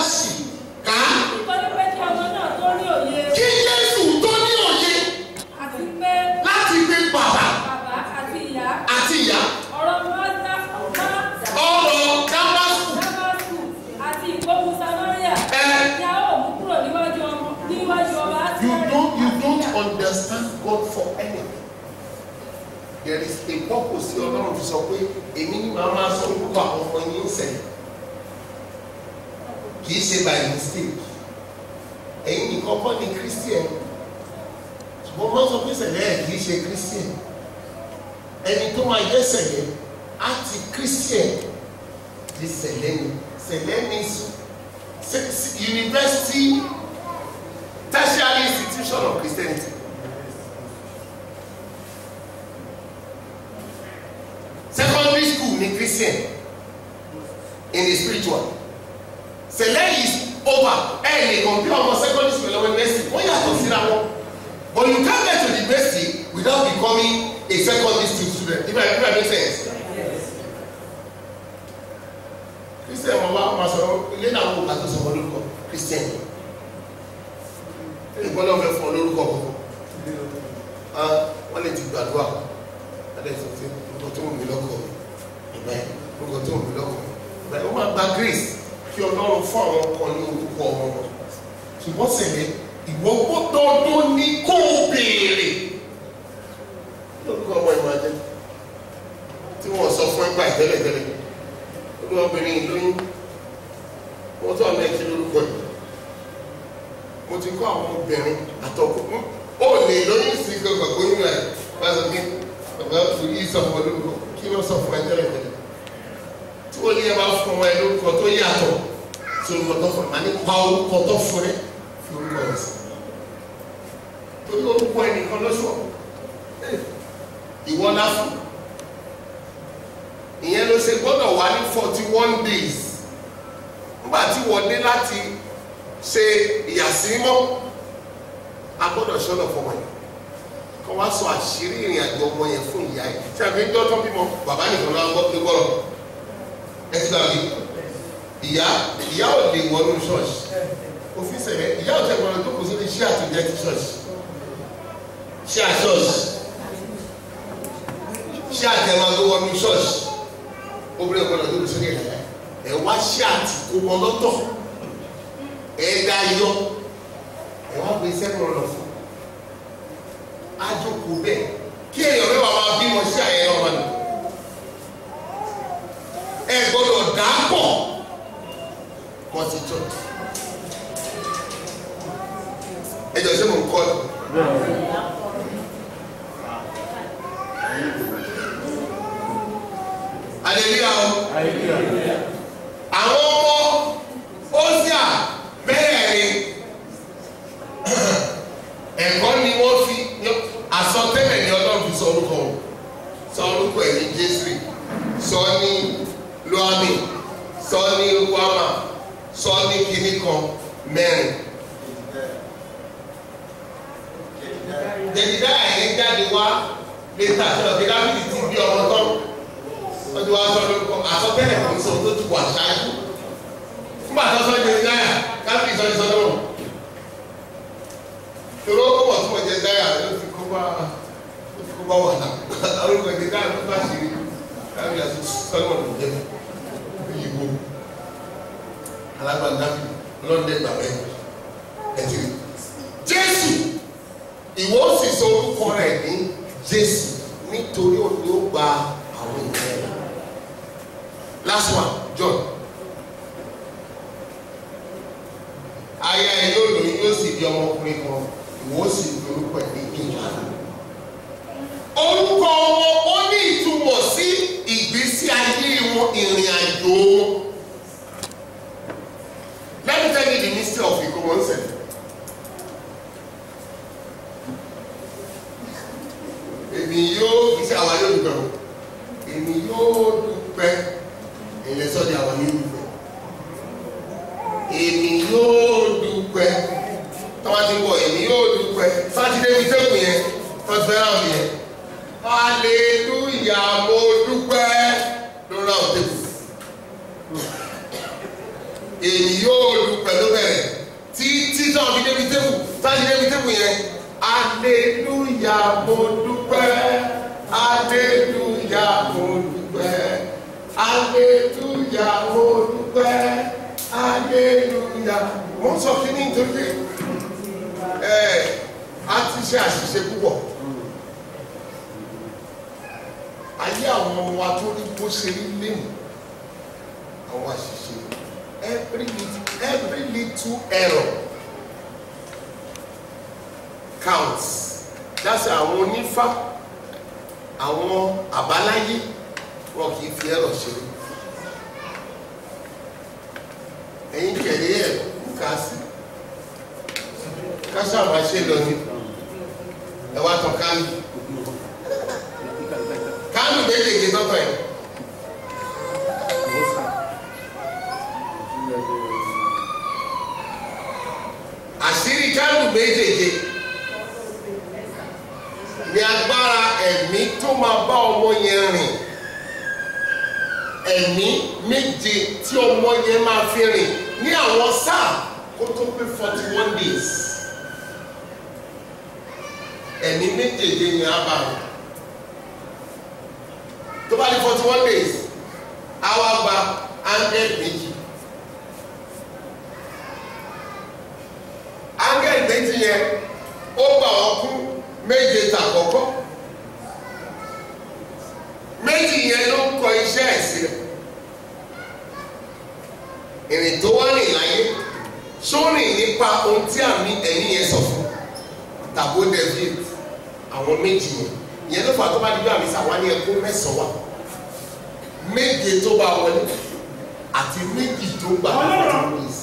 Speaker 2: pọ́pọ̀ sí ọlọ́run fi sọ pé èmi ni màá máa sọ orúkọ àwọn ọmọ yín ń sẹ̀yìn kì í ṣe by mistake ẹ̀yin nìkan kọ́ ni christian ṣùgbọ́n wọ́n sọ pé sẹ̀lẹ̀ ẹ̀ kì í ṣe christian ẹni tó máa jẹ́ sẹ̀lẹ̀ á ti christian di sẹ̀lẹ̀ ni sẹ̀lẹ̀ means se- se- university tertiary institution of christianity secondary school ni christian in the spiritual sẹ̀lẹ̀ is over ẹ lè kọ̀mpí ọmọ secondary school lọ́wọ́ university wọ́n yàtọ̀ síra wọn but you can't get to the university without becoming a secondary school student if I if I make sense. christian wọn wá máa sọ ilé náà wọn kà tó sọ wọn lórúkọ christian ìgbọ́n náà fẹ́ fún ọ lórúkọ kọ̀ọ̀kan wọ́n lè ti gbàdúrà adé sọ pé orúkọ tó wù mí lọ́kọ̀ ìgbẹ́ orúkọ tó wù mí lọ́kọ̀ ìgbẹ́ wọ́n máa gba grace kí ọlọ́run fún àwọn kan ní orúkọ ọmọ wọn ṣùgbọ́n sẹ̀lẹ̀ ìwọ gbọ́dọ̀ ní kó o béèrè lórúkọ ọmọ ìmọ̀ ajẹ́ tí wọ́n sọ fún ẹgbà ìtẹ́lẹ̀tẹ́lẹ̀ olú obìnrin ìlóyún wọ́n tó àmì ẹ̀kí lórúkọ yìí mo ti kọ́ àwọn obìnrin àtọkùn ó lè lóyún sí gbogbo oyún rẹ̀ bá sọ pé bàbá fún yìí sọ fún ọ lórúkọ kí ló sọ fún ẹ tẹ́lẹ̀tẹ́lẹ̀ tí wọ́n ní ẹ bá fún ọmọ ẹ lórúkọ tó yàtọ̀ tí orúkọ tó fún ẹ máa ní pa orúkọ tó fún ẹ fi orúkọ rẹ sí torí orúkọ ẹnìkan lọ́sọ̀ ìwọ náà fún ìyẹn ló ṣe gbọ́dọ̀ wá ní forty one days nígbà tí wọ́n dé láti ṣe ìyàsímọ́ a gbọ́dọ̀ ṣọ́nà fọmọ yẹn kọ́ wá sọ àṣírí ìrìn àjò ọmọ yẹn fún ìyá yẹn tí a fi ń dọ́tọ́ bímọ bàbá nìkan ló ń gbọ́ pé gbọ́dọ̀ ẹ ti gbàgbé ìyá ìyá ò lè wọnú ṣọ́ọ̀ṣì òfin sẹ̀rẹ̀ ìyá ò tẹ̀ gbọ́dọ̀ tó kò sórí ṣé àtúndẹ̀ ti ṣọ́ọ̀ṣì ṣé àṣọ́ọ̀ṣì ṣé àtẹ̀mọ́ tó wọnú ṣọ́ọ̀ṣì obìnrin ọ̀gbọ́dọ̀ tó kò sórí ẹ̀ ẹ̀ wá ṣé àtìkó wọn lọ́tọ̀ ẹ̀ dá yọ ẹ̀ wá gbé sẹ́kùn ọ̀nà fún àjòkó bẹ́ẹ̀ kí èèyàn mẹ́wàá máa bímọ sí àyẹ̀yẹ ọmọ nù ẹ gbọ́dọ̀ dà pọ̀ mọ́ sí church ẹ jọ ṣé mo ń kọ́ ẹ. aleluya o àwọn ọmọ osia mẹ́rẹ̀ẹ̀rin ẹ̀kọ́ ni wọ́n fi àsọtẹ́lẹ̀ ní ọlọ́run fi sọ orúkọ wọn sọ orúkọ ẹ̀ ní jésù sọ ní luami sọ ní wama sọ ní kinní kan mẹ́rin jẹ̀dídá ẹ̀yẹ jáde wá létà sọ pé dábìlì ti bí ọmọ tán wọ́n ti wá sọ lórúkọ àsọtẹ́lẹ̀ kò ní sọ tó ti wà ṣáájú fún bàtà sọ jẹ̀dídá yà dábìlì sọ ní sọdọ̀ wọn toro ó wọ̀ tí wọ́n jẹ dáyà ló fi kó bá ló fi kó bá wà náà orúkọ jẹ̀dídá ló bá ṣe rí dábìlì àti sọdọ̀ ló jẹ́ ìyíwó alágbàdá lọ́ndé gbàgbẹ́ ẹ̀tì jésù ìwọ sì sọ orúkọ rẹ̀ ní jésù nítorí òun ni ó gba àwọn ènìyàn rẹ̀ last one john aya ẹ yóò lóyún yóò sì di ọmọkùnrin kan ìwọ sì fi orúkọ ẹ̀ ní ìjà orúkọ wọn ó ní ìtumọ̀ sí ìgbésí ayé wọn ìrìn àjò wọn. Let me tell you the mystery of Ikomo Nsem. Èmi yóò iṣẹ́ àwa yóò dúpẹ́ o. Èmi yóò dúpẹ́ ilẹ̀ sọ́ọ̀dì àwa yóò dúpẹ́. Èmi yóò dúpẹ́. Tọ́wá ti wọ̀ èmi yóò dúpẹ́. Sátidé fi tẹ́kùn yẹn, tọ́jú fẹ́ ráàmù yẹn. Hallelujah mo dúpẹ́ lórí àwọn tẹ́kùn èyí yóò lu pẹ̀lú bẹ̀rẹ̀ tí títọ́ fi débi tébù táyì débi tébù yẹn aleluya mo dúpẹ́ aleluya mo dúpẹ́ aleluya mo dúpẹ́ aleluya mo sọ kí ní nítorí ẹ a ti ṣe àṣìṣe púpọ̀
Speaker 4: ayé àwọn ọmọ wa tó rí bó ṣe rí lẹ́nu àwọn àṣìṣe every little every little error counts that's àwọn onífá àwọn àbáláyé wọn kì í fi ẹ̀rọ ṣeré ẹ̀yin kẹ̀lé ẹ̀ ká sí ká sábà ṣe lọ ní ẹ wá tán kánú kánú méjèèjì tọ́tọ̀ ẹ̀ àṣírí kánú méjèèjì ní agbára ẹ̀mí tó máa bá ọmọ yẹn rìn ẹ̀mí méje tí ọmọ yẹn máa fi rìn ní àwọn sáà kó tó pé forty one days ẹ̀mí méjèèjì yẹn á bá rìn tó bá di forty one days á wá gba áńgẹ́lì méjì áńgẹ́lì méjì yẹn ó gbà wọ́n kú méje tàkọ́kọ́ méjì yẹn ló ń kọ iṣẹ́ ẹ̀sìn ìrìn tó wá rìn láyé sórìn nípa ohun tí àmì ẹ̀yìn yẹn sọ fún tàbó david àwọn méjì yẹn ìyẹn ló fà tó bá dídú àmì sàwọn ní ẹkún mẹ́sàn-án wà méje tó bá wọlé àti méjì tó gbà tó ní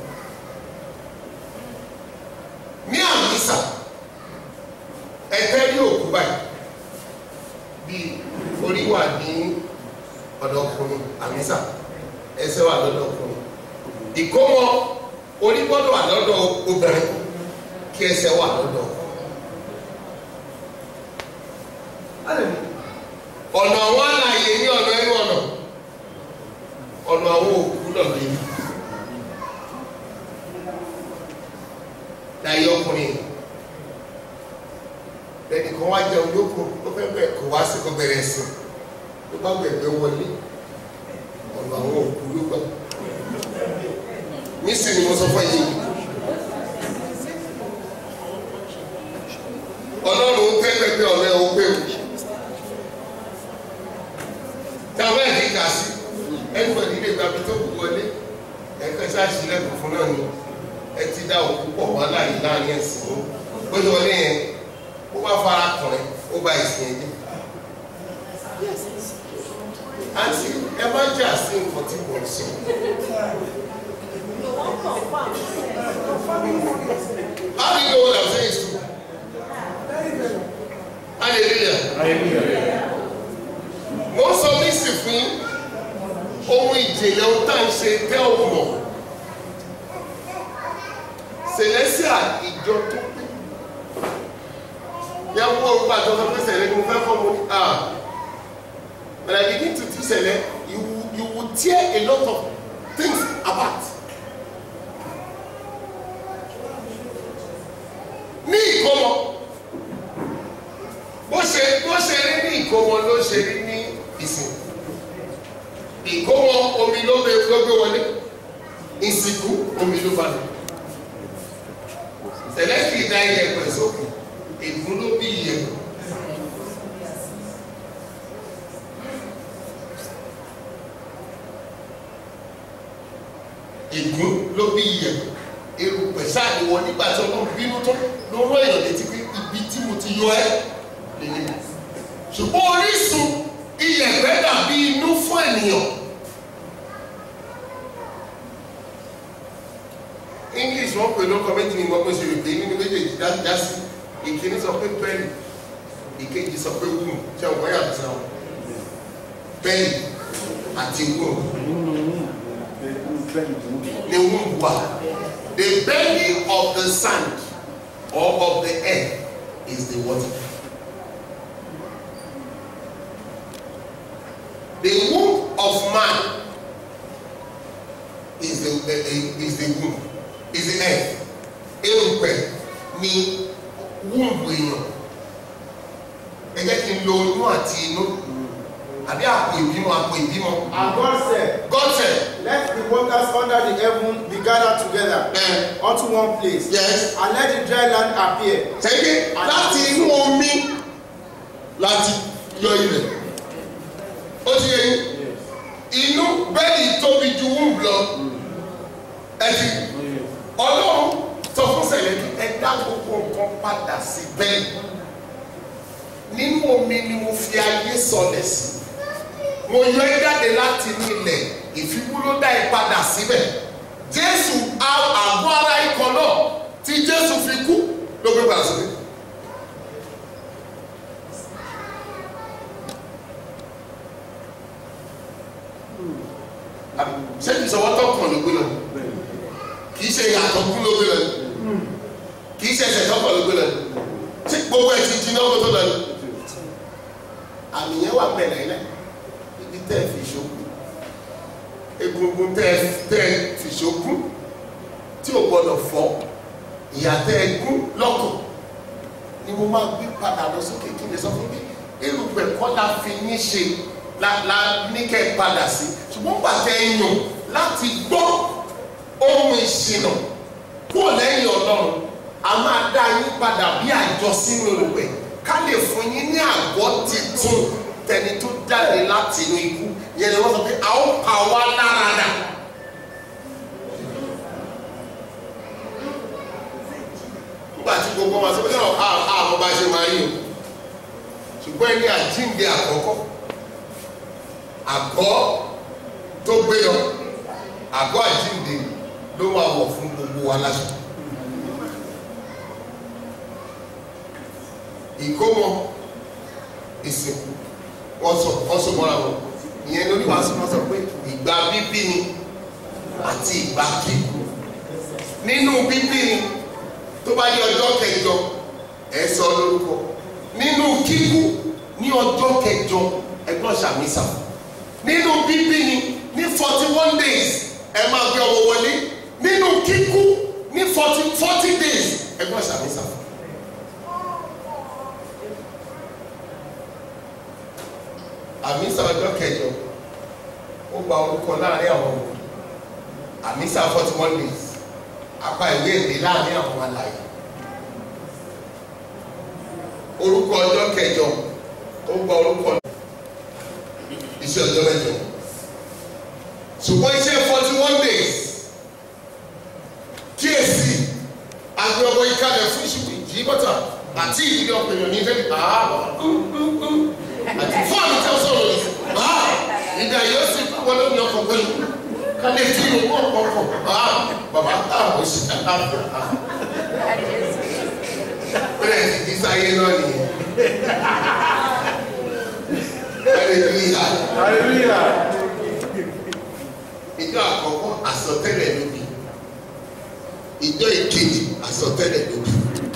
Speaker 4: ní àmì sà ẹgbẹ́ ní òkú báyìí bíi orí wà ní ọ̀dọ̀ ọkùnrin àmísà ẹsẹ̀ wà lọ́dọ̀ ọkùnrin ìkómọ orí gbọ́dọ̀ wà lọ́dọ̀ obìnrin kí ẹsẹ̀ wà lọ́dọ̀ ọkùnrin. ọ̀nà àwọn àlàyé ní ọ̀nà ẹnu ọ̀nà ọ̀nà àwọn òkú náà lè ní. láyé ọkùnrin lẹ́ni kan wá jẹun lóko ó fẹ́ bẹ̀ kó wá sí kó bẹ̀rẹ̀ sí ló bá gbẹ̀gbẹ̀ wọlé ọ̀nà àwọn òkú ló gbà nísìnyí mo sọ fún yìí ọlọ́run ń tẹ́lẹ̀ pé ọ̀nà ẹ̀ ó pé o táwọn ẹ̀ ní kà sí ẹnìkan nílé gbàgbé tó kù wọlé ẹ̀ka ṣáàṣì lẹ́kọ̀ọ́ fún náà ni ẹ ti dá òkú pọ̀ wá láàyè láàrin ẹ̀sìn ó lọ wọlé yẹn ó bá fara kùnrin ó bá ìsìn ẹ̀jẹ̀ àti ẹ má jà sí nǹkan tí mo ń sọ. How do you know what I'm saying is true? Hallelujah. Mo ń sọ nísì fún ohun ìjìnlẹ̀ ohun tá à ń ṣe tẹ́ ò mọ̀. Celestia ìjọ tó pé. Yẹ wo orúkọ àjọ kan pé sẹ̀lẹ̀ ni mo fẹ́ kọ́ mo ní à. When I begin to teach sẹ̀lẹ̀, you will- you will tear a lot of things apart. ní ìkómọ bó ṣe bó ṣe rí ní ìkómọ ló ṣe rí ní ìsìn ìkómọ omi ló gbé ló gbé wọlé ìsìnkú omi ló bá lọ tẹlẹsì dá iyẹ̀pẹ̀ sókè ègún ló bí iyẹ̀pẹ̀ ègún ló bí iyẹ̀pẹ̀ erùpẹ̀ sáà ni wọ́n nígbà tí ọlọ́run bínú tó ló rán èèyàn létí pé ibi tí mo ti yọ ẹ́ lélẹ̀ ṣùgbọ́n orísun iyẹ̀pẹ̀ dàbí inú fún ènìyàn english wọn pè lóko méjì ní gbọgbó ṣe rèé nínú méjèèjì dá sí ìkíní sọ pé pẹ́ẹ́lì ìkejì sọ pé wúmù ṣé ọ̀pọ̀ yàtọ̀ sí àwọn pẹ́ẹ́lì àti wúmù ni wúmù wà. The belly of the sand or of the earth is the water. The womb of man is the, the, the is the womb, is the earth. Erùpẹ̀ ni womb èèyàn. Ẹ jẹ́ kí n lo inú àti inú. Àbí àpò ìbímọ àpò ìbímọ.
Speaker 3: And God said,
Speaker 4: God said,
Speaker 3: Let the waters under the heaven be gathered together
Speaker 4: eh,
Speaker 3: unto one place,
Speaker 4: yes,
Speaker 3: and let the dry land appear.
Speaker 4: sẹ́yìn láti inú omi láti yọ ilẹ̀
Speaker 2: ó ti yẹ yín inú bẹ́ẹ̀ni tóbi ju wúùbù lọ ẹ ti ọlọ́run sọ fún sẹ̀lẹ̀ ẹ dá gbogbo nǹkan padà sí bẹ́ẹ̀ nínú omi ni mo fi ayé sọlẹ̀ sí mo yọ ẹ jáde láti inú ilẹ̀ ìfikún ló dá ẹ padà síbẹ̀ jésù àgọ́ ara ikọ̀ náà tí jésù fi kú ló gbé padà síbẹ̀. ṣé kìí ṣe wọ́n tọkàn ló gbé lọ kìí ṣe ìyàtọ̀ kú ló gbé lọ kìí ṣe ẹsẹ̀ tọkàn ló gbé lọ ṣé gbogbo ẹ̀ ti jiná kó tó lọ ni àmì yẹn wà bẹ̀rẹ̀ ilẹ̀ ibi tẹ́ ẹ fi ṣokú egungun tẹ́ ẹ tẹ́ ẹ fi ṣokú tí ò gbọdọ̀ fọ́ ìyá tẹ́ ẹ gún lọ́kàn ni mo máa gbé padà lọ sókè kí ni sọ fún mi erùpẹ̀ kọ́ la fi yín ṣe la la ní kẹ́ ẹ padà sí ṣùgbọ́n pàtẹ́ yàn láti gbọ́ ohun ìṣìnà kúrò lẹ́yìn ọlọ́run a máa dá yín padà bí àjọ sínú erùpẹ̀ ká lè fún yín ní àgọ́ titun tẹni tó jáde láti inú ikú yẹn ni wọ́n sọ pé a ó pa wá lára dà. nígbà tí gbogbo wọn sọ pé náà àmọ́ bá ṣe máa yí o ṣùgbọ́n ẹni àjíǹde àkọ́kọ́ àgọ́ tó gbé yọ àgọ́ àjíǹde ló máa wọ̀ fún gbogbo wa láṣọ. ìkómọ ìsìnkú wọ́n sọ wọ́n sọ mọ́ra wọn ìyẹn lórí wàásù wọn sọ pé ìgbà bíbí ni àti ìgbà kíkú nínú bíbí ni tó bá yẹ ọjọ́ kẹjọ ẹ sọ lórúkọ nínú kíkú ní ọjọ́ kẹjọ ẹgbọ́n ṣàmísà nínú bíbí ni ní forty one days ẹ máa gbé ọmọ wọlé nínú kíkú ní forty forty days ẹgbọ́n ṣàmísà. àmísà ọjọ́ kẹjọ ó gba orúkọ láàrin àwọn òkú àmísà forty one days apá ìwé èdè láàrin àwọn alàyè orúkọ ọjọ́ kẹjọ ó gba orúkọ iṣẹ́ ọjọ́ mẹ́jọ ṣùgbọ́n iṣẹ́ forty one days kíyèsí àgbẹ̀ ọmọ ìkàlẹ̀ fún ìṣubú ìjì bọ́tà àti ìdílé ọ̀pẹ̀yàn ní ìfẹ́ ààbọ̀ àti fún àmì tí a sọ̀rọ̀ yìí báà ìdá yóò sì wọlé ní ọkọ̀ pẹ̀lú kálẹ̀ tí ìlú pọ̀ pọ̀ pọ̀ báà bàbá táwọn sì àlàáfíà bẹ́ẹ̀ ti di sáyé náà nìyẹn hallelujah
Speaker 3: hallelujah
Speaker 2: ìjọ àkọ́kọ́ àsọtẹ́lẹ̀ lóbi ìjọ ìkejì àsọtẹ́lẹ̀ lóbi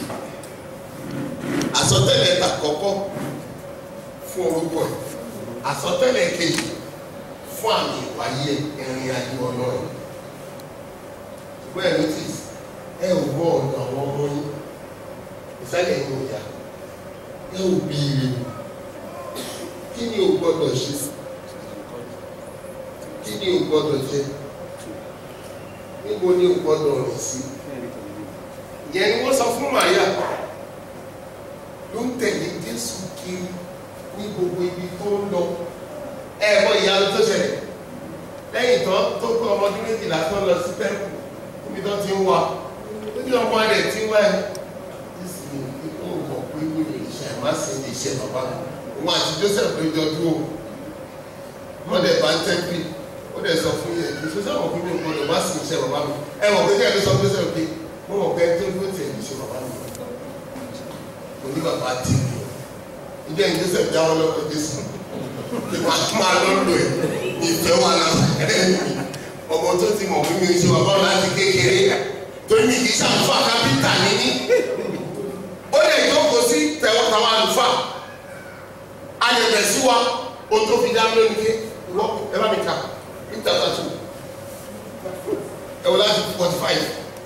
Speaker 2: àsọtẹ́lẹ̀ àkọ́kọ́ fún orúkọ ẹ̀ àsọtẹ́lẹ̀ kejì fún àmì ìwáyé ìrìn àjò ọlọ́run ṣùgbọ́n ẹ̀ notice ẹ ò gbọ́ ọ̀nà àwọn ọmọ yín ìfẹ́lẹ̀ yín ò yá ẹ ò bí ire kí ni o gbọ́dọ̀ ṣe kí ni o gbọ́dọ̀ jẹ níbo ni o gbọ́dọ̀ rìn sí ìyẹn ni wọ́n sọ fún Màríà ló ń tẹ̀lé Jésù kiri ní gbogbo ibi tó ń lọ ẹ mọ ìyanu tó ṣẹlẹ̀ lẹ́yìn tó tó kọ́ ọmọdún méjìlá tó lọ sí tẹ́kù níbi tó ti ń wá ó ní ọmọ rẹ̀ tí ń wá ẹ̀ Jésù ní ó mọ̀ pé ní ìṣẹ̀ má sì ní ìṣẹ̀ bàbá òun àti Joseph ló jọ dúró wọ́n dẹ̀ bá ń tẹ́kù ó dẹ̀ sọ fún yẹn kí sọ́sọ́ àwọn fún mi gbọ́dọ̀ má sì ní ìṣẹ̀ bàbá mi ẹ mọ̀ pé kí ẹ ló sọ Joseph pé mo mọ̀ pé tó dúró tiẹ̀ ní ìṣẹ̀ bàbá mi oní bàbá tì mí ìjọ ìjọ sẹ jáwọ́ lọ́wọ́ Jésù tí wàá tún máa lọ lò ẹ ìfẹ́ wà lára ọmọ tó ti mọ̀ fún mi ṣe wà báwọn láti kékeré torí mi kì í ṣàǹfà kápítà níní ó lè jókòó sí tẹwọ́ táwọn àlùfáà a lè bẹ̀ sí wa ohun tó fi dá mi lónìí ké ìwọ ẹ bá mi kà ní tàbí àtú ẹ wọ láti forty five.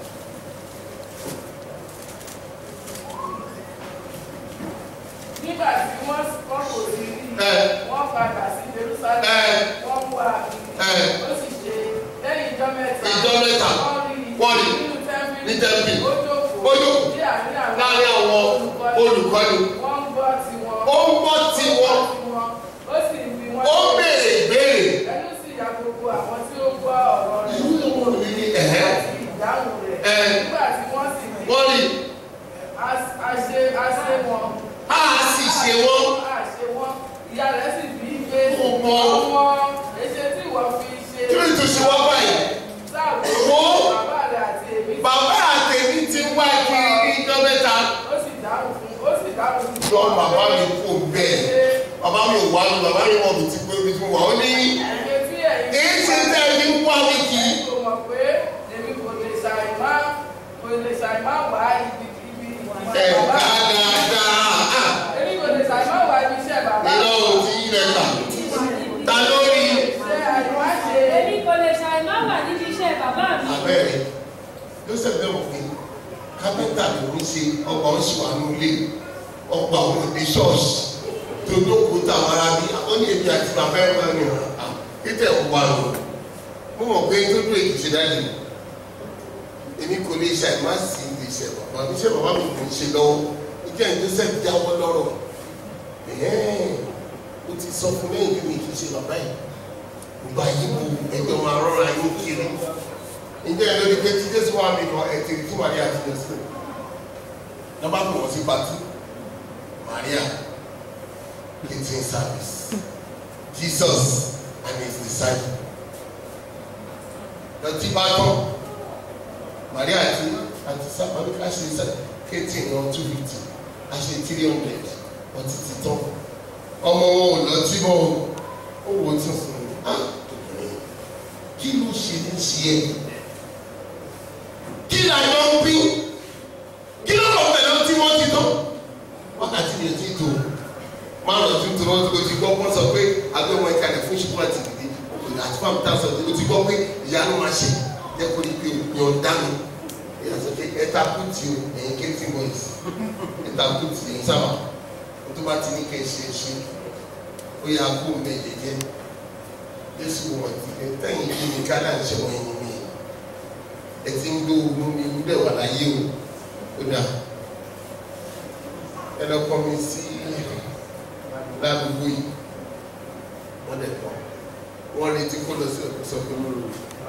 Speaker 6: nígbà tí wọ́n kọ́ kò sí rí
Speaker 2: Ẹ.
Speaker 6: wọ́n padà sí Jerusalem
Speaker 2: Ẹ.
Speaker 6: wọ́n wá
Speaker 2: Ẹ.
Speaker 6: ó sì ṣe lẹ́yìn ìjọ mẹ́ta
Speaker 2: Ìjọ mẹ́ta.
Speaker 6: wọ́n rí
Speaker 2: Wọ́n rí.
Speaker 6: nínú tẹ́ḿpìlì
Speaker 2: Ní tẹ́ḿpìlì.
Speaker 6: ó jókòó
Speaker 2: Ó jókòó.
Speaker 6: ní àárín àwọn
Speaker 2: láàrin àwọn olùkọ́ni
Speaker 6: wọ́n ń gbọ́ tiwọn
Speaker 2: ó ń gbọ́ tiwọn
Speaker 6: ó sì ń bi wọ́n
Speaker 2: ó ń béèrè
Speaker 7: àwọn tí ó gbọ́ ọ̀rọ̀ rẹ̀
Speaker 4: ìlú ìwọ̀n mi ní ẹ̀hẹ́
Speaker 7: àti ìdáhùn rẹ̀
Speaker 4: Ẹ̀.
Speaker 7: nígbà tí wọ́n sì rí
Speaker 4: wọ́n rí
Speaker 7: a- a ṣe a ṣe wọn
Speaker 4: a sì ṣe wọ́n
Speaker 7: a ṣe wọn ìyá rẹ̀ sì bí i pé
Speaker 4: Ó mọ.
Speaker 7: ọmọ èṣe tí ìwọ fi ṣe
Speaker 4: kí ló tó ṣe wá báyìí
Speaker 7: sáàbù
Speaker 4: Wo.
Speaker 7: bàbá rẹ̀ àti èmi
Speaker 4: bàbá àtẹ̀mí ti ń wá kiri ní ijọ́ mẹ́ta
Speaker 7: ó sì dáhùn fún ó sì dáhùn fún
Speaker 4: lọ bàbá mi kò bẹ́ẹ̀ bàbá mi ò wá lọ bàbá mi wọ̀ mí ti pé mi ti wà ó ní
Speaker 7: ẹ̀yẹ tí ẹ̀yin
Speaker 4: èyí ṣe tẹ́ ẹ ní wá mi kì í
Speaker 7: kò mọ̀ pé èmi kò lè ṣàì má kò lè ṣàì má wá ibi ibi
Speaker 4: ẹ̀
Speaker 7: bàbá
Speaker 4: dáadáa
Speaker 7: èmi kò lè ṣàì má wá ibi iṣẹ́ bàbá
Speaker 4: ìlọ òun ti yí rẹ̀ gbà ta ló rí
Speaker 7: ṣe àìmá ṣe
Speaker 6: èmi kò lè ṣàì má wà níbi iṣẹ́ bàbá mi.
Speaker 4: abẹ́rẹ́ joseph bẹ́ẹ̀ wọ̀ pé kápẹ́ntà ló ń ṣe ọgbà ń ṣe wà ní ilé ọgbà òun ní ṣọ́ọ̀ṣì tó dókòó táwọn ará bí ó ní èmi àti bàbá ẹ̀ máa ń rìn à títẹ̀ ọgbà rò mo mọ̀ pé tó dúró èyí ṣe dájú èmi kò lè ṣe àìmá sí ilé iṣẹ́ bàbá mi iṣẹ́ bàbá mi kò ń ṣe lọ́wọ́ ìjẹ́ joseph jáwọ́ lọ́rọ̀ ẹ̀ẹ́n ó ti sọ fún lẹ́yìn bí mi kì í ṣe bàbá yìí gbogbo ayé wo ẹjọ́ máa rọra yín kiri ǹjẹ́ ẹ lórí pé tí jésù wà mí kan ẹ̀ tìrì tí maria ti lọ sí lọ́ba pè wọ́n sí pàtó maria catering service jesus and his disciples lọ́tí bá tán maria àti àti sábà ní ká ṣe sẹ́ catering náà two fifty a ṣe three hundred wọ́n ti ti tán ọmọ wọn ò lọ tí mọ́ o ó wò ó tún fún un ah kí ló ṣe ní ṣe ẹ́ kí la yọ ń bí kí ló lọ pẹ̀lú tí wọ́n ti tán wákàtí mi ò tí tó máa lọ tún tó lọ́wọ́ tó ti gbọ́ wọ́n sọ pé agbẹ́wọ̀n ẹ̀ka rẹ̀ fún ṣùgbọ́n àti ìdílé òkèlè àti fáwọn tá a sọ o ti gbọ́ pé ìyanu máa ṣe jẹ́ kó ní pé yàn dá mi ìyá sọ pé ẹ̀ta kùtì o ẹ̀yin kéétì boys ẹ̀ta kùtì ẹ̀yin sábà o tó bá ti ní kẹ́ ẹ ṣe é ṣe ó yà kó o bẹ̀ jẹ́jẹ́ jésù wọ̀n ti ẹ̀ tẹ̀yìn kí ni ká náà ṣe wọ̀nyí mi ẹ ti ń gbé ogun mi wúlẹ̀ wà láyé o ó dà ẹ lọ kọ́ mi sí ládùúgbò yìí wọ́n dẹ̀ kọ́ wọ́n retí kó lọ sí ọ̀dọ̀ sọ pé mo rò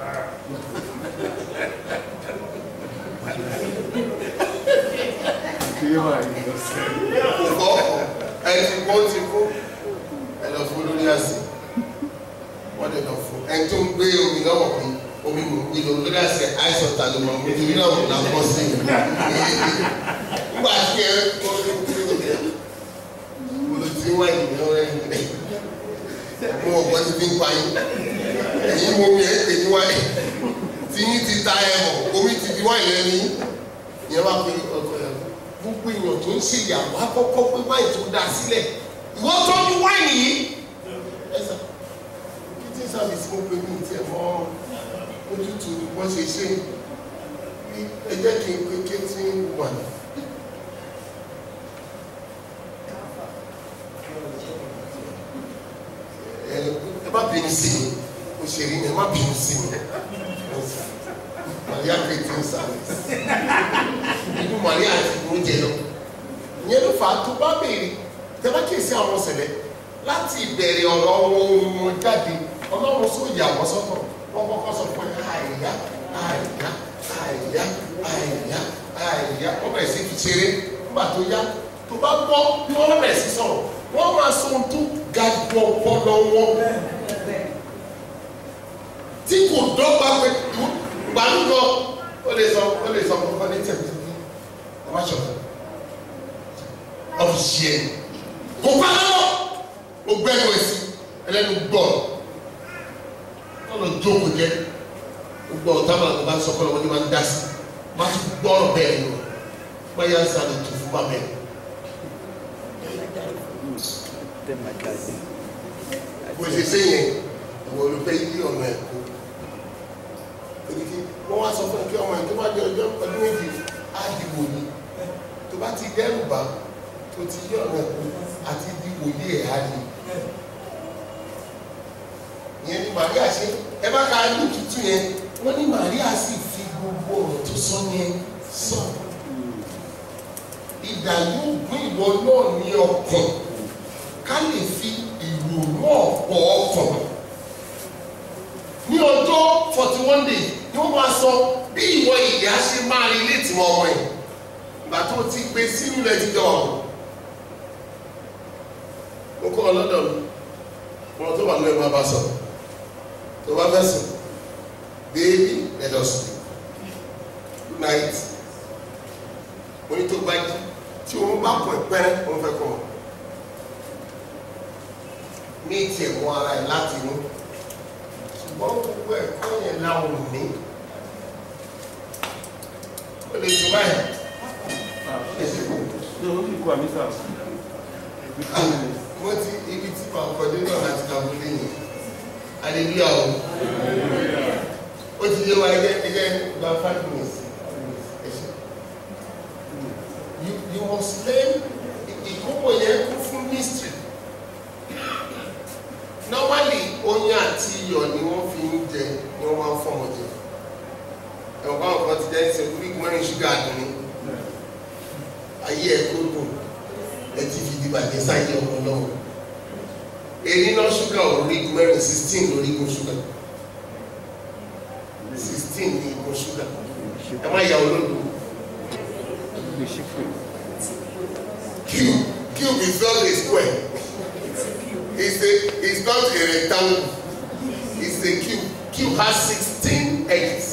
Speaker 1: kí ló máa yí lọ sí
Speaker 4: kò kọ́ ẹ ti kó ti kó ẹ lọ fún lórí àsè wọ́n dẹ̀ lọ fún ẹ tó ń gbé omi lọ́wọ́ pé omi mò ń gbé lọ lórí àsè àìsàn ta ló mọ̀ nítorí náà mo là ń bọ́ sí i nígbà tí ẹ kó mo lọ sí wáyé ìgbìmọ̀ rẹ̀ mo mọ̀ gbọ́ ti fi ń pa yín ẹ̀yin mo mi ẹ̀ pè ní wáyé tí yín ti ta ẹ̀ mọ̀ omi ti di wáyé lẹ́nu yín ìyẹn wá pé ọkọ ẹ̀ gbogbo èèyàn tó ń ṣe ìyàwó àkọ́kọ́ pé wáyé tó dá sílẹ̀ ìwọ tọ́jú wáyé yìí ẹ sà kí sábìsì mo pe ní ìtẹ̀ mọ́ ojútùú ni wọ́n ṣe ṣe ẹ jẹ́ kí n pe kéétì wà ní. ẹ ẹ má bínú sí mi òṣèré ni ẹ má bínú sí mi maria creating service inú maria ti mú jẹ lọ ìyẹn ló fà á tó bá béèrè tẹ́lá kìí sí àwọn ọ̀sẹ̀lẹ̀ láti ìbẹ̀rẹ̀ ọ̀rọ̀ ohun wọn jáde ọlọ́run sọ yà wọ́n sọ́tọ̀ wọ́n kọ́kọ́ sọ pé àìyá àìyá àìyá àìyá àìyá wọ́n bẹ̀rẹ̀ sí fi ṣeré nígbà tó yá tó bá gbọ́ bí wọ́n bẹ̀rẹ̀ sí sọ̀rọ̀ wọ́n máa sọ ohun tó ga gbọ́ bọ́lọ́ wọn tí kò dọ́gba pé gbàlúgbọ́ ó lè sọ ó lè sọ fún ọ ní tẹ̀lé ọmọ ṣọ̀tọ̀ ọ̀fìṣẹ́ ẹ̀ kò pa lọ́wọ́ ó gbẹ́nu ẹ̀sìn ẹlẹ́nu gbọ́ ọ̀nà jókòó jẹ́ gbogbo ọ̀tá máa ń bá sọ kọ́ lọ́wọ́ ní máa ń dá sí máa tún gbọ́ ọ̀rọ̀ bẹ́ẹ̀ ni o báyà ń sáré tó fún bàbá ẹ̀. bó ṣe ṣe yẹn ìwọ ló fẹ́ yí ọ̀nà ẹ̀ kó èdèkì wọ́n wá sọ fún ẹ kí ọmọ ẹ̀ tó bá di ọjọ́ ọdún méjì á dìbò ni tó bá ti dẹ́rù bá tó ti yí ọ̀nà ẹ̀ kó àti dìbò yí ẹ̀ á di ìyẹn ni Màríà ṣe ẹ bá ka ní tuntun yẹn wọ́n ní Màríà sì fi gbogbo ọ̀rọ̀ tó sọ yẹn sọ ìdá yóò gún ìwọ náà ní ọkàn ká lè fi ìrònú ọ̀pọ̀ ọkàn
Speaker 2: ní ọjọ́ forty one days ni wọ́n máa sọ bí ìwọ ìyá ṣe máa rí létí wọn ọmọ yìí ìgbà tó ti gbé sínú rẹ̀ ti jọ ọ̀hún mo kọ́ ọ lọ́dọ̀ mi wọn tó wà lóyún máa bá sọ tó bá fẹ́ sùn baby let us sleep good night mo ní tó bá jí tí òun bá kọ ẹ̀pẹ́rẹ́ òun fẹ́ kọ́ ọ ní tiẹ̀ mú ara ẹ̀ láti inú ṣùgbọ́n gbogbo ẹ̀kọ́ yẹn láwọn ò ní ó lè tún báyìí ẹ ṣe kú mo ti ibi tí màá kọjú náà láti kàwé lẹ́yìn hallelujah o ó ti yé wa ẹgẹ ẹgẹ gba five minutes ẹ ṣe you you must learn ìkókò yẹn kún fún mystery normally oyin àti iyọ̀ ni wọ́n fi ń jẹ ni wọ́n máa ń fọmọ jẹ ẹ̀wọ̀n báwọn kan ti jẹ́ ẹsẹ̀ orí mẹ́rin ṣúgà dùn ní ayé ẹ̀ kó dùn ẹ ti fi di bàjẹ́ sáyé ọmọ náà èyí náà ṣúgà orígun mẹ́rin sixteen lórígun ṣúgà sixteen ní igun ṣúgà ẹ má yà olódò cube cube is not a square it's a it's not a rectangle it's a cube cube has sixteen edges.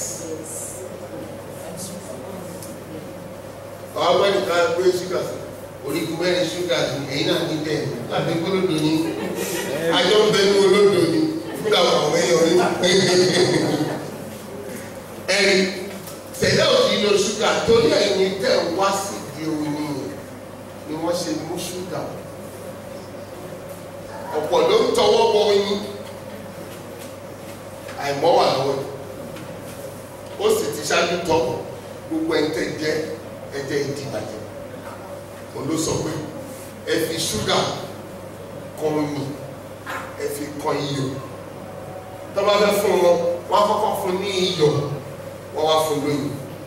Speaker 2: àwọn ọmọ nìkan gbé ṣúgà sí orígun mẹ́rin ṣúgà sí èyí náà ní bẹ́ẹ̀ láti gbólódò ní ajọ́ ń bẹnu olódò ní fúnra àwọn èèyàn ní. ẹ̀rí tẹ̀lé òfin lo ṣúgà torí ẹ̀yin tẹ̀ wá sí di oyin ni wọ́n ṣe mú ṣúgà ọ̀pọ̀ ló ń tọwọ́ bọ oyin àìmọ́ wà lọ́wọ́ ó sì ti ṣáájú tọ́ gbogbo ẹ̀ ń tẹ̀ jẹ́ ẹ̀jẹ̀ ìdìbàjẹ́ òun ló sọ pé ẹ fi ṣúgà kan omi ẹ fi kan iyọ̀ tó bá fẹ́ fún wọn wọ́n á kọ́kọ́ fún ní iyọ̀ wọ́n wá fún lóyún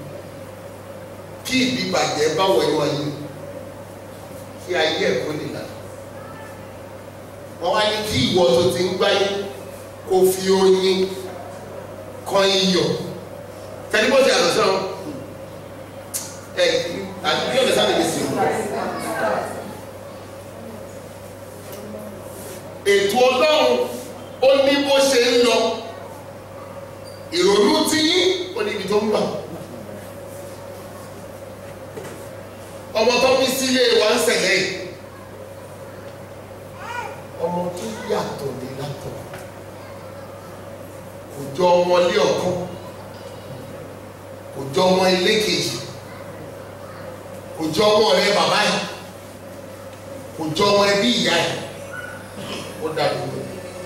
Speaker 2: kí ìdìbàjẹ́ bá wọ inú ayé kí ayé ẹ̀ kó lè là wọ́n wá ní kí ìwọ tó ti ń gbáyé kó fi oyin kan iyọ̀ tẹ́lifí bó ti àtọ̀ sọ́run ẹ̀ àti bí ọ̀dẹ̀ sáré mi sí ètò ọlọ́run ó ní bó ṣe ń lọ ìrònú tí yín ó ní ibi tó ń bà ọmọ tó bí sílé wa ń ṣẹlẹ̀ yìí ọmọ tó yàtọ̀ ní látọ̀ kò jọ ọmọ ilé ọ̀kan kò jọ ọmọ ilé kejì kò jọ ọmọ rẹ bàbá yìí kò jọ ọmọ ẹbí ìyá yìí ó dàbí wọn.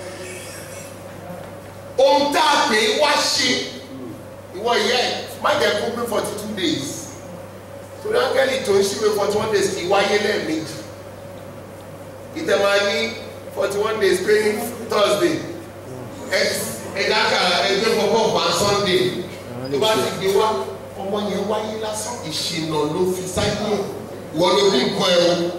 Speaker 2: ohun tá a pè é wá ṣe ìwọ ìyá ẹ má jẹ́ kó pé forty two days torí ángẹ́lì tó ń ṣíwèé forty one days kì í wáyé lẹ́ẹ̀mejì ìtẹ̀wá ní forty one days pé ní thursday ẹ̀dá kàrà ẹgbẹ́ pọ̀pọ̀ pa sunday tó bá ti gbé wá ọmọ yẹn wáyé lásán ìṣìnà ló fi sáyé wọ́n ló bí nǹkan ẹ̀ o.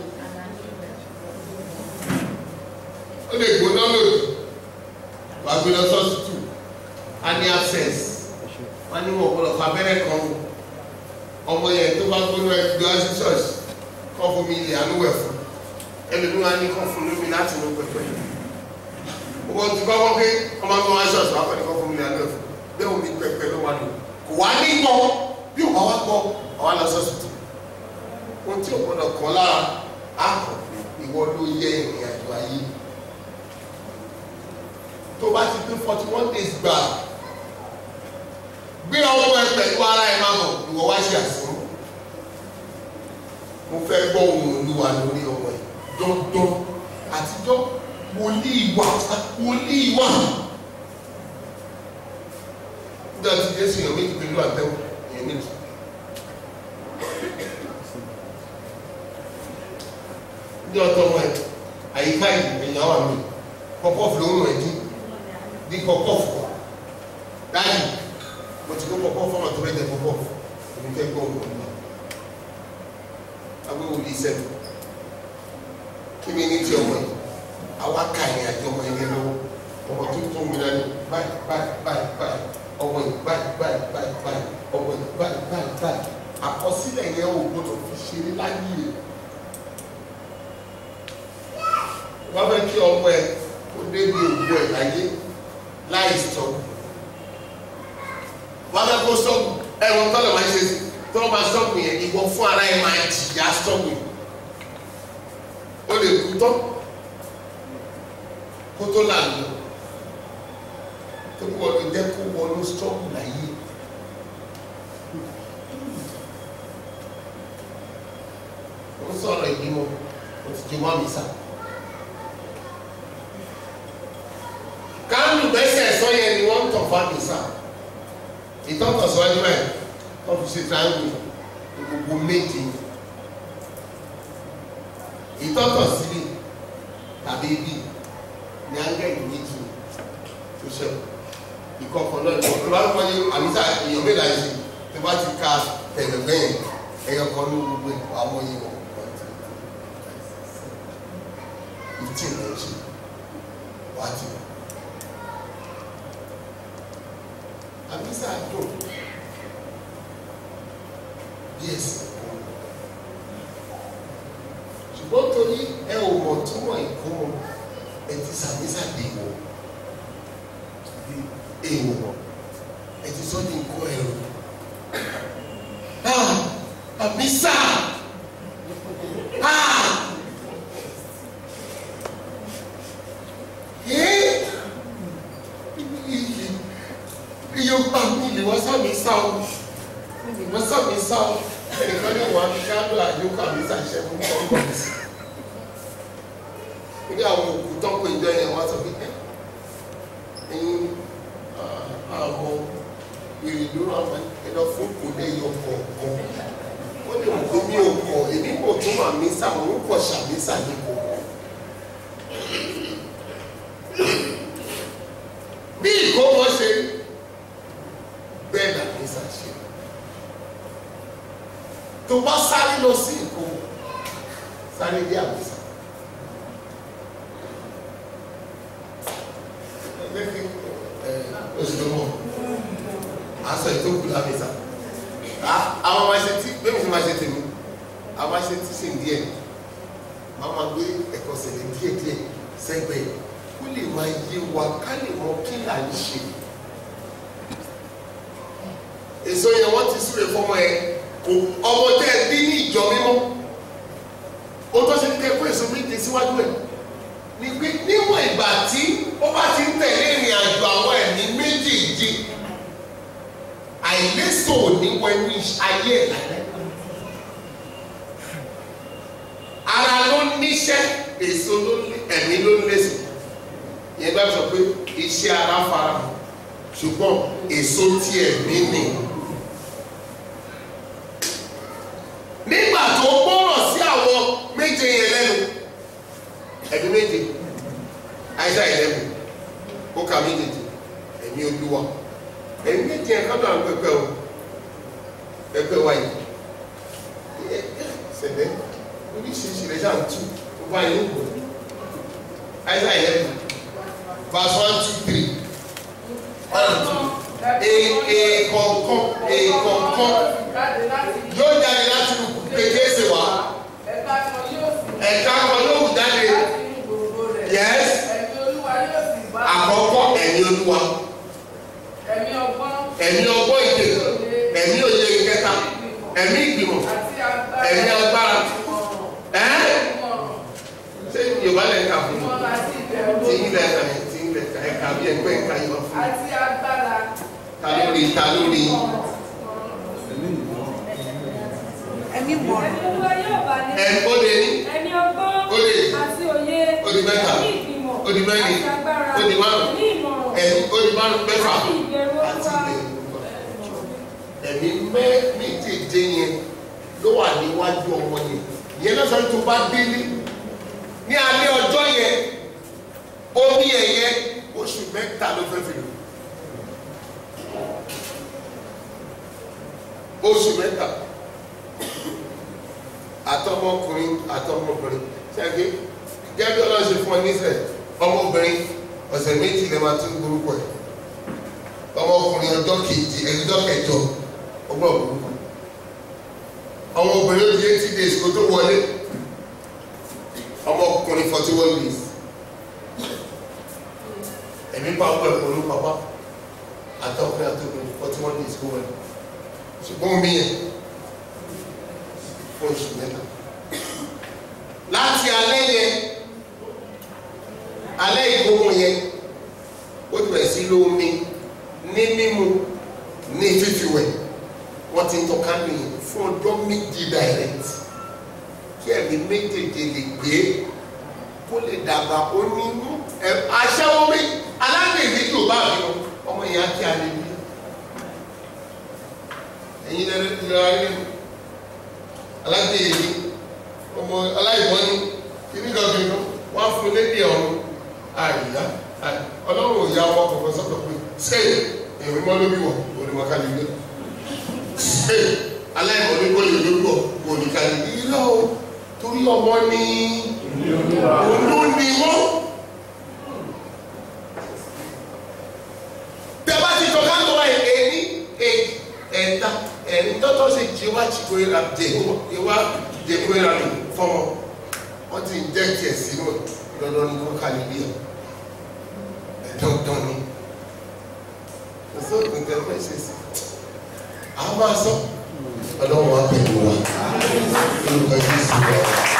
Speaker 2: ó lè gbóná lòdì wàá gbé lọ sọ́sítù á ní access wọ́n ní wọ́n gbọ́dọ̀ fún abẹ́rẹ́ kan ọmọ yẹn tó bá gbóná ẹ̀ gbé wá sí ṣọ́ọ̀ṣì kọ́ fún mi ilé àánú wẹ̀ fún ẹlòmíràn á ní kọ́ fún lómi láti inú pẹpẹ owó tí bá wọ́n pé ọmọ mi wá ṣọ́ọ̀ṣì wá pẹ̀lú kọ́ fún mi ilé àánú wẹ̀ fún bẹ́ẹ̀ omi pẹpẹ ló wà lò kò wá ní gbọ́ bí òun bá wá gbọ́ ọ̀wá lọ sọ́sítù ohun tí ò gbọ́dọ̀ kọ́ lára á kọ̀ ìwọ ló yẹ ìrìn àjò ayé tó bá ti pín forty one days gbà gbé ọwọ́ ẹ pẹ̀lú ara ẹ máa bọ̀ ìwọ wá ṣe àsìkò mo fẹ́ gbọ́ ohun olúwa lórí ọmọ ẹ dandan àtijọ́ wòlíì wà wòlíì wà nígbà tí jésù yàn méjì pẹ̀lú àtẹ̀wò èèyàn méjì. ní ọ̀tọ̀ ọmọ ẹ àyíká yìí èèyàn wà mí pọpọfù ló ń rìn dín ní pọpọfù dáàbì mo ti kó pọpọfù ọmọ tó rẹ jẹ pọpọfù èmi fẹ́ gbọ́ òun ọmọ agbé wòlí sẹ́nu kí mi ní ti ọmọ yìí àwa ka ìrìn àjò ọmọ yẹn lọ́wọ́ ọmọ tó tó ń gbìyànjú ní báyìí báyìí báyìí báyìí ọwọ́ yìí báyìí báyìí báyìí báyìí ọwọ́ yìí báyìí báyìí báyìí àkọsílẹ̀ yẹn ò gbọdọ̀ fi ṣeré láyé rẹ̀ wọ́n fẹ́ kí ọmọ ẹ kó débi ògbó ẹ̀ láyé láì sọ̀rọ̀ wọ́n fẹ́ kó sọ́ọ̀bù ẹ̀wọ̀n tọ́lọ̀ máa ń ṣe sí tí wọ́n máa sọ́ọ̀bù yẹn ìwọ fún ara ẹ̀ máa jìyà sọ́ọ̀bù yẹn ó lè kú tán kó tó lànà tó kú ọdún jẹ́ kó wọnú sọ́ọ̀bù láyé. ó sọ̀rọ̀ ìbímọ ó ti di wọ́n mi sá. kánú gbẹ́sẹ̀ sọ yẹn ni wọ́n ń tọ̀ fún mi sá ìtọ́tọ̀ síwájú ẹ̀ wọ́n fi ṣe triangle gbogbo méje ìtọ́tọ̀ síbi tàbí ibi ní ángẹ́lì méjì tó ṣẹ́kù ìkọ̀kọ̀ náà ní ọ̀pọ̀ láti wọ́n ní àmísà èèyàn mélòó àìsí tó bá ti ka tẹ̀gbẹ̀gbẹ̀ yẹn ẹ̀yọ kan ní gbogbo àwọn yìí wọ̀ fifteen ló ń ṣe wá ti wọ̀. àmísà dùn bí ẹsẹ̀ kọ́ ṣùgbọ́n torí ẹ ò mọ̀ túmọ̀ ìkómọ ẹ ti sàmísà dé wọ̀ èèwọ̀ ẹ ti sọ ní nǹkan ẹ̀rọ àmísà iye pa mi lè wọ́n sàmì sá o wọ́n sàmì sá o ẹnìkan ní wọn ká ló àdéhùn àmísà ṣẹ́ fún ọgbọ̀n mi sí ní àwọn òkú tó ń pè jọ yẹn wọ́n sọ pé ẹ̀yin àwọn ìrìndúró àwọn ẹ̀dọ̀ fún kò lè yọ kọ̀ọ̀kan ó lè mú mi ò kọ̀ èmi kò tún mà mí sá mo ń kọ̀ ṣàmì sá ní kò kọ̀. bí ìkómọ ṣe bẹ́ẹ̀ là ní sàṣẹ tó bá sáré lọ sí ìkómọ sáré dé àmísà. oṣù tó mọ̀ aṣọ ìtókù lámìsà àwọn máa ṣe tí bẹ́ẹ̀ mi ti máa ṣe tèmi àwọn máa ṣe tí sì ń díẹ̀ máa máa gbé ẹ̀kọ́ sẹ̀lẹ̀ díẹ̀ díẹ̀ sẹ́gbẹ̀ẹ́ kó lè máa yé wa ká lè mọ kí là ń ṣe èso yẹn wọ́n ti súre fọmọ ẹ kò ọmọ tẹ́ ẹ bí ní ìjọ mímọ́ ó tó ṣe kẹ́ kó èso méje síwájú ẹ̀ ni pé níwọ̀n ìgbà tí ó bá ti ń tẹ̀lé ìrìn àjò àwọn ẹ̀mí méjèèjì àìlèso ní wẹnu ayé ẹ̀ lálẹ́. ara ló níṣẹ́ èso ló ní ẹ̀mí ló ń lẹ́sìn yẹn bá sọ pé iṣẹ́ ara fara ṣùgbọ́n èso tí ẹ̀mí ni. nígbà tó gbọ́rọ̀ sí àwọn méje yẹn lẹ́nu ẹ̀mí méje àìsàn ìlẹ́nu ó ka méjèèjì ẹ̀mí olúwa ẹ̀mí méje ẹ̀ka tó à ń pẹpẹ o pẹpẹ wa yìí sẹ̀dẹ̀ oríṣiríṣi rẹ̀ ṣáà ń tú ó bá yẹn ń gbọ́ àìsàn ìlẹ́nu verse one two three one and two èèkọ̀ọ̀kan èèkọ̀ọ̀kan yóò jáde láti kékeré wá
Speaker 7: ẹ̀ka kan yóò sì
Speaker 2: ẹ̀ka kan yóò wù jáde
Speaker 7: láti inú gbogbo rẹ̀.
Speaker 2: Yes.
Speaker 7: ẹ̀mí olúwa yóò sì bá
Speaker 2: àkọ́kọ́ ẹ̀mí olúwa
Speaker 7: ẹ̀mí ọgbọ́n
Speaker 2: ẹ̀mí ọgbọ́n ìdè ẹ̀mí òye ìkẹta ẹ̀mí ìgbìmọ̀
Speaker 7: àti agbára
Speaker 2: ẹ̀mí agbára
Speaker 7: ìmọ̀ràn
Speaker 2: ẹ́
Speaker 7: ìmọ̀ràn
Speaker 2: ṣé yorùbá lẹ̀ ń kà fún mi
Speaker 7: ìmọ̀ràn àti ìbẹ̀rù
Speaker 2: tí ń lẹ̀ kà tí ń lẹ̀ kà ẹ̀ka bí ẹgbẹ́ ìka yìí wá fún mi
Speaker 7: àti agbára
Speaker 2: ta lórí ta lórí
Speaker 6: ẹ̀mí olúwa yóò bá ní
Speaker 2: ẹ̀ ó lè ní
Speaker 6: ẹ̀mí ọgbọ́n
Speaker 2: Ó lè.
Speaker 6: àti òye
Speaker 2: Ó di mẹ́ta.
Speaker 6: ẹ̀mí ìgbìmọ̀
Speaker 2: Ó di mẹ́rin.
Speaker 6: àti agbára
Speaker 2: Ó di márùn.
Speaker 6: ẹ̀mí ìmọ̀ràn
Speaker 2: ẹ̀mí ó lè márùn mẹ́fà
Speaker 6: àti ìbẹ̀rù
Speaker 2: àti
Speaker 6: olúwa
Speaker 2: ìbẹ̀rù ẹ̀mí mẹ́ méjèèjì yẹn ló wà níwájú ọmọ yẹn yẹn lọ́sọ̀ tó bá délé ní alẹ́ ọjọ́ yẹn omi ẹ̀yẹ oṣù mẹ́ta ló fẹ́ fi lò oṣù mẹ́ta àtọmọkùnrin àtọmọbìnrin ṣẹ́gi gẹ́gẹ́ bí ọlọ́run ṣe fún ọ nísẹ̀ ọmọbìnrin
Speaker 4: ọ̀sẹ̀ méjì lè máa tún gbórúkọ ẹ̀ ọmọkùnrin ọjọ́ kejì ẹjọ́ kẹjọ ọgbọ́n burúkú ọmọ obìnrin ó di eighty days kó tó wọlé ọmọkùnrin forty one days ẹ̀mí bá wọ ẹ̀kọ́ ló pàpà àtọkùnrin àtọkùnrin forty one days kó wọlé ṣùgbọ́n omi yẹn fún oṣù mẹ́ta láti alẹ́ yẹn alẹ́ ìgbóhùn yẹn ó ti bẹ̀rẹ̀ sí lómi ní mímu ní fífiwẹ̀ wọ́n ti ń tọ́ kánú yẹn fún ọjọ́ méjì direct kí ẹ̀mí méjèèjì lè gbé kó lè dàgbà ó ní ẹ̀ aṣẹ́wó mi alágbèbí yóò bá mi lọ ọmọ yẹn á kí alẹ́ bí ẹ̀yin lẹ́nu ìlera yẹn alágbèbí ọmọ aláìwọ́n ní kíní kankan ní wọ́n á fún lédè ọ̀run àyà ọlọ́run ò ya ọmọ kọ̀ọ̀kan sọ́kọ̀ pé ṣé èmi mọ́ lórí wọ̀ onímọ̀kálí gbé ṣé aláìwọ́n ní kò lè lórí wọ̀ oníkálí gbé irọ́ o torí ọmọ ní olú ni wọ́n. tẹ́lá ti tọ́ ká lọ́wọ́ ẹ̀ ní ẹ̀ẹ́dá ẹ̀ẹ́dá tọ́tọ́ ṣe jẹ́ wá jìkọ́ ìlà jẹ́ wá jẹ́kọ́ ìlà lò fọ́mọ wọ́n ti ń jẹ́ tiẹ̀ sínú dandan ní kó kálí bí ẹ̀ dandan ni ọ̀sọ́ nǹkan fẹ́ ṣe sí a máa sọ ọlọ́run á bẹ̀rù wa lórúkọ jésù wa.